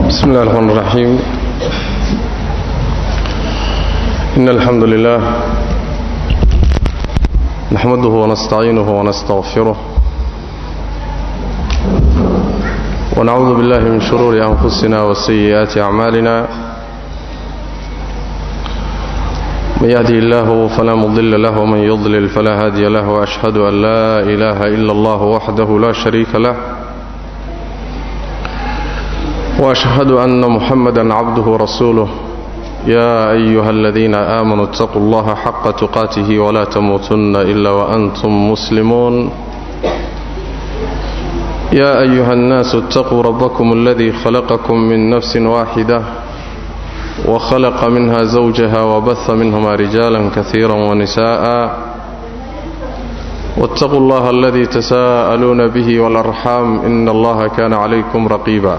بسم الله الرحمن الرحيم إن الحمد لله نحمده ونستعينه ونستغفره ونعوذ بالله من شرور أنفسنا وسيئات أعمالنا من يهدي الله فلا مضل له ومن يضلل فلا هادي له وأشهد أن لا إله إلا الله وحده لا شريك له واشهد ان محمدا عبده ورسوله يا ايها الذين امنوا اتقوا الله حق تقاته ولا تموتن الا وانتم مسلمون يا ايها الناس اتقوا ربكم الذي خلقكم من نفس واحده وخلق منها زوجها وبث منهما رجالا كثيرا ونساء واتقوا الله الذي تساءلون به والارحام ان الله كان عليكم رقيبا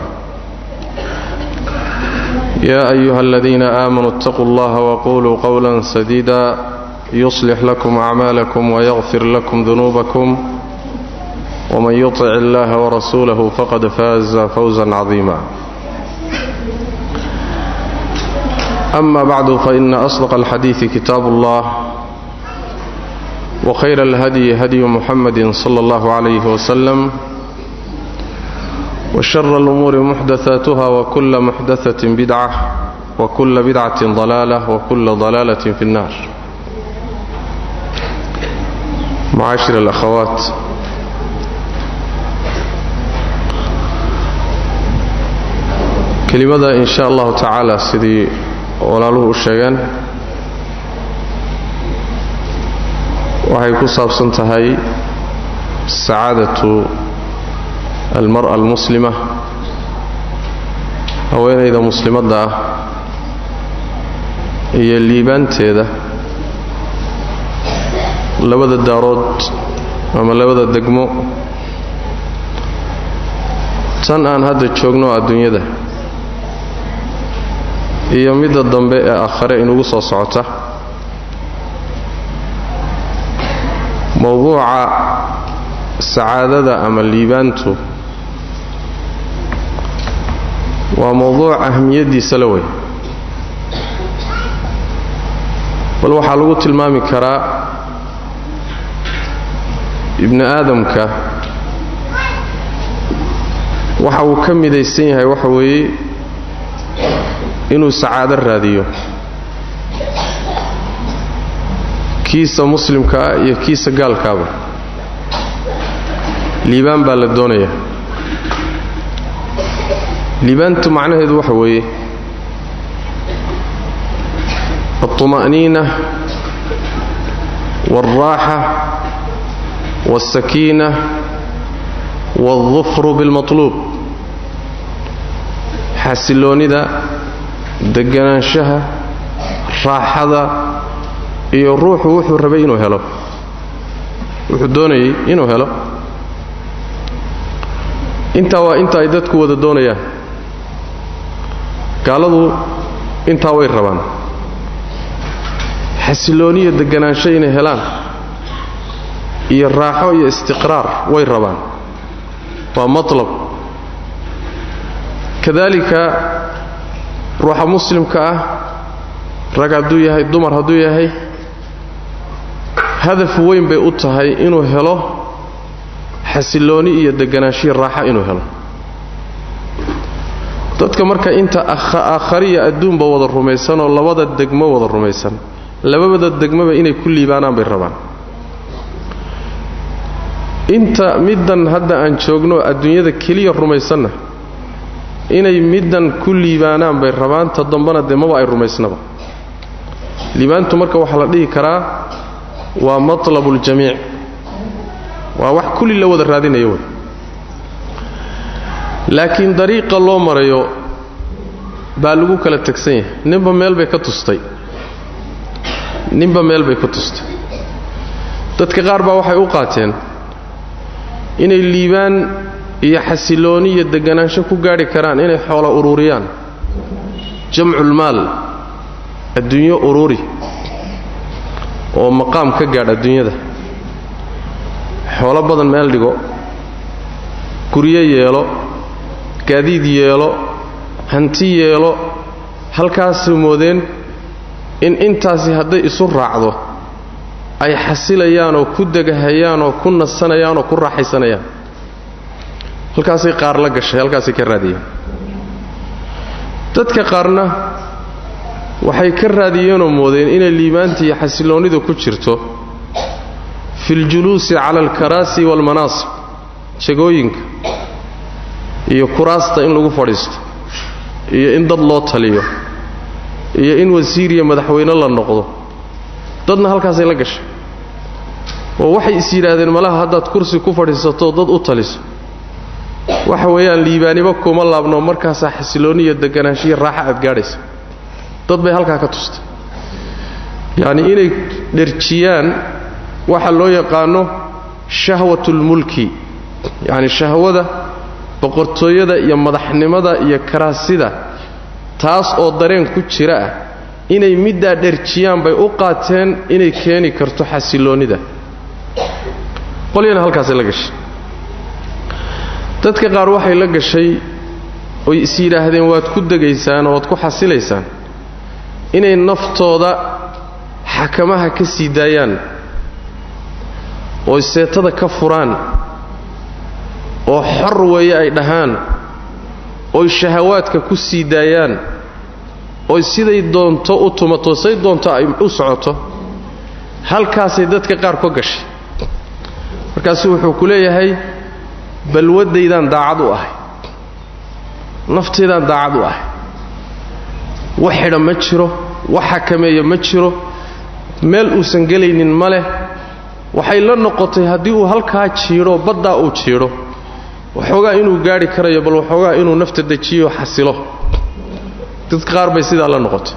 يا أيها الذين آمنوا اتقوا الله وقولوا قولا سديدا يصلح لكم أعمالكم ويغفر لكم ذنوبكم ومن يطع الله ورسوله فقد فاز فوزا عظيما أما بعد فإن أصدق الحديث كتاب الله وخير الهدي هدي محمد صلى الله عليه وسلم وشر الأمور محدثاتها وكل محدثة بدعة وكل بدعة ضلالة وكل ضلالة في النار معاشر الأخوات kelimada in sha allahu tacaala sidii walaaluhu u sheegeen waxay ku saabsan tahay sacaadatu almara almuslima haweenayda muslimadda ah iyo liibaanteeda labada daarood ama labada degmo tan aan hadda joogno adduunyada iyo midda dambe ee aakhare inugu soo socota mowduuca sacaadada ama liibaantu waa mowduuc ahmiyaddiisa la wey bal waxaa lagu tilmaami karaa ibni aadamka waxa uu ka midaysan yahay waxa weeye inuu sacaado raadiyo kiisa muslimka ah iyo kiisa gaalkaaba liibaan baa la doonayaa liibaantu macnaheedu waxa weeye alطuma'niina wاlraaxa wاlsakiina wاldufru biاlmaطluub xasiloonnida deganaanshaha raaxada iyo ruuxu wuxuu rabay inuu helo wuxuu doonayay inuu helo intaa waa inta ay dadku wada doonayaan gaaladu intaa way rabaan xasilooniyo deganaansho inay helaan iyo raaxo iyo istiqraar way rabaan waa matlab kadalika ruuxa muslimka ah rag hadduu yahay dumar hadduu yahay hadaf weyn bay u tahay inuu helo xasilooni iyo deganaanshihi raaxa inuu helo dadka marka inta aakhariya adduunba wada rumaysan oo labada degmo wada rumaysan lababada degmoba inay ku liibaanaan bay rabaan inta middan hadda aan joogno adduunyada keliya rumaysanna inay middan ku liibaanaan bay rabaan ta dambana dee maba ay rumaysnaba liibaantu marka waxaa la dhihi karaa waa matlabuuljamiic waa wax kulli la wada raadinayo wey laakiin dariiqa loo marayo baa lagu kala tegsan yahay ninba meel bay ka tustay ninba meel bay ka tustay dadka qaar baa waxay u qaateen inay liibaan iyo xasilooni iyo deganaansho ku gaadhi karaan inay xoolo ururiyaan jamculmaal adduunyo ururi oo maqaam ka gaadh adduunyada xoolo badan meel dhigo guryo yeelo gaadiid yeelo hanti yeelo halkaasay moodeen in intaasi hadday isu raacdo ay xasilayaan oo ku degahayaan oo ku nasanayaan oo ku raaxaysanayaan halkaasay qaar la gashay halkaasay ka raadiyeen dadka qaarna waxay ka raadiyeenoo moodeen inay liibaanta iyo xasiloonnidu ku jirto fi ljuluusi cala alkaraasi waalmanaasib jagooyinka iyo kuraasta in lagu fadhiisto iyo in dad loo taliyo iyo in wasiir iyo madaxweyne la noqdo dadna halkaasay la gashay oo waxay is yidhaahdeen malaha haddaad kursi ku fadhiisatoo dad u taliso waxa weeyaan liibaaniba kuma laabno markaasaa xasiloonni iyo deganaanshiyo raaxa aad gaadhaysa dad bay halkaa ka tustay yacni inay dherjiyaan waxa loo yaqaano shahwatulmulki yacni shahwada boqortooyada iyo madaxnimada iyo karaasida taas oo dareen ku jira ah inay middaa dherjiyaan bay u qaateen inay keeni karto xasiloonnida qolyana halkaasay la gashay dadka qaar waxay la gashay oy is yidhaahdeen waad ku degaysaan oo waad ku xasilaysaan inay naftooda xakamaha ka sii daayaan oy seetada ka furaan oo xor weeye ay dhahaan oy shahawaadka ku sii daayaan oy siday doonto u tumato say doonto ay u socoto halkaasay dadka qaar ka gashay markaasu wuxuu ku leeyahay balwaddaydaan daacad u ahay naftaydaan daacad u ahay wax xidha ma jiro wax xakameeya ma jiro meel uusan gelaynin ma leh waxay la noqotay haddii uu halkaa jiidho baddaa uu jiidho waxoogaa inuu gaadhi karayo bal waxoogaa inuu nafta dejiyo xasilo dadka qaar bay sidaa la noqotay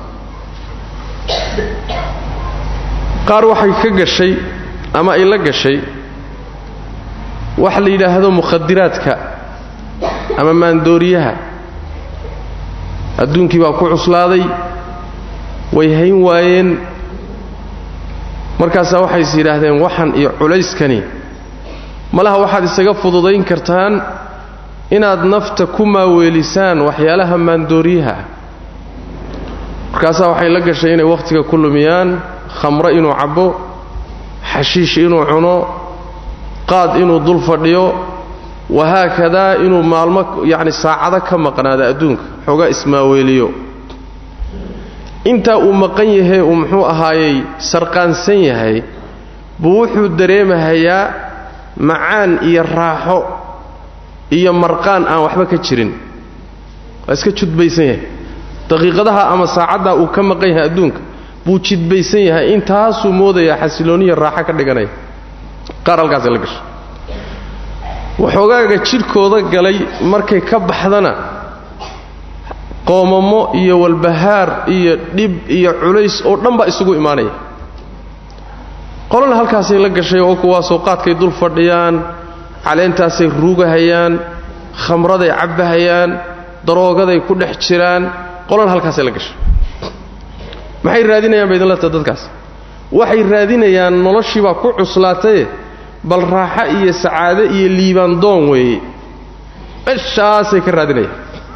qaar waxay ka gashay ama ay la gashay waxa la yidhaahdo mukhadiraadka ama maandooriyaha adduunkii baa ku cuslaaday way hayn waayeen markaasaa waxay is yidhaahdeen waxan iyo culayskani malaha waxaad isaga fududayn kartaan inaad nafta ku maaweelisaan waxyaalaha maandooriyaha ah markaasaa waxay la gashay inay wakhtiga ku lumiyaan khamro inuu cabbo xashiish inuu cuno qaad inuu dul fadhiyo wahaakadaa inuu maalmo yacni saacado ka maqnaado adduunka xoogaa ismaaweeliyo intaa uu maqan yahay uu muxuu ahaayey sarqaansan yahay buu wuxuu dareemahayaa macaan iyo raaxo iyo marqaan aan waxba ka jirin waa iska judbaysan yahay daqiiqadaha ama saacaddaa uu ka maqan yahay adduunka buu jidbaysan yahay intaasuu moodayaa xasilooniya raaxo ka dhiganaya qaar halkaasay la gashay waxoogaaga jidhkooda galay markay ka baxdana qoomamo iyo walbahaar iyo dhib iyo culays oo dhan baa isugu imaanaya qolana halkaasay la gashay oo kuwaasoo qaadkay dul fadhiyaan caleentaasay ruugahayaan khamraday cabbahayaan daroogaday ku dhex jiraan qolana halkaasay la gashay maxay raadinayaan ba idinla taha dadkaas waxay raadinayaan noloshiibaa ku cuslaataye bal raaxo iyo sacaado iyo liibaan doon weeye meshaasay ka raadinayaan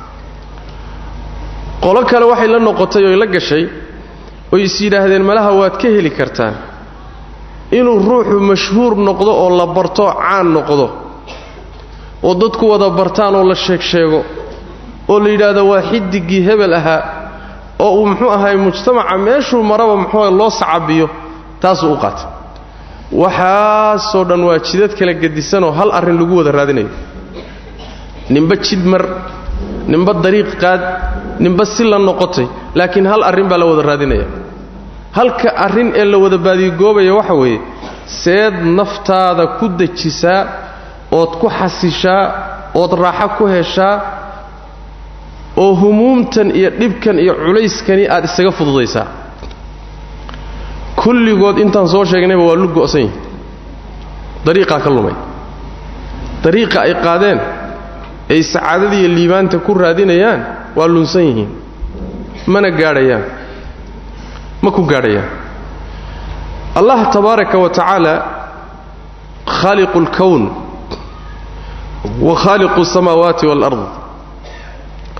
qolo kale waxay la noqotay oy la gashay oy is yidhaahdeen malaha waad ka heli kartaan inuu ruuxu mashhuur noqdo oo la barto caan noqdo oo dadku wada bartaan oo la sheeg sheego oo la yidhaahdo waa xidigii hebel ahaa oo uu muxuu ahay mujtamaca meeshuu maraba muxuu loo sacabiyo taasuu u qaatay waxaasoo dhan waa jidad kala gedisanoo hal arrin lagu wada raadinayo ninba jid mar ninba dariiq qaad ninba si la noqotay laakiin hal arrin baa la wada raadinaya halka arrin ee la wada baadigoobaya waxa weeye seed naftaada ku dejisaa ood ku xasishaa ood raaxo ku heshaa oo humuumtan iyo dhibkan iyo culayskani aad isaga fududaysaa kulligood intaan soo sheegnayba waa lu go'san yihin dariiqaa ka lumay dariiqa ay qaadeen ay sacaadada iyo liibaanta ku raadinayaan waa lunsan yihiin mana gaadhayaan ma ku gaadhayaan allah tabaaraka wa tacaala khaaliqu اlkown wa khaaliqu الsamaawaati wاlard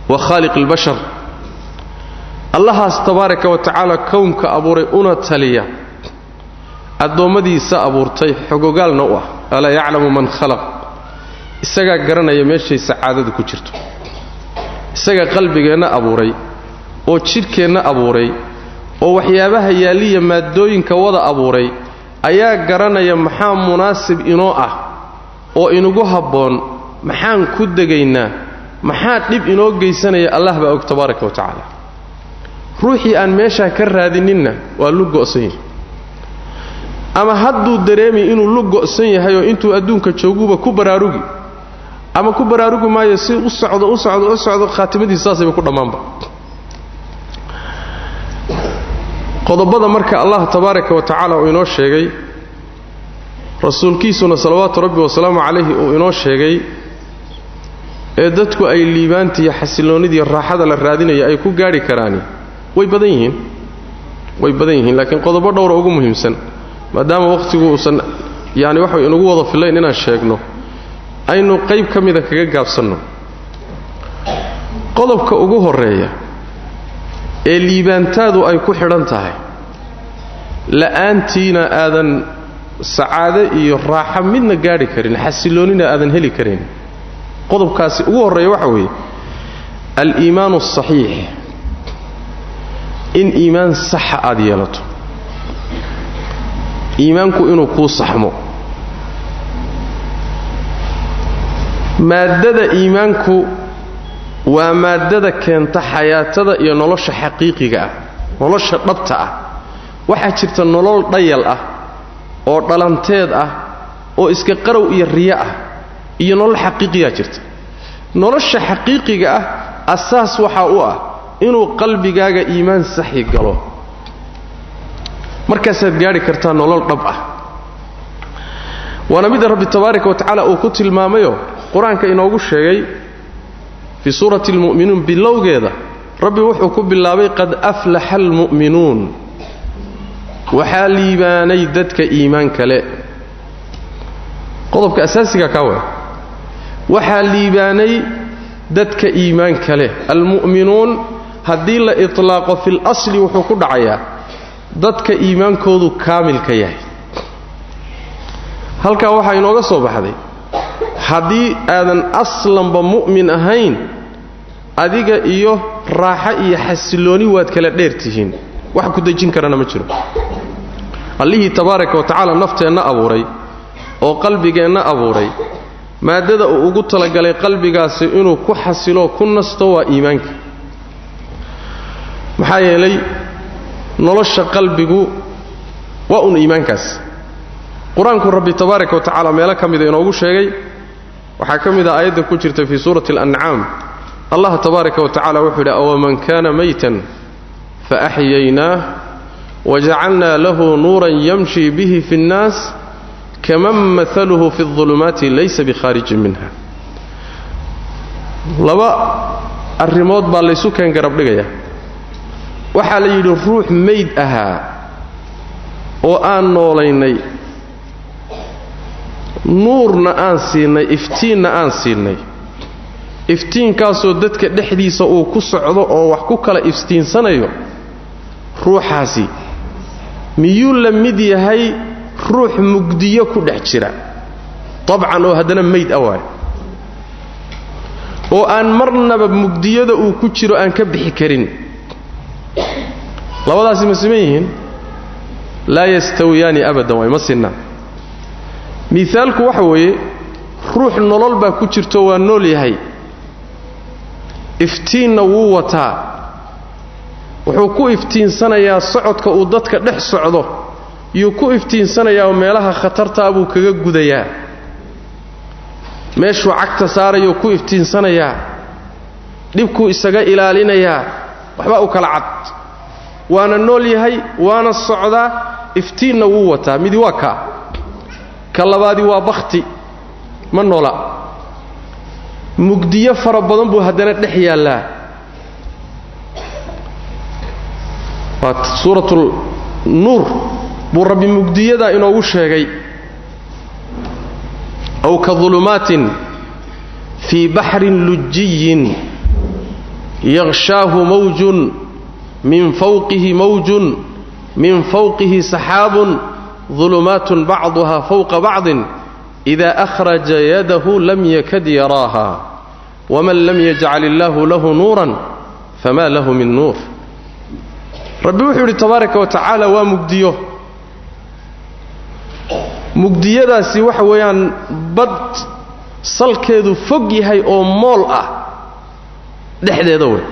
wa khaaliq albashar allahaas tabaaraka wa tacaala kownka abuuray una taliya addoommadiisa abuurtay xogogaalna u ah alaa yaclamu man khalaq isagaa garanaya meeshay sacaadadu ku jirto isagaa qalbigeenna abuuray oo jidhkeenna abuuray oo waxyaabaha yaalliya maaddooyinka wada abuuray ayaa garanaya maxaa munaasib inoo ah oo inugu habboon maxaan ku degaynaa maxaa dhib inoo geysanaya allah baa og tabaaraka wa tacaala ruuxii aan meeshaa ka raadininna waa lu go'san yahay ama hadduu dareemi inuu lu go'san yahay oo intuu adduunka jooguba ku baraarugi ama ku baraarugi maayo si u socdo u socdo u socdo khaatimadiisa saasayba ku dhammaanba qodobada marka allah tabaaraka wa tacaala uu inoo sheegay rasuulkiisuna salawaatu rabbi wasalaamu calayhi uu inoo sheegay ee dadku ay liibaantiiyo xasilloonnidii raaxada la raadinaya ay ku gaadhi karaani way badan yihiin way badan yihiin laakiin qodobo dhowra ugu muhiimsan maadaama wakhtigu uusan yaani waxa inugu wada fillayn inaan sheegno aynu qayb ka mida kaga gaabsanno qodobka ugu horreeya ee liibaantaadu ay ku xidhan tahay la'aantiina aadan sacaado iyo raaxo midna gaadhi karin xasilloonnina aadan heli karin qodobkaasi ugu horreeya waxa weeye al-iimaanu asaxiix in iimaan saxa aad yeelato iimaanku inuu kuu saxmo maaddada iimaanku waa maaddada keenta xayaatada iyo nolosha xaqiiqiga ah nolosha dhabta ah waxaa jirta nolol dhayal ah oo dhalanteed ah oo iska qarow iyo riyo ah iyo nolol xaqiiqiyaa jirta nolosha xaqiiqiga ah asaas waxaa u ah inuu qalbigaaga iimaan saxi galo markaasaad gaadhi kartaa nolol dhab ah waana mida rabbi tabaaraka wa tacaala uu ku tilmaamayo qur-aanka inoogu sheegay fii suurati almu'minuun bilowgeeda rabbi wuxuu ku bilaabay qad aflaxa almu'minuun waxaa liibaanay dadka iimaanka le qodobka asaasiga kaa wa waxaa liibaanay dadka iimaanka leh almu'minuun haddii la itlaaqo fil asli wuxuu ku dhacayaa dadka iimaankoodu kaamilka yahay halkaa waxaa inooga soo baxday haddii aadan aslanba mu'min ahayn adiga iyo raaxo iyo xasillooni waad kala dheer tihiin wax ku dejin karana ma jiro allihii tabaaraka wa tacaala nafteenna abuuray oo qalbigeenna abuuray maaddada uu ugu talagalay qalbigaasi inuu ku xasilo ku nasto waa iimaanka maxaa yeelay nolosha qalbigu waa un iimaankaas qur-aanku rabbi tabaaraka wa tacaala meelo ka mida inoogu sheegay waxaa ka mid ah aayadda ku jirta fii suurati alancaam allah tabaaraka wa tacala wuxuu yidhi awaman kaana maytan faaxyaynaah wajacalnaa lahu nuuran yamshi bihi fi اnnaas kaman maaluhu fi اظulumaati laysa bikhaarijin minha laba arrimood baa laysu keen garab dhigaya waxaa la yidhi ruux mayd ahaa oo aan noolaynay nuurna aan siinay iftiinna aan siinay iftiinkaasoo dadka dhexdiisa uu ku socdo oo wax ku kala iftiinsanayo ruuxaasi miyuu la mid yahay ruux mugdiyo ku dhex jira dabcan oo haddana mayd a waayo oo aan marnaba mugdiyada uu ku jiro aan ka bixi karin labadaasi ma siman yihiin laa yastawiyaani abadan waay ma sinna miaalku waxa weeye ruux nolol baa ku jirto waa nool yahay iftiinna wuu wataa wuxuu ku iftiinsanayaa socodka uu dadka dhex socdo yuu ku iftiinsanayaa oo meelaha khatartaa buu kaga gudayaa meeshuu cagta saarayuu ku iftiinsanayaa dhibkuu isaga ilaalinayaa waxbaa u kala cad waana nool yahay waana socdaa iftiinna wuu wataa midi waa kaa ka labaadi waa bakhti ma noola mugdiyo fara badan buu haddana dhex yaallaa waa suuratul nuur buu rabbi mugdiyadaa inoogu sheegay aw ka dulumaatin fii baxrin lujiyin yaqshaahu mawjun min fawqihi mawjun min fawqihi saxaabun dulumaatun bacduha fawqa bacdin ida akhraja yadahu lam yakad yaraaha waman lam yajcal illaahu lahu nuuran fama lahu min nuur rabbi wuxuu yidhi tabaaraka wa tacaala waa mugdiyo mugdiyadaasi waxa weeyaan bad salkeedu fog yahay oo mool ah dhexdeeda wey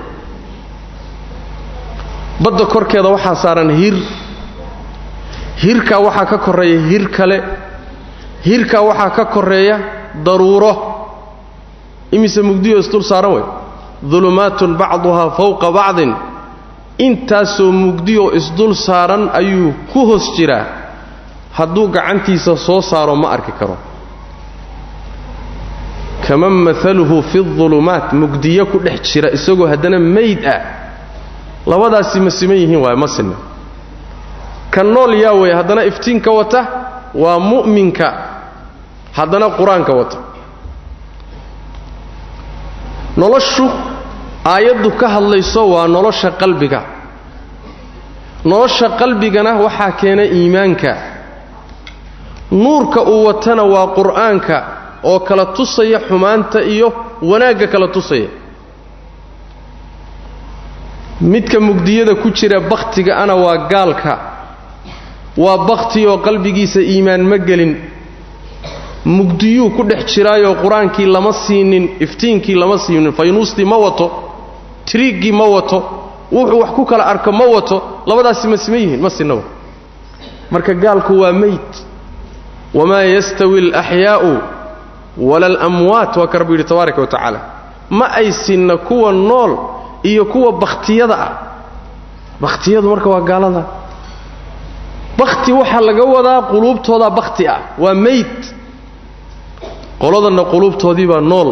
badda korkeeda waxaa saaran hir hirkaa waxaa ka korreeya hir kale hirkaa waxaa ka korreeya daruuro imise mugdiyo isdul saaran wey dulumaatun bacduhaa fawqa bacdin intaasoo mugdiyo isdul saaran ayuu ku hoos jiraa hadduu gacantiisa soo saaro ma arki karo kaman maaluhu fi dulumaat mugdiyo ku dhex jira isagoo haddana mayd ah labadaasi ma siman yihiin waay ma sinna ka nool yaa weeye haddana iftiinka wata waa mu'minka haddana qur-aanka wata noloshu aayaddu ka hadlayso waa nolosha qalbiga nolosha qalbigana waxaa keena iimaanka nuurka uu watana waa qur'aanka oo kala tusaya xumaanta iyo wanaagga kala tusaya midka mugdiyada ku jira bakhtiga ana waa gaalka waa bakhti oo qalbigiisa iimaan ma gelin mugdiyuu ku dhex jiraayoo qur-aankii lama siinin iftiinkii lama siinin faynuustii ma wato tiriiggii ma wato wuxuu wax ku kala arko ma wato labadaasi ma siman yihiin ma sinaba marka gaalku waa meyd wamaa yastawi alaxyaa'u wala alamwaat waa ka rabbi yidhi tabaaraka wa tacaala ma ay sinna kuwa nool iyo kuwa bakhtiyada ah bakhtiyadu marka waa gaalada bakhti waxaa laga wadaa quluubtoodaa bakhti ah waa meyd qoladanna quluubtoodii baa nool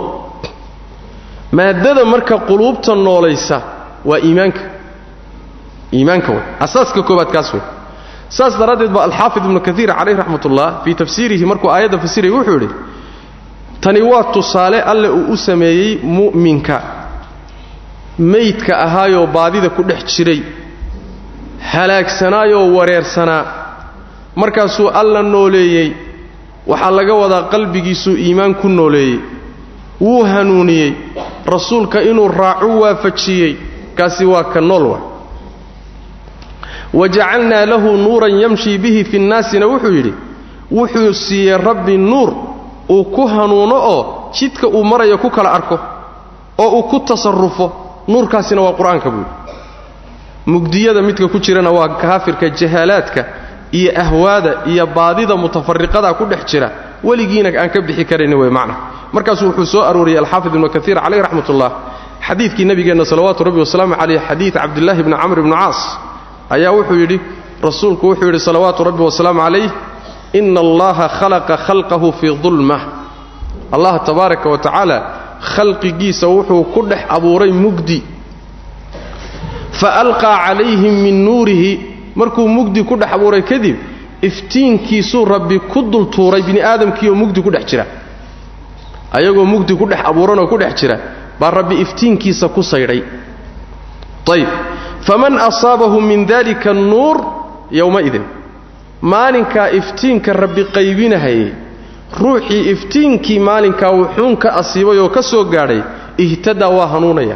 maadada marka quluubta noolaysa waa iimaanka iimaanka wey asaaska koobaad kaas wey saas daraaddeed baa alxaafid ibnu kaiir calayh raxmat ullah fii tafsiirihi markuu aayadda fasirayay wuxuu yidhi tani waa tusaale alle uu u sameeyey mu'minka meydka ahaayoo baadida ku dhex jiray halaagsanaayoo wareersanaa markaasuu alla nooleeyey waxaa laga wadaa qalbigiisuu iimaan ku nooleeyey wuu hanuuniyey rasuulka inuu raacu waafajiyey kaasi waa ka nool wa wajacalnaa lahu nuuran yamshii bihi fi nnaasina wuxuu yidhi wuxuu siiyey rabbi nuur uu ku hanuuno oo jidka uu marayo ku kala arko oo uu ku tasarufo nuurkaasina waa qur-aanka buuhi mugdiyada midka ku jirana waa kaafirka jahaalaadka iyo ahwaada iyo baadida mutafariqada ku dhex jira weligiina aan ka bixi karayni wey macna markaasuu wuxuu soo arooriyey alxaafid ibnu kaiir calayh raxmat ullah xadiidkii nabigeenna salawaatu rabbi wasalaamu caleyh xadiid cabdillaahi bni camr ibni caas ayaa wuxuu yidhi rasuulku wuxuu yidhi salawaatu rabbi wasalaamu calayh ina allaha khalaqa khalqahu fii dulmah allah tabaaraka wa tacaala khalqigiisa wuxuu ku dhex abuuray mugdi fa alqaa calayhim min nuurihi markuu mugdi ku dhex abuuray kadib iftiinkiisuu rabbi ku dultuuray bini aadamkiioo mugdi ku dhex jira ayagoo mugdi ku dhex abuuranoo ku dhex jira baa rabbi iftiinkiisa ku saydhay ayb faman asaabahu min dalika annuur yowmaidin maalinkaa iftiinka rabbi qaybinahayay ruuxii iftiinkii maalinkaa wuxuun ka asiibay oo ka soo gaadhay ihtadaa waa hanuunaya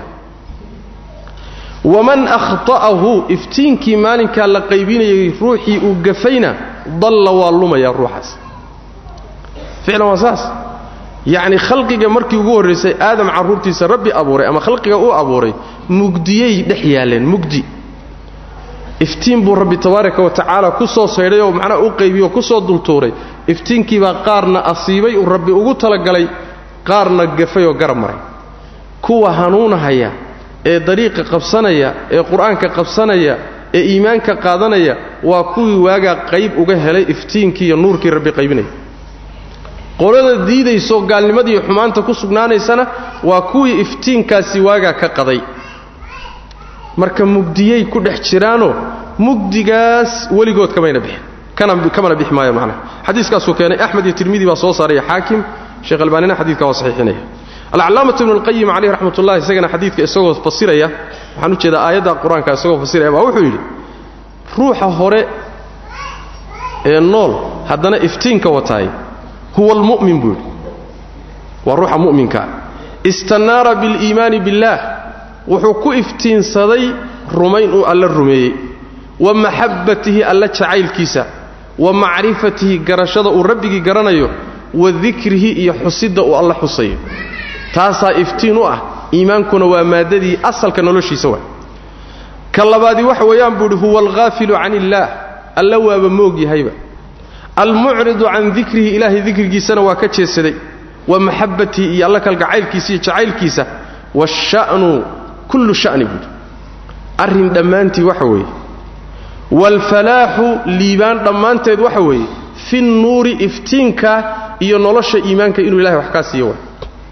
waman akhta'ahu iftiinkii maalinkaa la qaybinayay ruuxii uu gafayna dalla waa lumaya ruuxaas ficlan waa saas yacni khalqiga markii ugu horraysay aadam carruurtiisa rabbi abuuray ama khalqiga uu abuuray mugdiyay dhex yaalleen mugdi iftiin buu rabbi tabaaraka wa tacaala ku soo saydhay oo macnaha u qaybiyoo ku soo dultuuray iftiinkiibaa qaarna asiibay uu rabbi ugu talagalay qaarna gafay oo garab maray kuwa hanuunahaya ee dariiqa qabsanaya ee qur-aanka qabsanaya ee iimaanka qaadanaya waa kuwii waagaa qayb uga helay iftiinkii iyo nuurkii rabbi qaybinaya qolada diidayso gaalnimadiiyo xumaanta ku sugnaanaysana waa kuwii iftiinkaasi waagaa ka qaday marka mugdiyay ku dhex jiraanoo mugdigaas weligood kamayna bixin kamana bixi maayo macnaha xadiiskaasuu keenay axmed iyo tirmidi baa soo saaraya xaakim sheekh albaanina xadiidka waa saxiixinaya alcalaamatu ibnu lqayim caleyh raxmat ullahi isagana xadiidka isagoo fasiraya waxaan u jeedaa aayadda qur-aanka isagoo fasiraya baa wuxuu yidhi ruuxa hore ee nool haddana iftiinka wataay huwa almu'min buu yidhi waa ruuxa mu'minkaa istanaara biliimaani billaah wuxuu ku iftiinsaday rumayn uu alla rumeeyey wa maxabbatihi alla jacaylkiisa wa macrifatihi garashada uu rabbigii garanayo wa dikrihi iyo xusidda uu alla xusayo taasaa iftiin u ah iimaankuna waa maaddadii asalka noloshiisa waa ka labaadii waxa weeyaan buu idhi huwa alghaafilu can illaah alla waaba moog yahayba almucridu can dikrihi ilaahay dikrigiisana waa ka jeedsaday wa maxabbatihi iyo alla kalgacaylkiisa iyo jacaylkiisa waasha'nu kullu sha'ni buuhi arrin dhammaantii waxa weeye waalfalaaxu liibaan dhammaanteed waxa weeye fi nnuuri iftiinka iyo nolosha iimaanka inuu ilahay wax kaa siiyo waa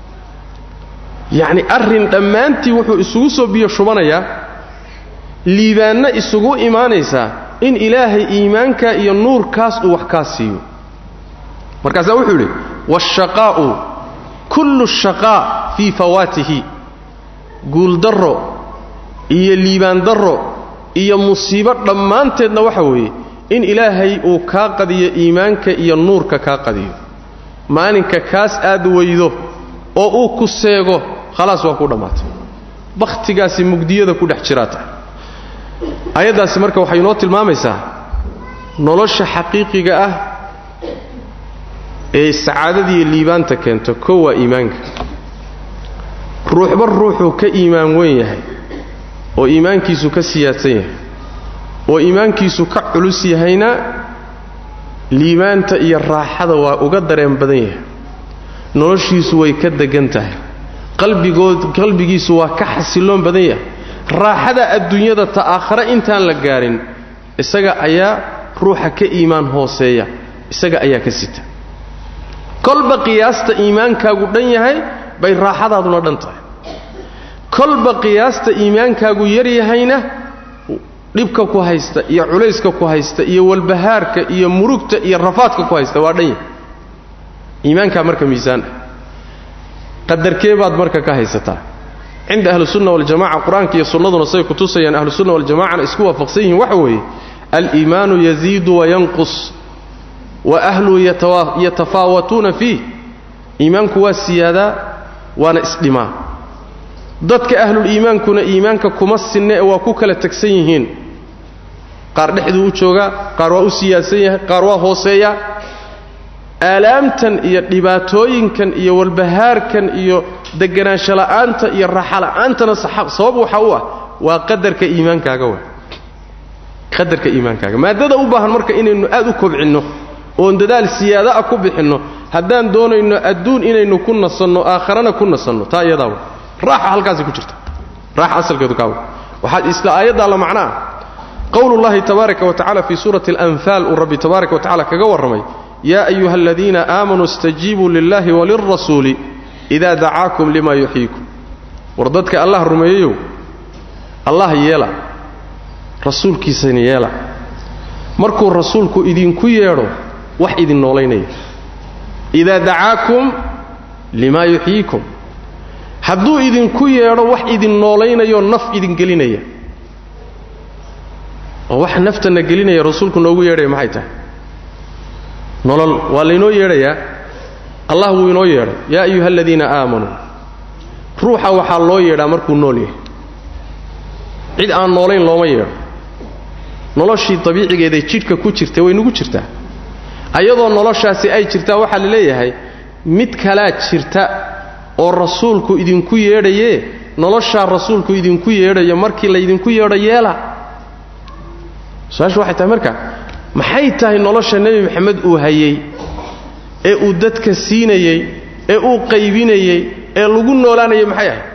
yacni arrin dhammaantii wuxuu isugu soo biyo shubanayaa liibaanna isugu imaanaysaa in ilaahay iimaanka iyo nuurkaas uu wax kaa siiyo markaasaa wuxuu yidhi waashaqaa'u kullu shaqaa fii fawaatihi guuldarro iyo liibaandarro iyo musiibo dhammaanteedna waxa weeye in ilaahay uu kaa qadiyo iimaanka iyo nuurka kaa qadiyo maalinka kaas aad weydo oo uu ku seego khalaas waa ku dhammaatay bakhtigaasi mugdiyada ku dhex jiraa tahay ayaddaasi marka waxay inoo tilmaamaysaa nolosha xaqiiqiga ah ee sacaadadiiyo liibaanta keento koo waa iimaanka ruuxba ruuxuu ka iimaan weyn yahay oo iimaankiisu ka siyaadsan yahay oo iimaankiisu ka culus yahayna liibaanta iyo raaxada waa uga dareen badan yahay noloshiisu way ka degan tahay qalbigood qalbigiisu waa ka xasiloon badan yahay raaxada adduunyada ta aakhare intaan la gaarin isaga ayaa ruuxa ka iimaan hooseeya isaga ayaa ka sita kolba qiyaasta iimaankaagu dhan yahay bay raaxadaaduna dhan tahay kolba qiyaasta iimaankaagu yar yahayna dhibka ku haysta iyo culayska ku haysta iyo walbahaarka iyo murugta iyo rafaadka ku haysta waa dhan yahay iimaankaa marka miisaan ah qadarkee baad marka ka haysataa cinda ahlusunna waljamaca qur-aanka iyo sunnaduna say kutusayaan ahlusunna waljamacana isku waafaqsan yihiin waxa weeye aliimaanu yaziidu wayanqus wa ahluhu yatafaawatuuna fiih iimaanku waa siyaadaa waana isdhimaa dadka ahluliimaankuna iimaanka kuma sinne ee waa ku kala tegsan yihiin qaar dhexduu u joogaa qaar waa u siyaadsan yahay qaar waa hooseeyaa aalaamtan iyo dhibaatooyinkan iyo walbahaarkan iyo deganaansho la'aanta iyo raaxa la'aantana sabab waxa u ah waa qadarka iimaankaaga wa qadarka iimaankaaga maadada u baahan marka inaynu aad u kobcinno oon dadaal siyaada ah ku bixinno haddaan doonayno adduun inaynu ku nasanno aakharana ku nasanno taa iyadaa wa raaxa halkaasay ku jirta raaxa asalkeedu kaawa waxaa isla aayaddaa la macnaa qowlullahi tabaaraka wa tacala fii suurati alanfaal uu rabbi tabaaraka wa tacala kaga warramay yaa ayuha aladiina aamanuu istajiibuu lillahi walilrasuuli idaa dacaakum lima yuxyiikum war dadka allah rumeeyeyow allah yeela rasuulkiisana yeela markuu rasuulku idinku yeedho wax idin noolaynaya idaa dacaakum limaa yuxyiikum hadduu idinku yeedho wax idin noolaynayo naf idin gelinaya oo wax naftanna gelinaya rasuulku noogu yeedhaya maxay tahay nolol waa laynoo yeedhayaa allah wuu inoo yeedhay yaa ayuha aladiina aamanuu ruuxa waxaa loo yeedhaa markuu nool yahay cid aan noolayn looma yeedho noloshii dabiicigeeday jidhka ku jirta way nugu jirtaa ayadoo noloshaasi ay jirtaa waxaa la leeyahay mid kalaa jirta oo rasuulku idinku yeedhayee noloshaa rasuulku idinku yeedhayo markii laydinku yeedho yeela su-aashu waxay tahay marka maxay tahay nolosha nebi maxamed uu hayey ee uu dadka siinayey ee uu qaybinayey ee lagu noolaanayay maxay ahayd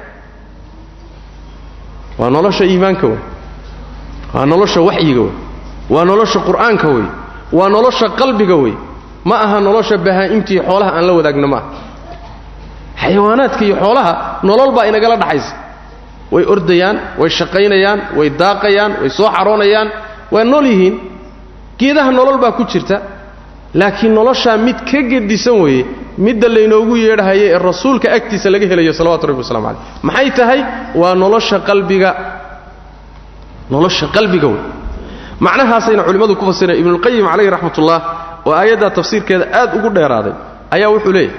waa nolosha iimaanka wey waa nolosha waxyiga wey waa nolosha qur'aanka wey waa nolosha qalbiga wey ma aha nolosha bahaa'imtiiyo xoolaha aan la wadaagna maaha xayawaanaadka iyo xoolaha nolol baa inagala dhaxaysa way ordayaan way shaqaynayaan way daaqayaan way soo xaroonayaan waa nool yihiin geedaha nolol baa ku jirta laakiin noloshaa mid ka gedisan weeye midda laynoogu yeedhahaye ee rasuulka agtiisa laga helayo salawatu rabbi waslamu caleyh maxay tahay waa nolosha qalbiga nolosha qalbiga wey macnahaasayna culimmadu ku fasireen ibnulqayim calayhi raxmatullah oo aayaddaa tafsiirkeeda aad ugu dheeraaday ayaa wuxuu leeyahay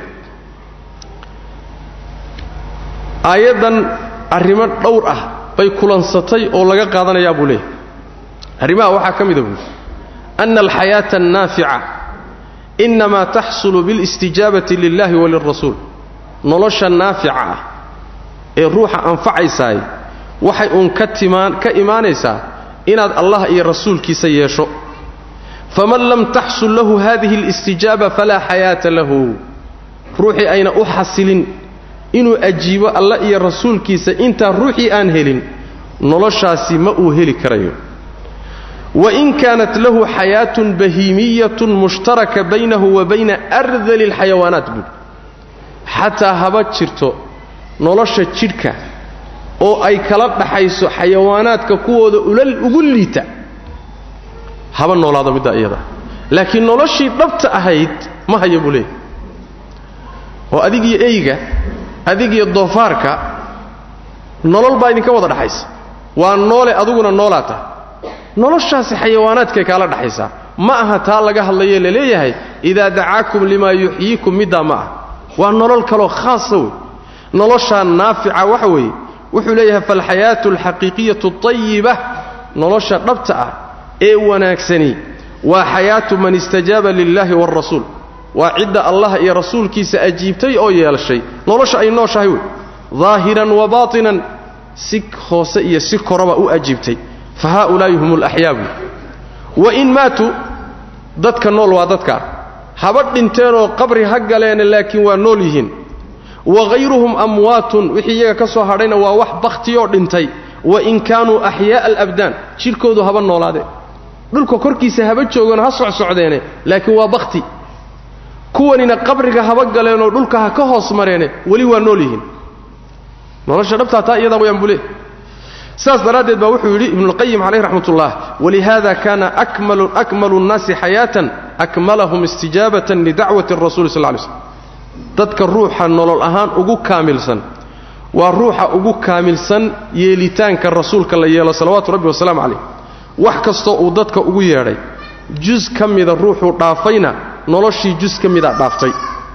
aayaddan arrimo dhowr ah bay kulansatay oo laga qaadanayaa buu leeyahay arrimaha waxaa ka mida buuli ana alxayaata annaafica inamaa taxsulu bilistijaabati lillahi walilrasuul nolosha naafica ah ee ruuxa anfacaysaay waxay uun ka timaan ka imaanaysaa inaad allah iyo rasuulkiisa yeesho faman lam taxsul lahu hadihi alistijaaba falaa xayaata lahu ruuxii ayna u xasilin inuu ajiibo allah iyo rasuulkiisa intaa ruuxii aan helin noloshaasi ma uu heli karayo wain kaanat lahu xayaatun bahiimiyatun mushtaraka baynahu wa bayna ardali alxayawaanaat buud xataa haba jirto nolosha jidhka oo ay kala dhaxayso xayawaanaadka kuwooda ulal ugu liita haba noolaado middaa iyada laakiin noloshii dhabta ahayd ma haya buu leeyahy oo adigiyo eyga adigiyo doofaarka nolol baa idinka wada dhaxaysa waa noole aduguna noolaa tahay noloshaasi xayawaanaadkay kaala dhaxaysaa ma aha taa laga hadlaye laleeyahay idaa dacaakum limaa yuxyiikum middaa ma ah waa nolol kaloo khaasa wey noloshaa naafica waxa weeye wuxuu leeyahay falxayaatu alxaqiiqiyatu tayiba nolosha dhabta ah ee wanaagsani waa xayaatu man istajaaba lillahi waalrasuul waa cidda allah iyo rasuulkiisa ajiibtay oo yeelshay nolosha ay nooshahay wey daahiran wa baatinan si hoose iyo si koraba u ajiibtay fa haaulaa'i hum alaxyaa buy wain maatuu dadka nool waa dadkaa haba dhinteenoo qabri ha galeene laakiin waa nool yihiin wahayruhum amwaatun wixii iyaga ka soo hadhayna waa wax bakhtiyoo dhintay wain kaanuu axyaa'a alabdaan jidhkoodu haba noolaadeen dhulka korkiisa haba joogoon ha socsocdeene laakiin waa bakhti kuwanina qabriga haba galeenoo dhulka ha ka hoos mareene weli waa nool yihiin nolosha dhabtaa taa iyadaa wayaan bule sidaas daraaddeed baa wuxuu yidhi ibnuulqayim calayh raxmatullah walihaada kaana akmalu nnaasi xayaatan akmalahum istijaabatan lidacwati arasuli sal ly slm dadka ruuxa nolol ahaan ugu kaamilsan waa ruuxa ugu kaamilsan yeelitaanka rasuulka la yeelo salawaatu rabbi wasalaamu calayh wax kastoo uu dadka ugu yeedhay jus ka mida ruuxuu dhaafayna noloshii jus ka mida dhaaftay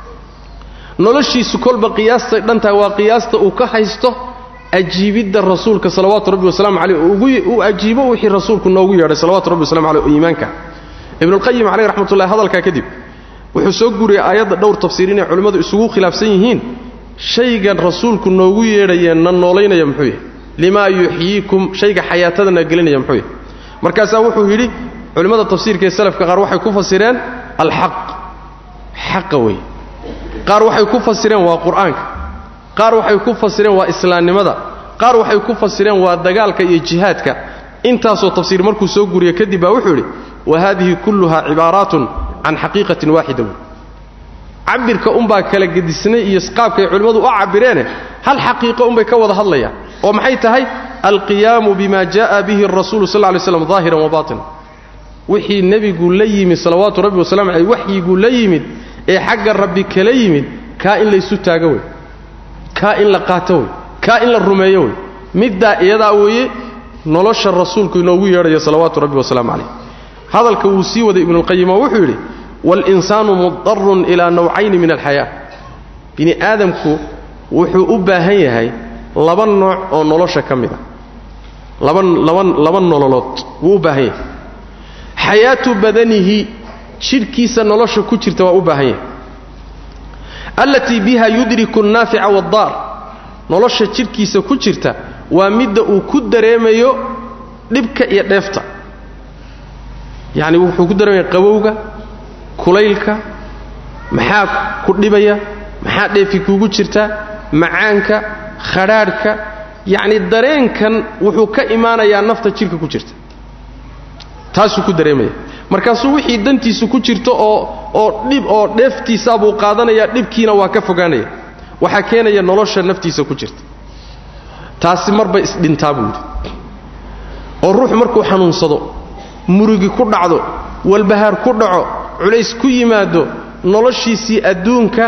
noloshiisu kolba qiyaastay dhantahay waa qiyaasta uu ka haysto ajiibidda rasuulka salawaatu rabbi wasalaamu caleyh uu ajiibo wixii rasuulku noogu yeedhay salawatu rabbi waslamu caleyh oo iimaanka ibnuulqayim caleyh raxmatullahi hadalkaa kadib wuxuu soo guriyey aayadda dhowr tafsiir inay culimmadu isugu khilaafsan yihiin shaygan rasuulku noogu yeedhayee na noolaynaya muxuu yahay limaa yuxyiikum shayga xayaatadana gelinaya muxuu yahay markaasaa wuxuu yidhi culimmada tafsiirka ee salafka qaar waxay ku fasireen alxaq xaqa wey qaar waxay ku fasireen waa qur'aanka qaar waxay ku fasireen waa islaamnimada qaar waxay ku fasireen waa dagaalka iyo jihaadka intaasoo tafsiir markuu soo guriye kadib baa wuxuu yidhi wa haadihi kulluhaa cibaaraatun can xaqiiqatin waaxida wey cabirka unbaa kala gedisnay iyo qaabkay culimmadu u cabbireene hal xaqiiqo unbay ka wada hadlayaan oo maxay tahay alqiyaamu bima jaءa bihi arasuulu sal lay slam daahiran wa baatinan wixii nebigu la yimid salawaatu rabbi wasalamu caleyh waxyiguu la yimid ee xagga rabbi kala yimid kaa in laysu taago wey kaa in la qaato wey kaa in la rumeeyo wey middaa iyadaa weeye nolosha rasuulku inoogu yeedhaya salawaatu rabbi wasalaamu calayh hadalka wuu sii waday ibnuulqayim oo wuxuu yidhi waalinsaanu mudarun ilaa nawcayni min alxayaa bini aadamku wuxuu u baahan yahay laba nooc oo nolosha ka mid a laba laba laba nololood wuu u baahan yahay xayaatu badanihi jidhkiisa nolosha ku jirta waa u baahan yahay allatii biha yudriku annaafica waaddaar nolosha jidhkiisa ku jirta waa midda uu ku dareemayo dhibka iyo dheefta yacni wuxuu ku dareemaya qabowga kulaylka maxaa ku dhibaya maxaa dheefi kuugu jirta macaanka khadhaadhka yacni dareenkan wuxuu ka imaanayaa nafta jidhka ku jirta taasuu ku dareemaya markaasuu wixii dantiisu ku jirto oo oo dhib oo dheeftiisaa buu qaadanayaa dhibkiina waa ka fogaanaya waxaa keenaya nolosha naftiisa ku jirta taasi marba isdhintaa buu yidhi oo ruuxu markuu xanuunsado murugi ku dhacdo walbahaar ku dhaco culays ku yimaado noloshiisii adduunka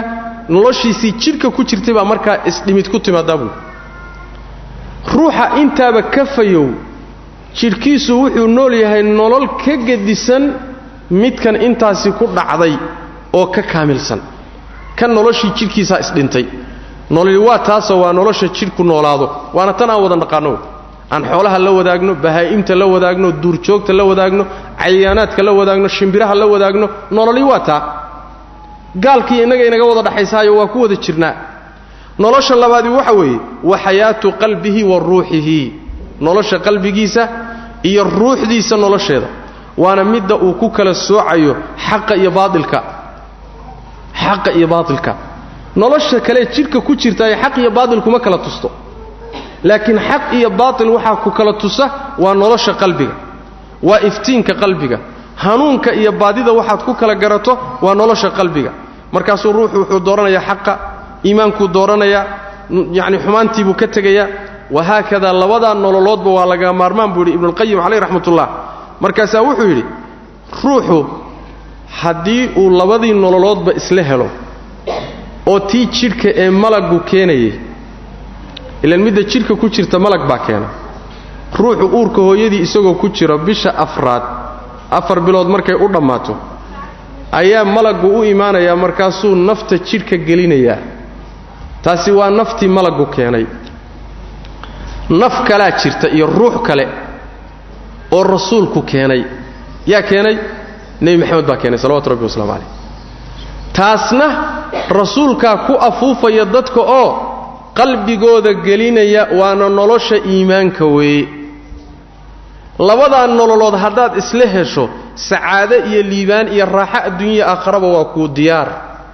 noloshiisii jidhka ku jirtay baa markaa isdhimid ku timaadaa buui ruuxa intaaba ka fayow jidhkiisu wuxuu nool yahay nolol ka gedisan midkan intaasi ku dhacday oo ka kaamilsan kan noloshii jidhkiisaa isdhintay nololi waa taasoo waa nolosha jidhku noolaado waana tan aan wada naqaano aan xoolaha la wadaagno bahaa'imta la wadaagno duurjoogta la wadaagno cayaanaadka la wadaagno shimbiraha la wadaagno nololi waa taa gaalkii innaga inaga wada dhaxaysaayo waa ku wada jirnaa nolosha labaadii waxa weeye wa xayaatu qalbihi wa ruuxihi nolosha qalbigiisa iyo ruuxdiisa nolosheeda waana midda uu ku kala soocayo xaqa iyo baailka xaqa iyo baailka nolosha kale jidhka ku jirta ay xaq iyo baatil kuma kala tusto laakiin xaq iyo baatil waxaa ku kala tusa waa nolosha qalbiga waa iftiinka qalbiga hanuunka iyo baadida waxaad ku kala garato waa nolosha qalbiga markaasuu ruuxu wuxuu dooranayaa xaqa iimaankuu dooranayaa yacni xumaantiibuu ka tegayaa wahaakadaa labadaa nololoodba waa laga maarmaan buu yidhi ibnuulqayim caleyh raxmatullah markaasaa wuxuu yidhi ruuxu haddii uu labadii nololoodba isla helo oo tii jidhka ee malaggu keenayay ilaan midda jidhka ku jirta malag baa keena ruuxu uurka hooyadii isagoo ku jiro bisha afraad afar bilood markay u dhammaato ayaa malaggu u imaanayaa markaasuu nafta jidhka gelinayaa taasi waa naftii malaggu keenay naf kalaa jirta iyo ruux kale oo rasuulku keenay yaa keenay nebi maxamed baa keenay salawatu rabbi waslamu calayh taasna rasuulkaa ku afuufaya dadka oo qalbigooda gelinaya waana nolosha iimaanka weeye labadaa nololood haddaad isla hesho sacaado iyo liibaan iyo raaxo adduunya aakharaba waa kuu diyaar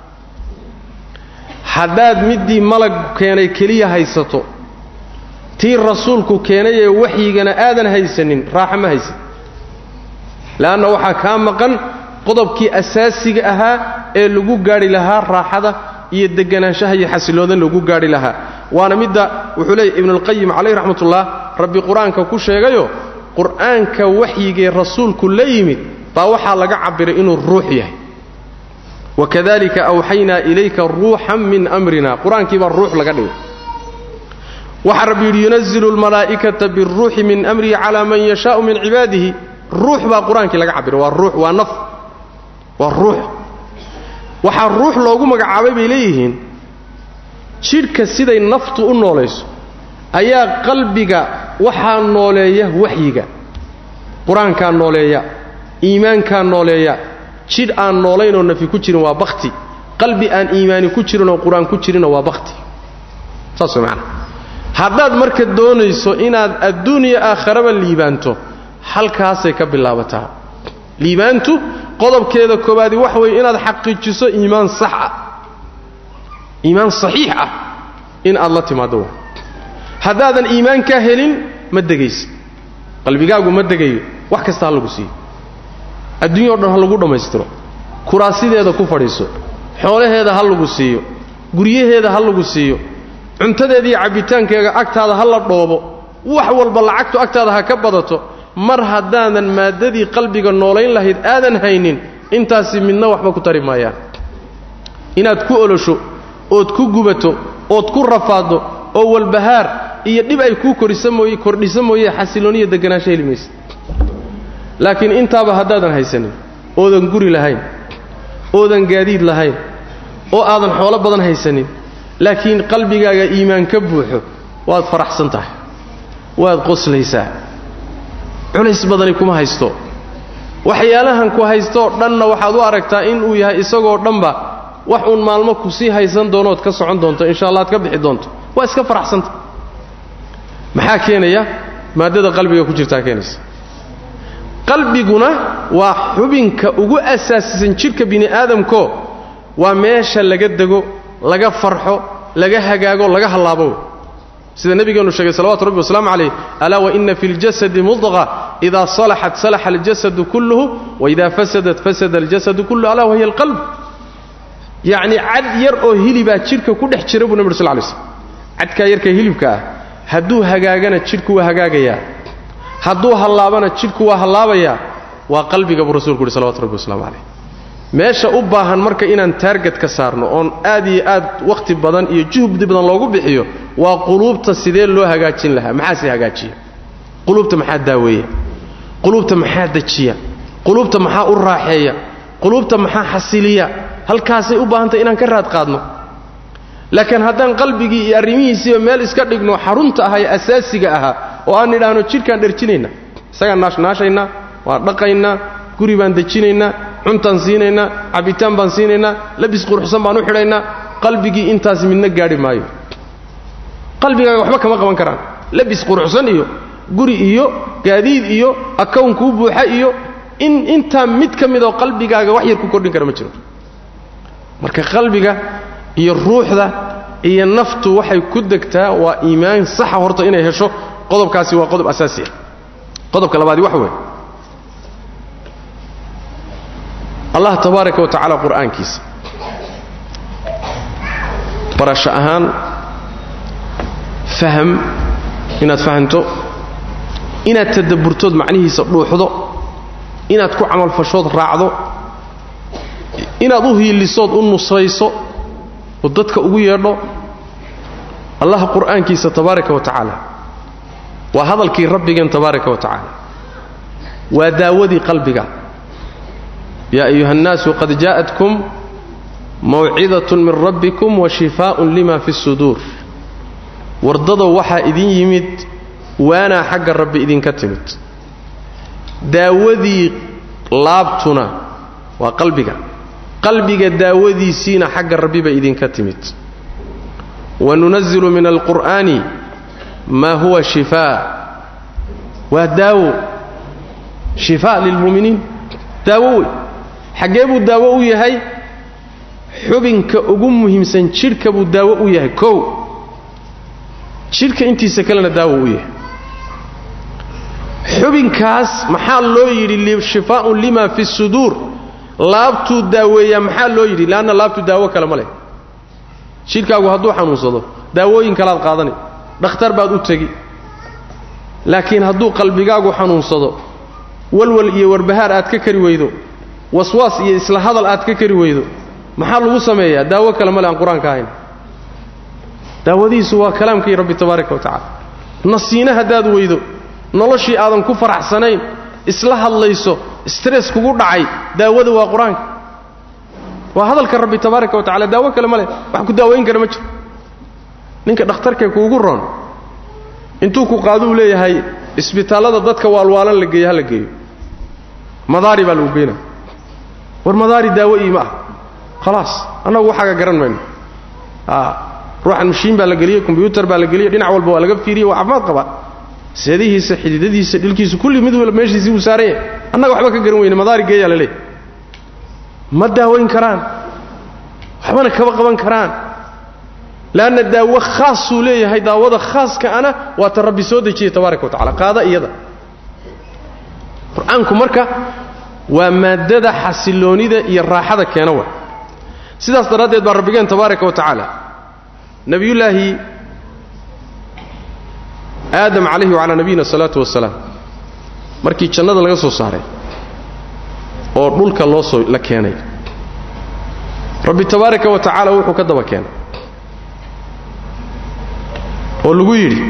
haddaad middii malag keenay keliya haysato tii rasuulku keenayee waxyigana aadan haysanin raaxo ma haysan le'anna waxaa kaa maqan qodobkii asaasiga ahaa ee lagu gaadhi lahaa raaxada iyo deganaanshaha iyo xasiloodan lagu gaadhi lahaa waana midda wuxuu leeyahy ibnuulqayim calayh raxmatullah rabbi qur-aanka ku sheegayo qur'aanka waxyigee rasuulku la yimid baa waxaa laga cabbiray inuu ruux yahay wakadalika awxaynaa ilayka ruuxan min amrina qur-aankii baa ruux laga dhigay waxaa rabbi yidhi yunazilu almalaa'ikata biruuxi min amrihi calaa man yashaau min cibaadihi ruux baa qur-aankii laga cabbiray waa ruux waa naf waa ruux waxaa ruux loogu magacaabay bay leeyihiin jidhka siday naftu u noolayso ayaa qalbiga waxaa nooleeya waxyiga qur-aankaa nooleeya iimaankaa nooleeya jidh aan noolaynoo nafi ku jirin waa bakhti qalbi aan iimaani ku jirinoo qur-aan ku jirinna waa bakhti saas way macana haddaad marka doonayso inaad adduuniya aakharaba liibaanto halkaasay ka bilaabataa liibaantu qodobkeeda koowaadi waxa weeye inaad xaqiijiso iimaan sax ah iimaan saxiix ah in aad la timaaddo wa haddaadan iimaankaa helin ma degaysa qalbigaagu ma degayo wax kasta ha lagu siiyo adduunya o dhan ha lagu dhammaystiro kuraasideeda ku fadhiiso xoolaheeda ha lagu siiyo guryaheeda ha lagu siiyo cuntadeeda iyo cabbitaankeega agtaada ha la dhoobo wax walba lacagtu agtaada ha ka badato mar haddaadan maaddadii qalbiga noolayn lahayd aadan haynin intaasi midna waxba ku tari maayaan inaad ku olosho ood ku gubato ood ku rafaaddo oo walbahaar iyo dhib ay kuu korisa mooye kordhisa mooye xasilooniyo deganaansho heli maysa laakiin intaaba haddaadan haysanin oodan guri lahayn oodan gaadiid lahayn oo aadan xoolo badan haysanin laakiin qalbigaaga iimaan ka buuxo waad faraxsan tahay waad qoslaysaa culays badani kuma haysto waxyaalahan ku haystoo dhanna waxaad u aragtaa inuu yahay isagoo dhanba wax uun maalmo ku sii haysan doonood ka socon doonto insha allah ad ka bixi doonto waa iska faraxsanta maxaa keenaya maaddada qalbiga ku jirtaa keenaysa qalbiguna waa xubinka ugu asaasisan jidhka bini aadamko waa meesha laga dego laga farxo laga hagaago laga hallaabo sida nebigeennu sheegay salawatu rabbi wasalaamu calayh alaa waina fi ljasadi mudqa idaa salaxat salaxa aljasadu kulluhu waidaa fasadat fasada aljasadu kulluhu alaa wahiya alqalb yacni cad yar oo hilibaa jidhka ku dhex jira buu nebi sl lay slm cadkaa yarka hilibka ah hadduu hagaagana jidhku waa hagaagayaa hadduu hallaabana jidhku waa hallaabayaa waa qalbiga buu rasulku uhi salawatu rabbi waslamu calayh meesha u baahan marka inaan taarget ka saarno oon aad iyo aad wakhti badan iyo juhdi badan loogu bixiyo waa quluubta sidee loo hagaajin lahaa maxaase hagaajiya quluubta maxaa daaweeya quluubta maxaa dejiya quluubta maxaa u raaxeeya quluubta maxaa xasiliya halkaasay u baahantay inaan ka raad qaadno laakiin haddaan qalbigii iyo arrimihiisiiba meel iska dhigno xarunta ahaa ee asaasiga ahaa oo aan nidhaahno jidhkaan dherjinaynaa isagaan naashnaashaynaa waan dhaqaynaa guri baan dejinaynaa cuntaan siinaynaa cabbitaan baan siinaynaa labis quruxsan baan u xidhaynaa qalbigii intaas midna gaadhi maayo qalbigaaga waxba kama qaban karaan labis quruxsan iyo guri iyo gaadiid iyo akawnkuu buuxa iyo in intaa mid ka midoo qalbigaaga wax yar ku kordhin kara ma jiro marka qalbiga iyo ruuxda iyo naftu waxay ku degtaa waa iimaan saxa horta inay hesho qodobkaasi waa qodob asaasi ah qodobka labaadi waxa weeye allah tabaaraka wa tacaala qur'aankiisa barasho ahaan faham inaad fahanto inaad tadabburtood macnihiisa dhuuxdo inaad ku camalfashood raacdo inaad u hiilisood u nusayso oo dadka ugu yeedho allaha qur'aankiisa tabaaraka wa tacaala waa hadalkii rabbigeen tabaaraka wa tacaala waa daawadii qalbiga yaa ayuha annaasu qad jaa'atkum mawcidatun min rabbikum wa shifaa'un lima fi suduur wardadow waxaa idin yimid waanaa xagga rabbi idinka timid daawadii laabtuna waa qalbiga qalbiga daawadiisiina xagga rabbi bay idinka timid wanunazilu min alqur'aani maa huwa shifaa waa daawo shifaa lilmu'miniin daawo wey xaggee buu daawo u yahay xubinka ugu muhiimsan jidhka buu daawo u yahay kow jidhka intiisa kalena daawo u yahay xubinkaas maxaa loo yidhi shifaa'un lima fi suduur laabtuu daaweeyaa maxaa loo yidhi leanna laabtu daawo kale ma leh jidhkaagu hadduu xanuunsado daawooyin kalaad qaadanay dhakhtar baad u tegi laakiin hadduu qalbigaagu xanuunsado walwal iyo warbahaar aad ka kari weydo waswaas iyo isla hadal aad ka kari weydo maxaa lagu sameeyaa daawo kale male aan qur-aanka ahayn daawadiisu waa kalaamkii rabbi tabaaraka wa tacala nasiine haddaad weydo noloshii aadan ku faraxsanayn isla hadlayso stress kugu dhacay daawada waa qur-aanka waa hadalka rabbi tabaaraka wa tacala daawo kale ma leh wax ku daawayn kara ma jiro ninka dhakhtarkee kuugu roon intuu ku qaaduu leeyahay isbitaallada dadka waalwaalan la geeyo ha la geeyo madaari baa lagu geynaa war madaari daawo ii ma ah khalaas annagu waxaaga garan mayno ruuxan mashiin baa la geliyey kombyuutar baa la geliyey dhinac walba waa laga fiiriyey waa caafimaad qabaa seedihiisa xididadiisa dhilkiisa kulli mid walba meeshiisii uu saaran yahay annaga waxba ka garan weyne madaari geeyaa la leeyahy ma daawayn karaan waxbana kama qaban karaan leanna daawo khaasuu leeyahay daawada khaaska ana waa ta rabbi soo dejiyey tabaaraka wa tacala qaada iyada qur-aanku marka waa maaddada xasiloonida iyo raaxada keena wa sidaas daraaddeed baa rabbigeen tabaaraka wa tacaala nebiyullaahi aadam calayhi wacalaa nabiyina asalaatu wasalaam markii jannada laga soo saaray oo dhulka loo soo la keenay rabbi tabaaraka wa tacaala wuxuu ka daba keenay oo lagu yidhi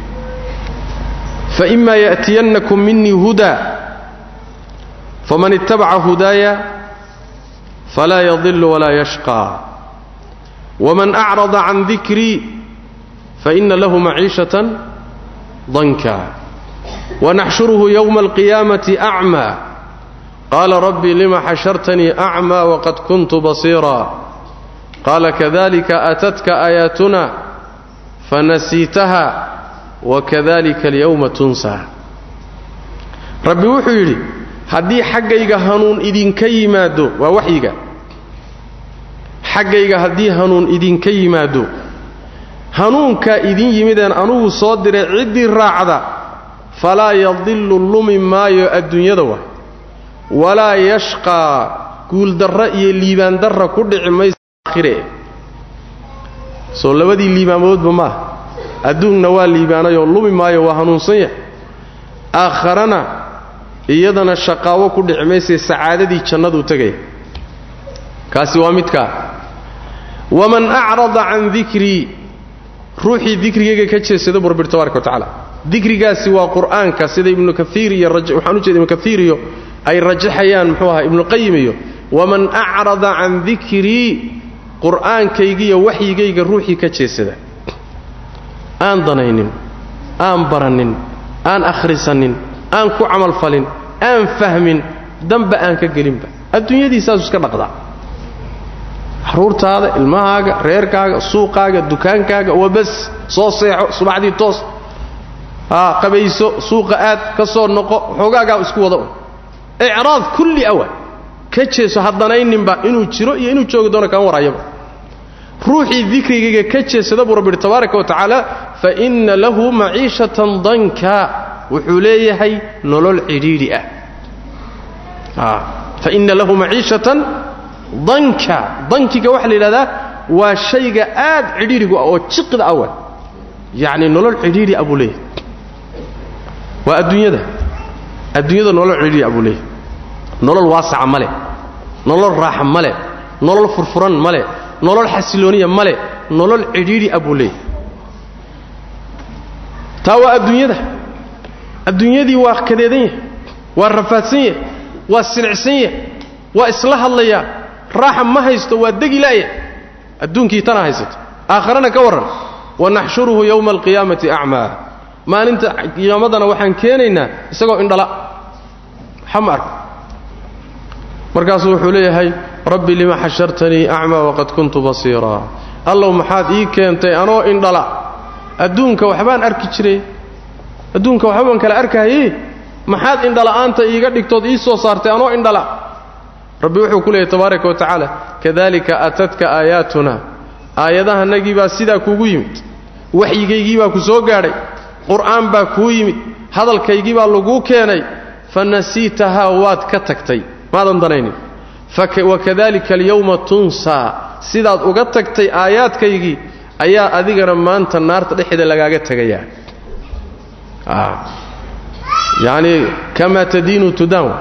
faima ya'tiyannakum minii hudaa faman ittabaca hudaaya falaa yadilu walaa yashqaa waman acrada can dikrii faina lahu maciishatan danka wanaxshuruhu yowma alqiyaamati acmaa qaala rabbi lima xashartanii acmaa waqad kuntu basiira qaala kadalika aatatka aayaatuna fanasiitaha wakadalika alyowma tunsaa rabbi wuxuu yidhi haddii xaggayga hanuun idinka yimaado waa waxyiga xaggayga haddii hanuun idinka yimaado hanuunkaa idin yimideen anugu soo diray ciddii raacda falaa yadillu lumi maayo adduunyada wa walaa yashqaa guuldarra iyo liibaandarra ku dhici maysa aakhire soo labadii liibaamoodba maaha adduunna waa liibaanayoo lumi maayo waa hanuunsan yahay aakharana iyadana shaqaawo ku dhici maysee sacaadadii jannaduu tegaya kaasi waa midkaa waman acrada can dikrii ruuxii dikrigayga ka jeesada bu rabbi tabaraka wa tacaala dikrigaasi waa qur'aanka sida ibnu kaiir iyo waxaan u jeeda ibnu kaiir iyo ay rajaxayaan muxuu ahaa ibnuqayim iyo waman acrada can dikrii qur'aankaygiiyo waxyigayga ruuxii ka jeesada aan danaynin aan baranin aan akhrisanin aan ku camalfalin aan fahmin damba aan ka gelinba adduunyadii saasuu iska dhaqdaa xaruurtaada ilmahaaga reerkaaga suuqaaga dukaankaaga wabas soo seexo subaxdii toos haa qabayso suuqa aad ka soo noqo xoogaagaa isku wada un icraad kulli awa ka jeeso haddanayninba inuu jiro iyo inuu joogi doono kaan warayaba ruuxii dikrigayga ka jeesada buu rabbi yidhi tabaaraka wa tacaala fa inna lahu maciishatan danka wuxuu leeyahay nolol cidhiidhi ah fa inna lahu maciishatan danka dankiga waxaa la yidhahdaa waa shayga aad cidhiidhigu ah oo jiqda awa yacni nolol cidhiidhi ah buu leeyahay waa adduunyada adduunyada nolol cidhiidhi ah buu leeyahay nolol waasaca ma leh nolol raaxa ma leh nolol furfuran ma leh nolol xasilooniya ma leh nolol cidhiidhi ah buu leeyahay taa waa adduunyada adduunyadii waa kadeedan yahay waa rafaadsan yahay waa silicsan yahay waa isla hadlayaa raaxa ma haysto waa degi la'ya adduunkii tana haysato aakharana ka warran wanaxshuruhu yowma alqiyaamati acmaa maalinta qiyaamadana waxaan keenaynaa isagoo indhala waxa ma arko markaasuu wuxuu leeyahay rabbi lima xashartanii acmaa waqad kuntu basiiraa allow maxaad ii keentay anoo indhala adduunka waxbaan arki jiray adduunka waxbabaan kala arkahaye maxaad indhala'aanta iiga dhigtood ii soo saartay anoo indhala rabbi wuxuu ku leeyahy tabaaraka wa tacaala kadalika aatadka aayaatuna aayadahanagii baa sidaa kuugu yimid waxyigaygii baa ku soo gaadhay qur'aan baa kuu yimid hadalkaygii baa laguu keenay fa nasiitahaa waad ka tagtay maadan danaynin wakadalika alyawma tunsaa sidaad uga tagtay aayaadkaygii ayaa adigana maanta naarta dhexeeda lagaaga tegayaa yacni kamaa tadiinu tudaan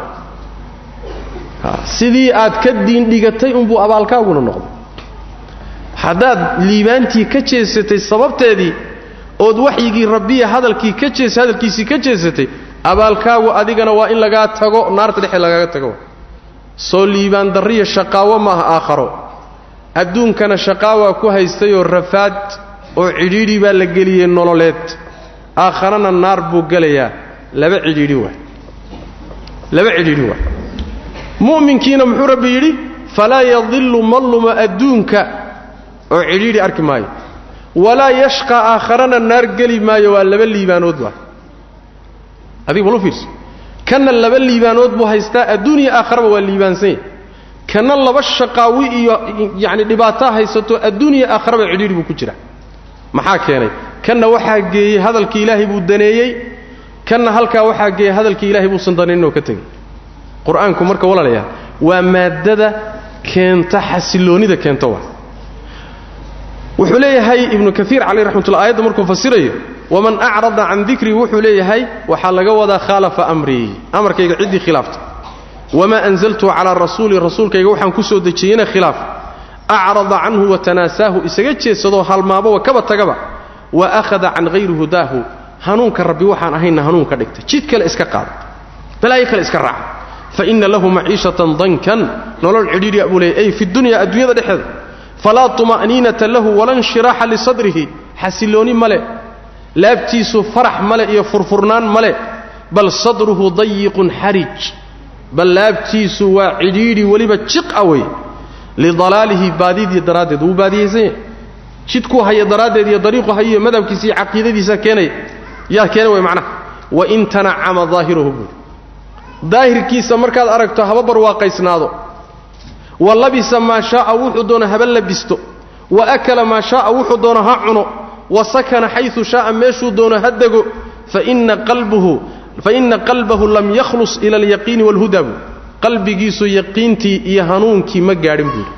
sidii aad ka diindhigatay unbuu abaalkaaguna noqday haddaad liibaantii ka jeesatay sababteedii ood waxyigii rabbiya hadalkii ka jees hadalkiisii ka jeesatay abaalkaagu adigana waa in lagaa tago naarta dhexeed lagaaga tago soo liibaan darriya shaqaawo maaha aakharo adduunkana shaqaawaa ku haystayoo rafaad oo cidhiidhi baa la geliyey nololeed aakharana naar buu gelayaa laba cidhiidhi waa laba cidhiidhi waa mu'minkiina muxuu rabbi yidhi falaa yadillu ma luma adduunka oo cidhiidhi arki maayo walaa yashqa aakharana naar geli maayo waa laba liibaanood waa adiga balu fiirso kanna laba liibaanood buu haystaa adduuniya aakharaba waa liibaansan yahy kanna laba shaqaawi iyo yacni dhibaataa haysato adduuniya aakharaba cidhiidhi buu ku jira maxaa keenay kanna waxaa geeyey hadalkii ilaahay buu daneeyey kanna halkaa waxaa geeyey hadalkii ilaahay buusan danayninoo ka tegey qur-aanku marka walaalayaa waa maaddada keenta xasiloonnida keenta waa wuxuu leeyahay ibnu kaiir caleyh raxmatullah aayadda markuu fasirayo waman acrada can dikrii wuxuu leeyahay waxaa laga wadaa khaalafa amrii amarkayga ciddii khilaafta wamaa anzaltu calaa rasuuli rasuulkayga waxaan ku soo dejiyeyna khilaaf acrada canhu watanaasaahu isaga jeedsadoo halmaababa kaba tagaba wa akhada can hayri hudaahu hanuunka rabbi waxaan ahayna hanuun ka dhigtay jid kale iska qaada balaayo kale iska raaca fa inna lahu maciishatan dankan nolol cidhiidhiya buu leeyay ay fi dunya adduunyada dhexeeda falaa tuma'niinata lahu wala nshiraaxa lisadrihi xasilooni male laabtiisu farax male iyo furfurnaan male bal sadruhu dayiqun xarij bal laabtiisu waa cidhiidhi weliba jiqa wey lidalaalihi baadidii daraaddeed wuu baadiyaysan yahay jidkuu haya daraaddeed iyo dariiqu hayiyo madhabkiisa iyo caqiidadiisa keenaya yaa keena way macnaha wain tanacama daahirahu buuri daahirkiisa markaad aragto haba barwaaqaysnaado wa labisa maa shaaa wuxuu doono haba labisto wa akala maa shaaa wuxuu doono ha cuno wa sakana xayu shaaa meeshuu doono ha dego faina qalbahu lam yakhlus ila alyaqiini waalhuda buu qalbigiisu yaqiintii iyo hanuunkii ma gaadhin buuri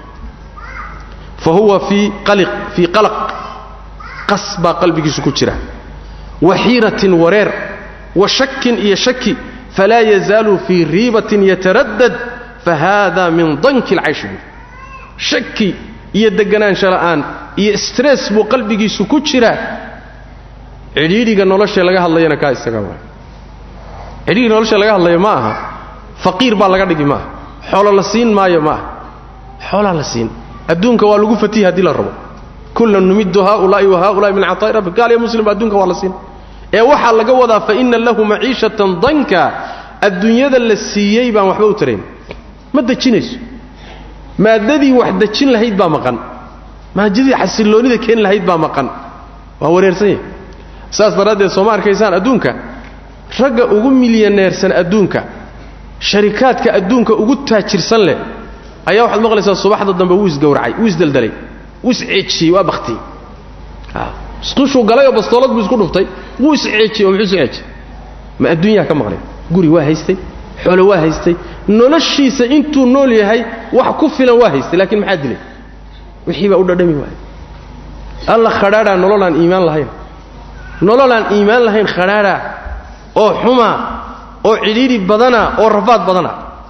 fa huwa fii qalaq qas baa qalbigiisu ku jira wa xiiratin wareer wa shakin iyo shaki falaa yazaalu fii riibatin yataraddad fahada min danki alcayshi buuri shaki iyo deganaansho la'aan iyo stress buu qalbigiisu ku jiraa cidhiidhiga nolosha laga hadlayana kaa isaga waay cidhiidhiga nolosha laga hadlaya ma aha faqiir baa laga dhigi maaha xoolo la siin maayo ma aha xoolaa la siin adduunka waa lagu fatihi haddii la rabo kullan numiddu haaulaa'i wa haaulaai min cataa'i rabbi gaal iyo muslim adduunka waa la siin ee waxaa laga wadaa fa inna lahu maciishatan danka adduunyada la siiyey baan waxba u tarayn ma dejinayso maaddadii wax dejin lahayd baa maqan maadadii xasilloonnida keeni lahayd baa maqan waa wareersan yahay saas daraaddeed sooma arkaysaan adduunka ragga ugu milyaneersan adduunka sharikaadka adduunka ugu taajirsan leh ayaa waxaad maqlaysaa subaxda dambe wuu isgowracay wuu isdaldalay wuu isceejiyey waa baktiyey isqushuu galay oo bastoolad buu isku dhuftay wuu isceejiyey oo muxuu isceejiyey ma adduunyaa ka maqlay guri waa haystay xoolo waa haystay noloshiisa intuu nool yahay wax ku filan waa haystay laakiin maxaa dilay wixii baa u dhadhami waayay alla khadhaadhaa nololaan iimaan lahayn nololaan iimaan lahayn khadhaadhaa oo xumaa oo cidhiidhi badana oo rafaad badana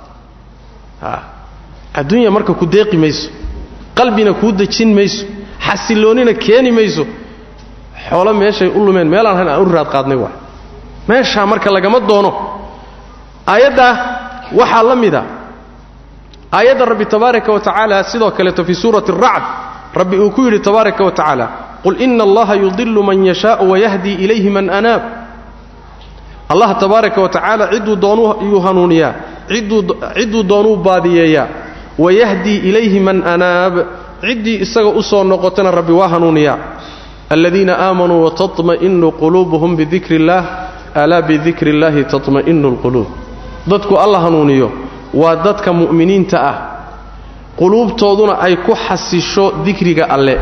adduunya marka ku deeqi mayso qalbina kuu dejin mayso xasilloonnina keeni mayso xoolo meeshay u lumeen meelaan lahayn aan u raad qaadnay waa meeshaa marka lagama doono aayaddaa waxaa la mida aayadda rabbi tabaaraka wa tacaala sidoo kaleeto fii suurati aracd rabbi uu ku yidhi tabaaraka wa tacaala qul ina allaha yudilu man yashaau wayahdi ilayhi man anaab allah tabaaraka wa tacaala cidduu doonuu hanuuniyaa cidduu doonuu baadiyeeyaa wayahdii ilayhi man anaab ciddii isaga u soo noqotana rabbi waa hanuuniyaa aladiina aamanuu watatma'inu quluubuhum bidikri illaah alaa bidikri illaahi tatma'inu alquluub dadku alla hanuuniyo waa dadka mu'miniinta ah quluubtooduna ay ku xasisho dikriga alle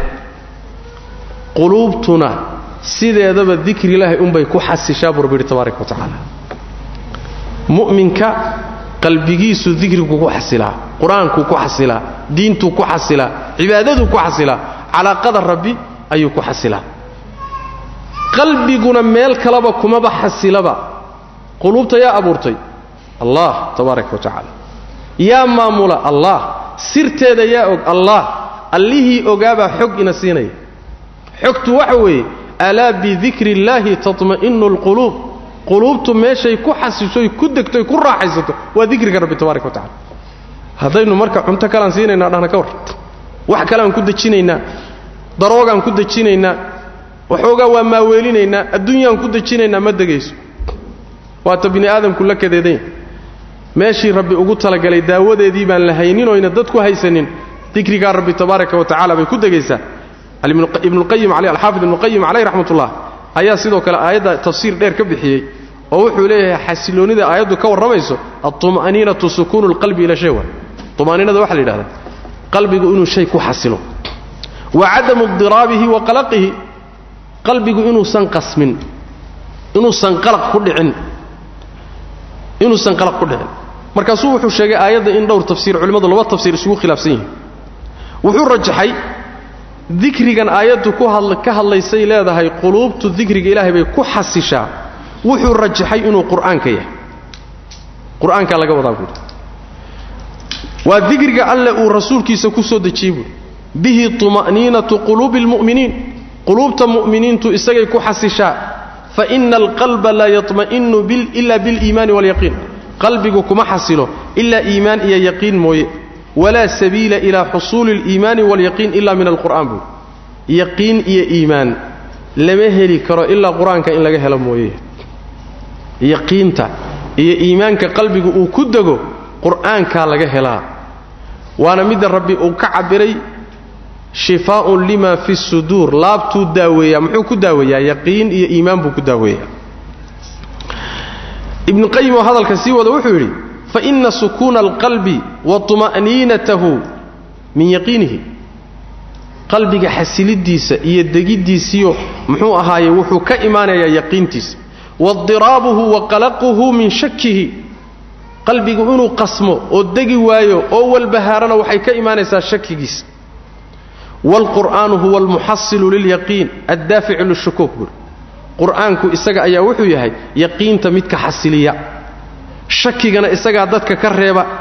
quluubtuna sideedaba dikri ilaahay unbay ku xasishaa buu rabbi yidhi tabaaraka wa tacaala mu'minka qalbigiisu dikrigu ku xasilaa qur-aankuu ku xasilaa diintuu ku xasilaa cibaadaduu ku xasilaa calaaqada rabbi ayuu ku xasilaa qalbiguna meel kaleba kumaba xasilaba quluubta yaa abuurtay allah tabaaraka wa tacaala yaa maamula allah sirteeda yaa og allah allihii ogaabaa xog ina siinaya xogtu waxa weeye alaa bidikri illaahi tatma'inu alquluub quluubtu meeshay ku xasishoy ku degtoy ku raaxaysato waa dikriga rabbi tabaaraka wa tacala haddaynu marka cunto kalaan siinaynaa dhahna ka war wax kaleaan ku dejinaynaa daroogaan ku dejinaynaa waxoogaa waa maaweelinaynaa adduunyaan ku dejinaynaa ma degayso waata bini aadamku la kadeedanya meeshii rabbi ugu talagalay daawadeedii baan la haynin oyna dadku haysanin dikrigaa rabbi tabaaraka wa tacala bay ku degaysaa ibnuqayim alxaafid ibnuqayim caleyh raxmatullah ayaa sidoo kale aayadda tafsiir dheer ka bixiyey oo wuxuu leeyahay xasiloonnida aayaddu ka warramayso altuma'niinatu sukuunu lqalbi ila shay wa tuma'niinada waxa la yidhahdaa qalbigu inuu shay ku xasilo wa cadamu idiraabihi wa qalaqihi qalbigu inuusan qasmin inuusan qalaq ku dhicin inuusan qalaq ku dhicin markaasuu wuxuu sheegay aayadda in dhowr tafsiir culimmadu laba tafsiir isugu khilaafsan yihiin wuxuu rajaxay dikrigan aayaddu ka hadlaysay leedahay quluubtu dikriga ilaahay bay ku xasishaa wuxuu rajaxay inuu qur'aanka yahay qur'aankaa laga wadaa buuri waa dikriga alle uu rasuulkiisa ku soo dejiyey buuri bihi tuma'niinatu quluubi almu'miniin quluubta mu'miniintu isagay ku xasishaa fa ina alqalba laa yatma'inu ila biliimaani waalyaqiin qalbigu kuma xasilo ilaa iimaan iyo yaqiin mooye walaa sabiila ilaa xusuuli aliimaani waalyaqiin ila min alqur'aan buuri yaqiin iyo iimaan lama heli karo ilaa qur-aanka in laga helo mooye yaqiinta iyo iimaanka qalbigu uu ku dego qur'aankaa laga helaa waana midda rabbi uu ka cabbiray shifaa'un lima fi suduur laabtuu daaweeyaa muxuu ku daaweeyaa yaqiin iyo iimaan buu ku daaweeyaa ibnuqayim oo hadalka sii wada wuxuu yidhi fa ina sukuuna alqalbi wa tuma'niinatahu min yaqiinihi qalbiga xasiliddiisa iyo degiddiisiyo muxuu ahaaye wuxuu ka imaanayaa yaqiintiisa wadiraabuhu wa qalaquhu min shakihi qalbigu inuu qasmo oo degi waayo oo walbahaarana waxay ka imaanaysaa shakigiisa waalqur'aanu huwa almuxasilu lilyaqiin addaaficu lishukuuk buuri qur'aanku isaga ayaa wuxuu yahay yaqiinta midka xasiliya shakigana isagaa dadka ka reeba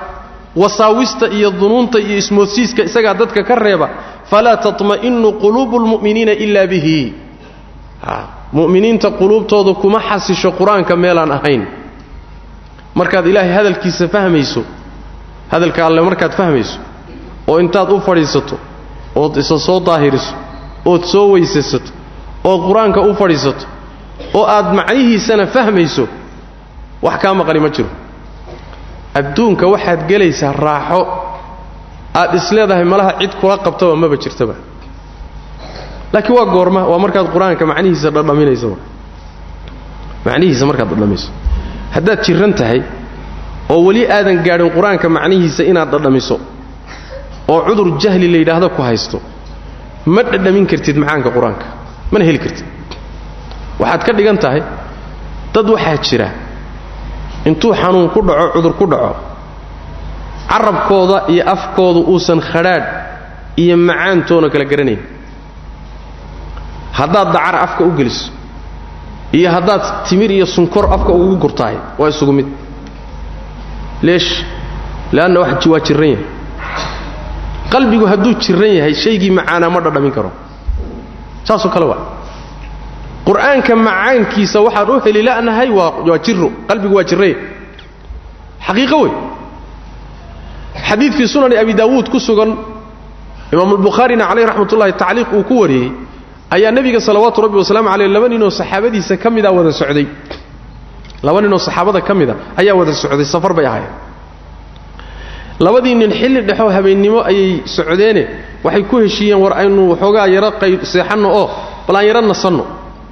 wasaawista iyo dunuunta iyo ismoodsiiska isagaa dadka ka reeba falaa tatma'inu quluubu lmu'miniina ilaa bihi mu'miniinta quluubtooda kuma xasisho qur-aanka meelaan ahayn markaad ilaahay hadalkiisa fahmayso hadalka alle markaad fahmayso oo intaad u fadhiisato ood isa soo daahiriso ood soo weysaysato ood qur-aanka u fadhiisato oo aad macnihiisana fahmayso wax kaa maqani ma jiro adduunka waxaad gelaysaa raaxo aad isleedahay malaha cid kula qabtaba maba jirtaba laakiin waa goorma waa markaad qur-aanka macnihiisa dhadhaminayso macnihiisa markaad dhadhamayso haddaad jiran tahay oo weli aadan gaadhin qur-aanka macnihiisa inaad dhadhamiso oo cudur jahli la yidhaahdo ku haysto ma dhadhamin kartid macaanka qur-aanka mana heli kartid waxaad ka dhigan tahay dad waxaa jira intuu xanuun ku dhaco cudur ku dhaco carabkooda iyo afkooda uusan khadhaadh iyo macaantoona kala garanayn haddaad dacar afka u geliso iyo haddaad timir iyo sunkor afka ugu gurtahay waa isugu mid leesh leanna waa jiran yahay qalbigu hadduu jiran yahay shaygii macaanaa ma dhadhamin karo saasoo kale waa qur-aanka macaankiisa waxaan u heli la'nahay waa waa jiro qalbigu waa jiraya xaqiiqo wey xadiidkii sunani abi daawuud ku sugan imaamu albukhaarina caleyh raxmat ullahi tacliiq uu ku wariyey ayaa nebiga salawaatu rabbi wasalaamu caleyh laba ninoo saxaabadiisa ka mida wada socday laba ninoo saxaabada ka mida ayaa wada socday safar bay ahaayeen labadii nin xilli dhexoo habeennimo ayay socdeene waxay ku heshiiyeen war aynu waxoogaa yaro qayb seexanno oo bal aan yaro nasanno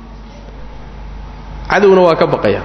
cadowna waa ka baqaya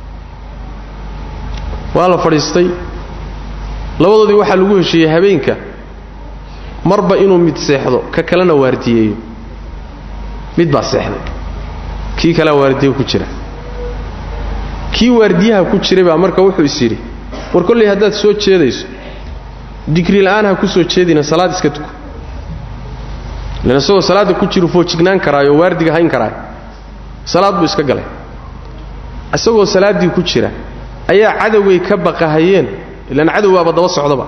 waa la fadhiistay labadoodii waxaa lagu heshiiyey habeenka marba inuu mid seexdo ka kalena waardiyeeyo mid baa seexday kii kalea waardiye ku jira kii waardiyaha ku jiray baa marka wuxuu is yidhi war kolley haddaad soo jeedayso digri la'aan ha ku soo jeedina salaad iska tuko lan isagoo salaadda ku jiru foojignaan karaayo waardiga hayn karaayo salaad buu iska galay isagoo salaaddii ku jira ayaa cadowgay ka baqahayeen ilaan cadow baaba daba socdaba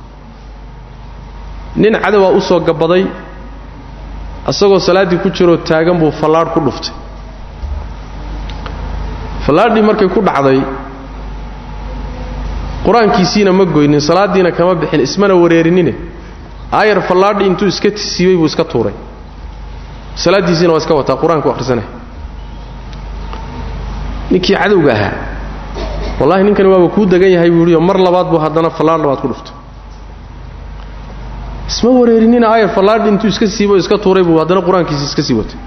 nin cadowaa u soo gabaday isagoo salaaddii ku jiroo taagan buu fallaadh ku dhuftay fallaadhii markay ku dhacday qur-aankiisiina ma goynin salaaddiina kama bixin ismana wareerinine aayar fallaadhi intuu iska siibay buu iska tuuray salaaddiisiina waa iska wataa qur-aanku akhrisanaya ninkii cadowga ahaa wallahi ninkani waaba kuu degan yahay buu ihioo mar labaad buu haddana fallaadh labaad ku dhuftay isma wareerinina aayar fallaadhi intuu iska siibay oo iska tuuray buu haddana qur-aankiisii iska sii watay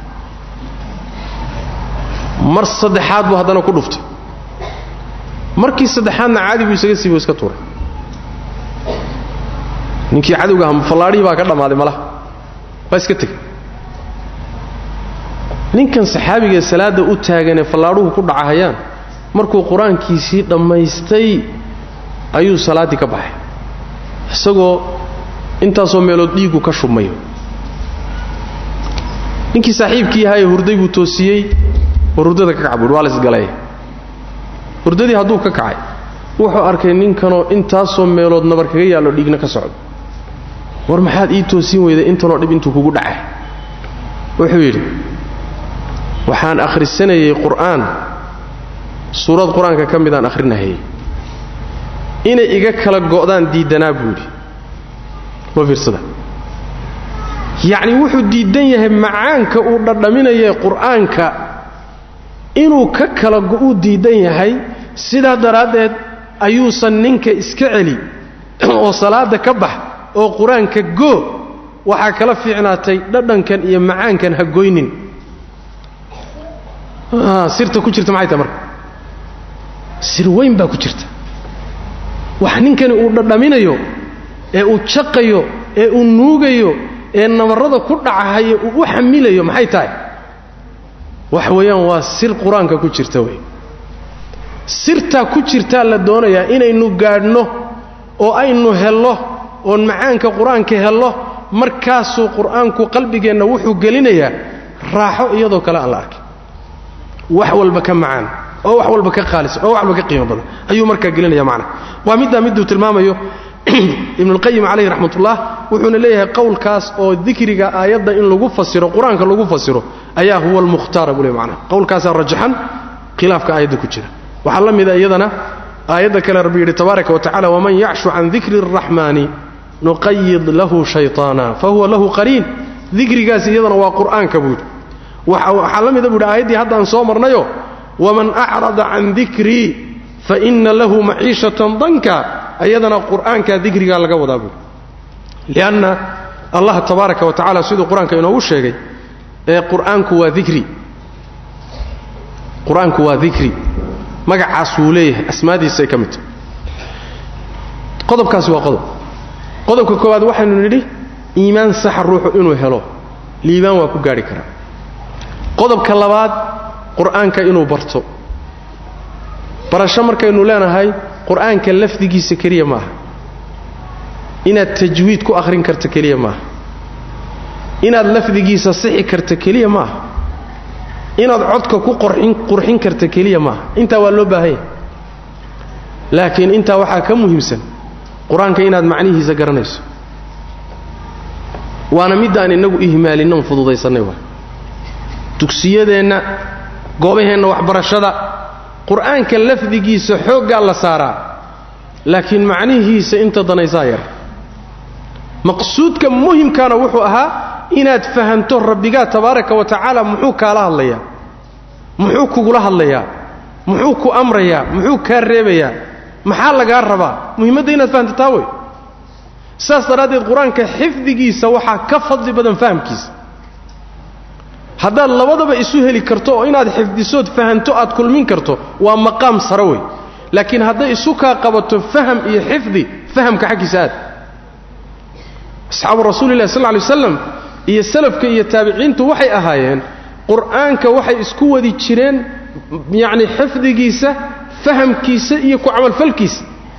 mar saddexaad buu haddana ku dhuftay markii saddexaadna caadi buu isaga siibo iska tuuray ninkii cadowga aha fallaadhihii baa ka dhammaaday malaha waa iska tegey ninkan saxaabigaee salaadda u taaganee fallaadhuhu ku dhacahayaan markuu qur-aankiisii dhammaystay ayuu salaaddii ka baxay isagoo intaasoo meelood dhiiggu ka shubmayo ninkii saaxiibkii ahaayee hurday buu toosiyey war hurdada ka kac buuhi waa la isgalay hurdadii hadduu ka kacay wuxuu arkay ninkanoo intaasoo meelood nabar kaga yaallo dhiigna ka socdo war maxaad ii toosin weyday intanoo dhib intuu kugu dhacay wuxuu yidhi waxaan akhrisanayey qur'aan suurad qur-aanka ka midaan akhrinahayey inay iga kala go'daan diiddanaa buu yidhi ma fiirsada yacnii wuxuu diiddan yahay macaanka uu dhadhaminaye qur'aanka inuu ka kala go'uu diiddan yahay sidaa daraaddeed ayuusan ninka iska celi oo salaadda ka bax oo qur-aanka goo waxaa kala fiicnaatay dhadhankan iyo macaankan ha goynin sirta ku jirta maxay tahay marka sir weyn baa ku jirta wax ninkani uu dhadhaminayo ee uu jaqayo ee uu nuugayo ee nabarrada ku dhacahayo uu u xamilayo maxay tahay wax weeyaan waa sir qur-aanka ku jirta wey sirtaa ku jirtaa la doonayaa inaynu gaadhno oo aynu hello oon macaanka qur-aanka hello markaasuu qur-aanku qalbigeenna wuxuu gelinayaa raaxo iyadoo kale aan la arkin wax walba ka macaan oo wax walba ka qaalisan oo wax walba ka qiimo badan ayuu markaa gelinaya macna waa middaa miduu tilmaamayo ibnulqayim calayhi raxmatullah wuxuuna leeyahay qowlkaas oo dikriga aayadda in lagu fasiro qur-aanka lagu fasiro ayaa huwa almukhtaara buu le macnaha qowlkaasaa rajaxan khilaafka aayadda ku jira waxaa la mida iyadana aayadda kale rabbi yidhi tabaaraka wa tacala waman yacshu can dikri araxmaani nuqayid lahu shayطaana fahuwa lahu qariin dikrigaas iyadana waa qur'aanka buu yidhi waxaa la mida buu yidhi aayaddii haddaan soo marnayo waman acrada can dikrii faina lahu maciishatan danka ayadana qur'aanka dikrigaa laga wadaa buuri lianna allah tabaaraka wa tacala siduu qur-aanka inoogu sheegay ee qur-aanku waa dikri qur-aanku waa dikri magacaas wuu leeyahay asmaadiisay ka mid tahay qodobkaasi waa qodob qodobka koowaad waxaynu nidhi iimaan saxa ruuxu inuu helo liibaan waa ku gaadhi karaa qodobka labaad qur'aanka inuu barto barasho markaynu leenahay qur'aanka lafdigiisa keliya maaha inaad tajwiid ku akhrin karta keliya maaha inaad lafdigiisa sixi karta keliya maaha inaad codka ku qurxin karta keliya maaha intaa waa loo baahanya laakiin intaa waxaa ka muhiimsan qur-aanka inaad macnihiisa garanayso waana middaan innagu ihmaalinnon fududaysannay waa dugsiyadeenna goobaheenna waxbarashada qur'aanka lafdigiisa xooggaa la saaraa laakiin macnihiisa inta danaysaa yar maqsuudka muhimkaana wuxuu ahaa inaad fahanto rabbigaa tabaaraka wa tacaala muxuu kaala hadlayaa muxuu kugula hadlayaa muxuu ku amrayaa muxuu kaa reebayaa maxaa lagaa rabaa muhimmadda inaad fahanto taa wey saas daraaddeed qur-aanka xifdigiisa waxaa ka fadli badan fahamkiisa haddaad labadaba isu heli karto oo inaad xifdisood fahanto aad kulmin karto waa maqaam sare wey laakiin hadday isu kaa qabato faham iyo xifdi fahamka xaggiisa aad asxaabu rasuulillahi sal lay waslam iyo salafka iyo taabiciintu waxay ahaayeen qur'aanka waxay isku wadi jireen yacni xifdigiisa fahamkiisa iyo ku camalfalkiisa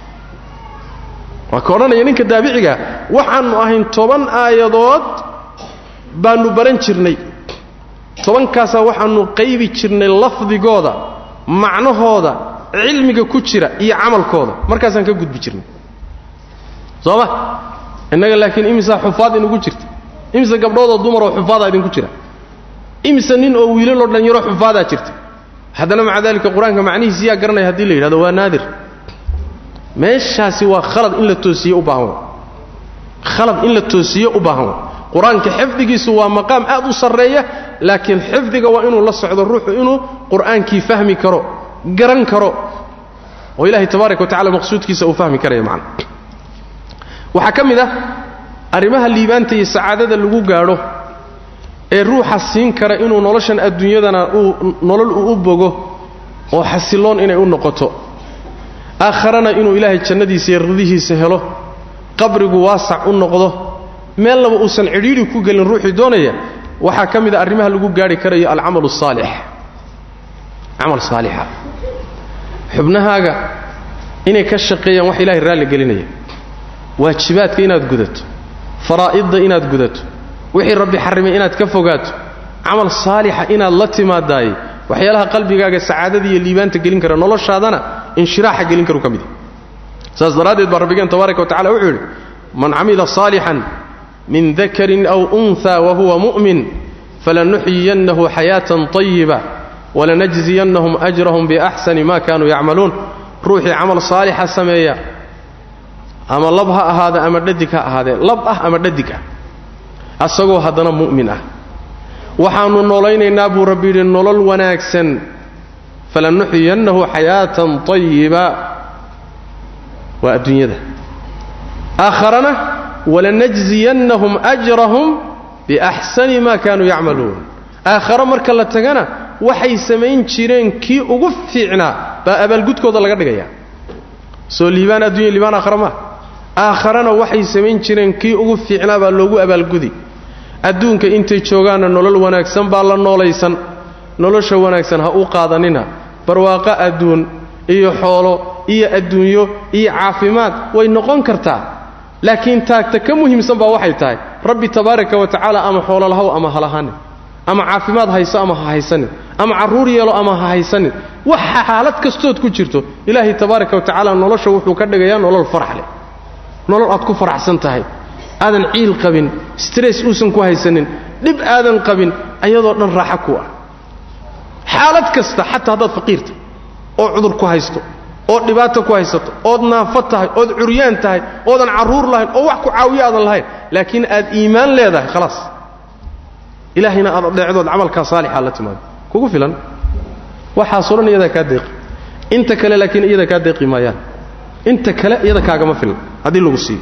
waa ka odhanaya ninka daabiciga waxaannu ahayn toban aayadood baannu baran jirnay tobankaasaa waxaannu qaybi jirnay lafdigooda macnahooda cilmiga ku jira iyo camalkooda markaasaan ka gudbi jirnay soo ma innaga laakiin imisaa xufaad inugu jirta imise gabdhoodoo dumaroo xufaadaa idinku jira imise nin oo wiilaloo dhanyaro xufaadaa jirta haddana maca daalika qur-aanka macnihiisi yaa garanaya haddii la yidhahdo waa naadir meeshaasi waa khalad in la toosiye u baahan wa khalad in la toosiye u baahan wa qur-aanka xifdigiisu waa maqaam aad u sarreeya laakiin xifdiga waa inuu la socdo ruuxu inuu qur'aankii fahmi karo garan karo oo ilaahay tabaaraka wa tacala maqsuudkiisa uu fahmi karaya macna waxaa ka mid ah arrimaha liibaanta iyo sacaadada lagu gaadho ee ruuxa siin kara inuu noloshan adduunyadana uu nolol uu u bogo oo xasiloon inay u noqoto aakharana inuu ilaahay jannadiisa iyo ridihiisa helo qabrigu waasac u noqdo meel laba uusan cidhiidhi ku gelin ruuxii doonaya waxaa ka mid a arrimaha lagu gaadhi karayo alcamalu saalix camal saalixa xubnahaaga inay ka shaqeeyaan wax ilahay raalli gelinaya waajibaadka inaad gudato faraa'idda inaad gudato wixii rabbi xarrimay inaad ka fogaato camal saalixa inaad la timaadaaye waxyaalaha qalbigaaga sacaadada iyo liibaanta gelin kara noloshaadana inshiraaxa gelin karu ka mid saas daraaddeed baa rabbigeen tabaaraka wa tacala wuxuu yidhi man camila saalixan min dakarin aw unha wahuwa mu'min falanuxyiyannahu xayaatan طayiba walanajziyannahum ajrahum biaxsani ma kanuu yacmaluun ruuxii camal saalixa sameeya ama lab ha ahaada ama dhadig ha ahaadee lab ah ama dhadig ah asagoo haddana mu'min ah waxaannu noolaynaynaa buu rabbi yidhi nolol wanaagsan falanuxyiyannahu xayaatan طayiba waa adduunyada aakharana walanajziyannahum ajrahum biaxsani ma kaanuu yacmaluun aakhare marka la tagana waxay samayn jireen kii ugu fiicnaa baa abaalgudkooda laga dhigaya soo liibaan addunya liibaan aakhare maa aakharana waxay samayn jireen kii ugu fiicnaa baa loogu abaalgudi adduunka intay joogaanna nolol wanaagsan baa la noolaysan nolosha wanaagsan ha u qaadanina barwaaqo adduun iyo xoolo iyo adduunyo iyo caafimaad way noqon kartaa laakiin taagta ka muhiimsan baa waxay tahay rabbi tabaaraka wa tacaala ama xoololahow ama halahanin ama caafimaad hayso ama ha haysanin ama carruur yeelo ama ha haysanin waxa xaalad kastood ku jirto ilaahay tabaaraka wa tacaala nolosha wuxuu ka dhigayaa nolol farax leh nolol aad ku faraxsan tahay aadan ciil qabin stress uusan ku haysanin dhib aadan qabin ayadoo dhan raaxa ku ah xaalad kasta xataa haddaad faqiirta oo cudur ku haysto ood dhibaato ku haysato ood naafo tahay ood curyaan tahay oodan carruur lahayn oo wax ku caawiyo aadan lahayn laakiin aad iimaan leedahay khalaas ilaahayna aad adeecdood camalkaa saalixa la timaado kugu filan waxaasoo dhan iyadaa kaa deeqi inta kale laakiin iyada kaa deeqi maayaan inta kale iyada kaagama filan haddii lagu siiyo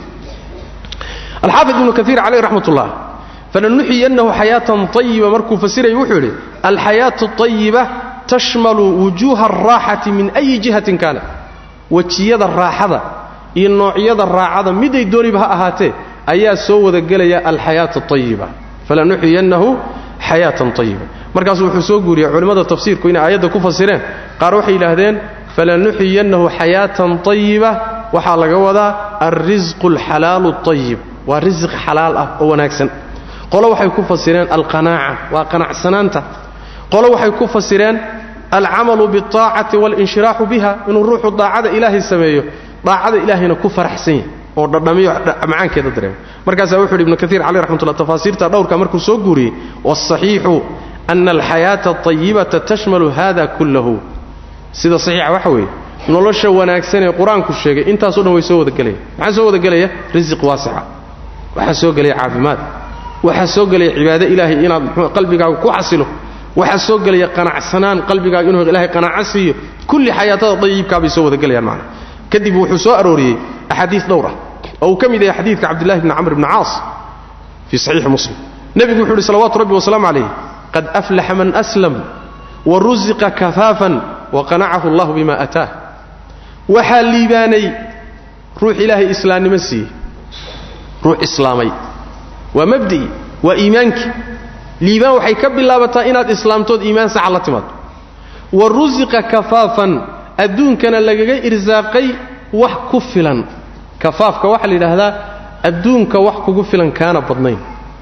alxaafid ibnu kaiir caleyh raxmat ullah falanuxyiyannahu xayaatan ayiba markuu fasirayay wuxuu yidhi alxayaatu ayiba tashmalu wujuuha alraaxati min ayi jihatin kaana wejiyada raaxada iyo noocyada raacada miday dooniba ha ahaatee ayaa soo wada gelaya alxayaat ayiba falanuxyiyannahu xayaatan ayiba markaasuu wuxuu soo guuriyey culimmada tafsiirku inay aayadda ku fasireen qaar waxay yidhaahdeen falanuxyiyannahu xayaatan ayiba waxaa laga wadaa alrisqu alxalaalu ayib waa risiq xalaal ah oo wanaagsan qolo waxay ku fasireen alqanaaca waa qanacsanaanta qolo waxay ku fasireen alcamalu biاlطaacati waاlinshiraaxu biha inuu ruuxu daacada ilaahay sameeyo daacada ilaahayna ku faraxsan yahy oo dhadhamiyo macaankeeda dareemo markaasaa wuxu uhi ibnu kaiir caleh raxmatullah tafaasiirta dhowrka markuu soo guuriyey wاsaxiixu ana alxayaata aطayibata tashmalu hada kullahu sida saxiixa waxa weeye nolosha wanaagsan ee qur-aanku sheegay intaaso dhan way soo wadagelaya maxaa soo wadagelaya risiq waasica waxaa soo gelaya caafimaad waxaa soo gelaya cibaado ilaahay inaad qalbigaaga ku xasilo waxaa soo gelaya qanacsanaan qalbigaaga inuu ilahay qanaaco siiyo kulli xayaatada dayibkaabay soo wadagelayaan macna kadib wuxuu soo arooriyey axaadiis dhowr ah oo uu ka mid yahay xadiidka cabdillahi bni camr bni caas fii saxiixi muslim nebigu wuxuu uhi salawatu rabbi wasalaamu calayh qad aflaxa man aslam wa rusiqa kafaafan wa qanacahu allahu bima ataah waxaa liibaanay ruux ilaahay islaamnimo siiyey ruux islaamay waa mabdi'i waa iimaankii liibaan waxay ka bilaabataa inaad islaamtood iimaan saxa la timaado wa rusiqa kafaafan adduunkana lagaga irsaaqay wax ku filan kafaafka waxaa la yidhaahdaa adduunka wax kugu filan kaana badnayn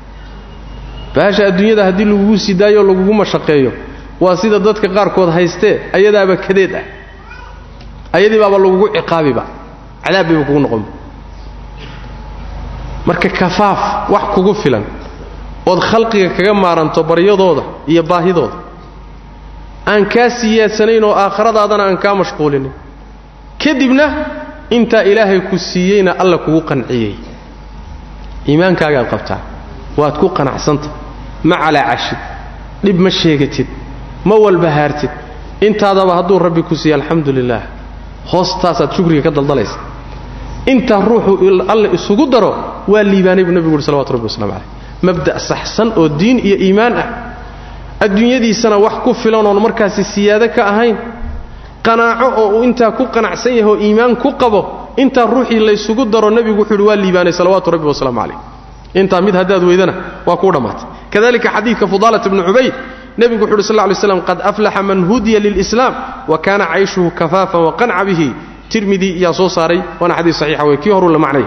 baasha adduunyada haddii lagugu sidaayoo lagugu mashaqeeyo waa sida dadka qaarkood haystee ayadaaba kadeed ah ayadii baaba lagugu ciqaabiba cadaab bayba kugu noqonba marka kafaaf wax kugu filan ood khalqiga kaga maaranto baryadooda iyo baahidooda aan kaa siyaadsanayn oo aakhiradaadana aan kaa mashquulinin kadibna intaa ilaahay ku siiyeyna alla kugu qanciyey iimaankaagaad qabtaa waad ku qanacsanta ma calaacashid dhib ma sheegatid ma walbahaartid intaadaba hadduu rabbi ku siiye alxamdu lilaah hoostaasaad shukriga ka daldalaysa intaa ruuxu alle isugu daro waa liibaanay buu nebigu uhi salawatu rabbi waslamu caleyh mabda' saxsan oo diin iyo iimaan ah adduunyadiisana wax ku filan oon markaasi siyaado ka ahayn qanaaco oo uu intaa ku qanacsan yahay oo iimaan ku qabo intaa ruuxii laysugu daro nebigu wuxuu uhi waa liibaanay salawaatu rabbi wasalaamu calayh intaa mid haddaad weydana waa kuu dhammaatay kadalika xadiidka fudaalat bni cubayd nebigu wuxu uhi sal ly slam qad aflaxa man hudiya lilislaam wa kaana cayshuhu kafaafan waqanca bihi tirmidi iyaa soo saaray waana xadiis saxiixa wey kii horuu la macnay